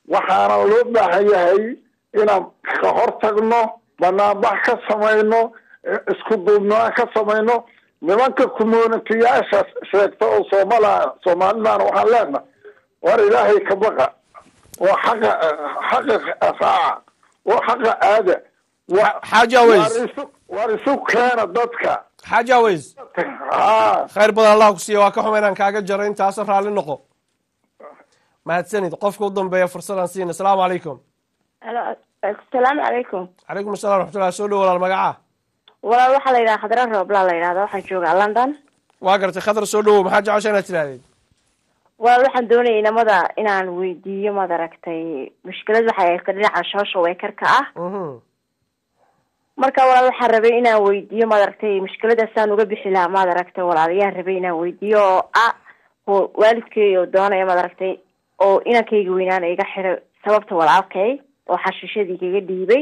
waxaana loo baahan yahay inaan ka hortagno banaanbax ka samayno eh, isku duubnaan ka samayno nimanka communitiyaasha sheegta oo soomala soomaalidana waxaan leenahay war ilaahay ka baqa oo xaqa xaqa raaca oo xaqa aada wa- Xaaji Aweys. war isu- war isu keena dadka xaaji aweys ha khayr badan allah ku siiya waa ka xuma inaan kaaga jaro intaasa raalli noqo mahadsanid qofka u dambeeya fursadaan siina asalaamu calaykum asalaamu calaykum calaykum assalam raxmatullah soo dhow walaal magacaa walaal waxaa la yidhaha khadra rooblaa la yidhahda waxaan joogaa london waa gartay khadar soo dhowow maxaa jecesha inaad tidhaahdeen walaal waxaan doonayay inamada inaan weydiiyo maad aragtay mushkilad waxay haysta dhinaca social workerka ah marka walaal waxaan rabay inaan weydiiyo maad aragtay mushkiladaasaan uga bixi lahaa maad aragtay walaal ayaan rabay inaan weydiiyo oo ah oo waalidkay oo doonaya maad aragtay oo inankayga weynaana iga xiray sababta walaalkay oo xashiishadii kaga dhiibay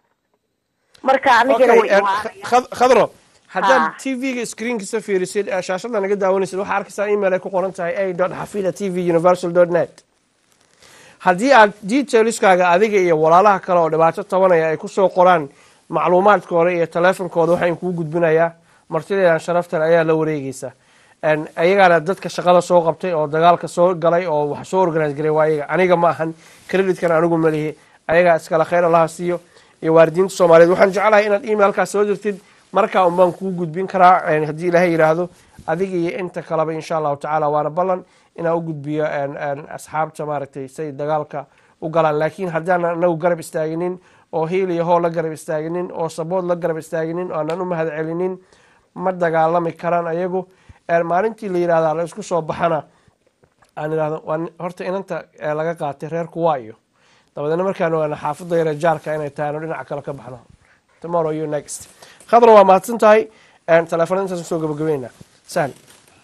marka anigana way Khad- khadro haddaad Ha. tv-ga screenkiisa fiirisid ee shaashada naga daawanaysid waxaa arkaysaa email ay ku qoran tahay a dot xafida t v universal dot net haddii aad detailskaaga adiga iyo walaalaha kale oo dhibaato tabanaya ay kusoo qoraan macluumaadkooda iyo teleefonkooda waxaan kuu gudbinayaa martideedan sharafta leh ayaa la wareegeysa En, ayagaana dadka shaqada soo qabtay oo dagaalka soo galay oo wax soo organise garay waa ayaga aniga ma ahan creditkan anigu malihi ayagaa iskale khayr allaha siiyo iyo waalidiinta soomaaliyeed waxaan jeclahay inaad emailkaas soo dirtid markaa un baan kuu gudbin karaa en, haddii ilaahay yidhaahdo adiga iyo inta kaleba insha allahu tacaala waana ballan inaan u gudbiyo en, en, asxaabta maaragtay say dagaalka u galaan laakiin haddaan anagu garab istaaginin oo hiil iyo hoo la garab istaaginin oo sabood la garab istaaginin oo aanan u mahad celinin ma dagaalami karaan ayagu En, maalintii la yidhahda la isku soo baxana aan idhahdo waa nin- horta inanta ee laga qaatay reerku waa iyo dabadeedna markaan ogaana xaafadda yare jaarka inay tahay aanu dhinaca kale ka baxno tomorrow you next khadra waa mahadsan tahay En, telefoonada intaas soo gabagabeynaa sahal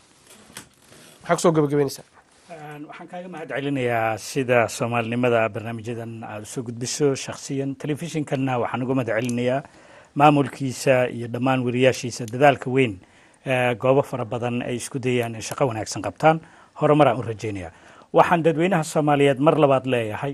maxaa kusoo gabagabeynaysaa waxaan kaaga mahad celinayaa sida soomaalinimada barnaamijyadan aada usoo gudbiso shakhsiyan telefishinkanna waxaan uga mahad celinayaa maamulkiisa iyo dhammaan wariyaashiisa dadaalka weyn ee goobo fara badan ay isku dayaan in shaqo wanaagsan qabtaan horumaraan u rajeynaya waxaan dadweynaha soomaaliyeed mar labaad leeyahay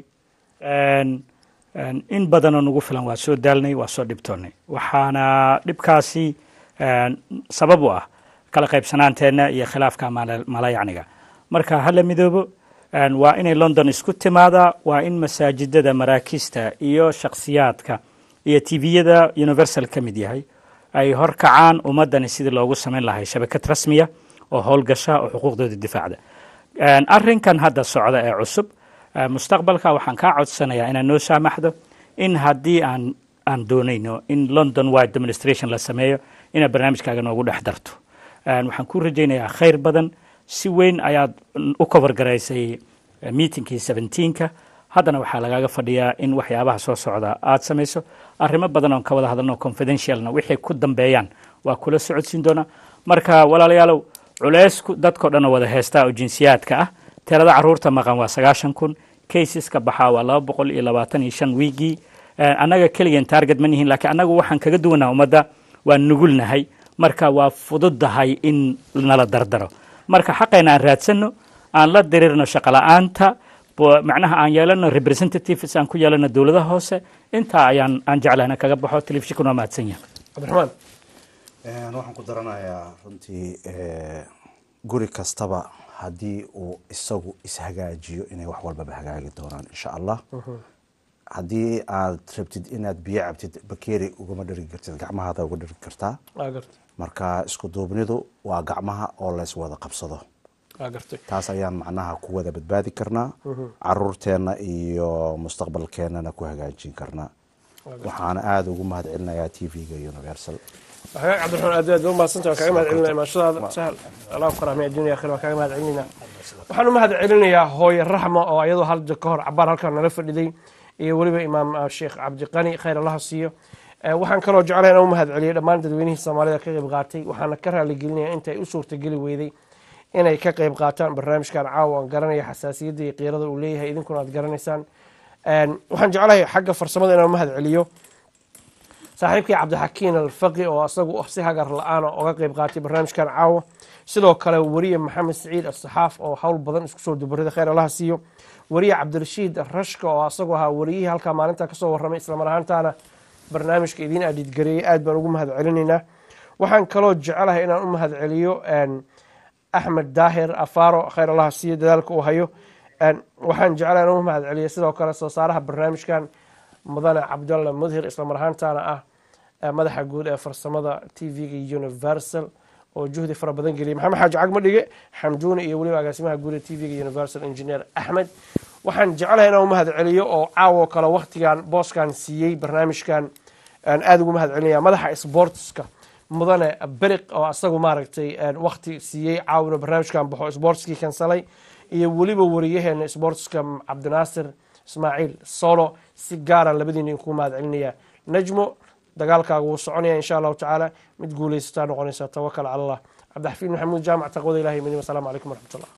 en- en in badanoo nagu filan waa soo daalnay waa soo dhibtoonnay waxaana dhibkaasi en, sabab u ah kala qaybsanaanteenna iyo khilaafka mala- malayacniga marka hala midoobo en, waa inay london isku timaadaa waa in masaajidada maraakiista iyo shakhsiyaadka iyo tviyada universal ka mid yahay ay horkacaan ummadani sidii loogu samayn lahay shabakad rasmiya oo howlgasha oo xuquuqdooda difaacda En, arrinkan hadda socda ee cusub eh, mustaqbalka waxaan kaa codsanayaa inaad noo saamaxdo in haddii aan aan doonayno in london wide demonstration la sameeyo inaad barnaamijkaaga noogu dhex darto En, waxaan ku rajaynayaa khayr badan si weyn ayaad u kobargaraysay eh, meetingkii 17ka haddana waxaa lagaaga fadhiyaa in waxyaabaha soo socda aad samayso arrimo badan oon ka wada hadalno confidentialna wixay ku dambeeyaan waa kula socodsiin doonaa marka walaalayaalow culeysku dadkao dhan oo wada heestaa oo jinsiyaadka ah tirada caruurta maqan waa sagaashan kun caseska baxaa waa laba boqol iyo labaatan iyo shan wiigii Eh, annaga keligeen target ma nihin laakiin annagu waxaan kaga duwanaa ummadda waa nugulnahay marka waa fududdahay in nala dardaro marka xaqayna aan raadsanno aan la dirirno shaqola'aanta bo- macnaha aan yeelano representatives aan ku yeelano dowladaha hoose intaa ayaan aan jeclahna kaga baxo telefishinkuna waa mahadsan yahay cabdiraxmaan Een, waxaan ku daranayaa runtii ee, guri kastaba haddii uu isagu ishagaajiyo inay wax walbaba hagaagi doonaan insha allah haddii aad rabtid inaad biyo cabtid bakeeri ugama dhergi kartid gacmahaada uga dhergi kartaa waa gartay marka isku duubnidu waa gacmaha oo lays wada qabsado waa gartay taas ayaan macnaha ku wada badbaadi karnaa Mhm. caruurteenna iyo mustaqbalkeennana ku hagaajin karnaa waxaana aada ugu mahad celinayaa t v-ga universal waxaa cabdiraxmaan aad aad u mahadsantahay waan kaaga mahad celinaya imaanshadaada sahal allah ku karaamiya adduunya akhira waan kaaga mahad celinayna waxaan u mahad celinayaa hooye raxma oo ayadoo halda ka hor cabaar halkan nala fadhiday iyo weliba imaam ah, sheekh cabdiqani khayr allaha siiyo Eh, waxaan kaloo jeclahay inaan u mahad celiyo dhammaan dadweynihii soomaalida ka qayb qaatay waxaana ka raaligelinaya inta ay u suurtageli weyday inay ka qayb qaataan barnaamijkan caawa aan garanaya xasaasiyadda iyo qiirada uu leeyahay idinkuna aad garanaysaan En, waxaan jeclahay xagga farsamada inaan u mahad celiyo saaxiibkii cabdixakiin alfaqi oo asagu si hagar la-aan oga qayb qaatay barnaamijkan caawa sidoo kale weriye maxamed siciid asaxaaf oo hawl badan isku soo dubarida khayr allaha siiyo wariye cabdirashiid rashka oo asagoo ahaa wariyihii halkaa maalinta kasoo warramay islamar ahaantaana barnaamijka idiin adhiidgareeyay aad baan ugu mahad celinaynaa waxaan kaloo jecelahay inaan u mahad celiyo axmed daahir afaaro khayr allaha siiyo dadaalka uu hayo waxaan jecelahay inaan u mahad celiyo sidoo kale soo saaraha barnaamijkan mudane cabdalla mudhir islamar ahaantaana ah madaxa guud ee farsamada t v-ga universal oo juhdi fara badan geliyay maxamed xaaji cagma dhige xamduuni iyo weliba agaasimaha guud ee t v-ga universal engineer axmed waxaan jecelahay inaan u mahad celiyo oo caawo kale waktigan booskan siiyey barnaamijkan aada ugu mahad celinaya madaxa sportska mudane beriq oo asagu maaragtay wakti siiyey caawina barnaamijkan baxo sportskii kansalay iyo weliba wariyaheena sportska cabdinaasir ismaaciil solo si gaara labadiina idinku mahad celinaya najmo dagaalkaaga wuu soconaya insha allahu tacaala mid guulaysataa noqonaysa tawakal cala allah cabdixafiid maxamuud jaamac taqwada ilahi midnimo asalaamu calaykum waraxmat ullah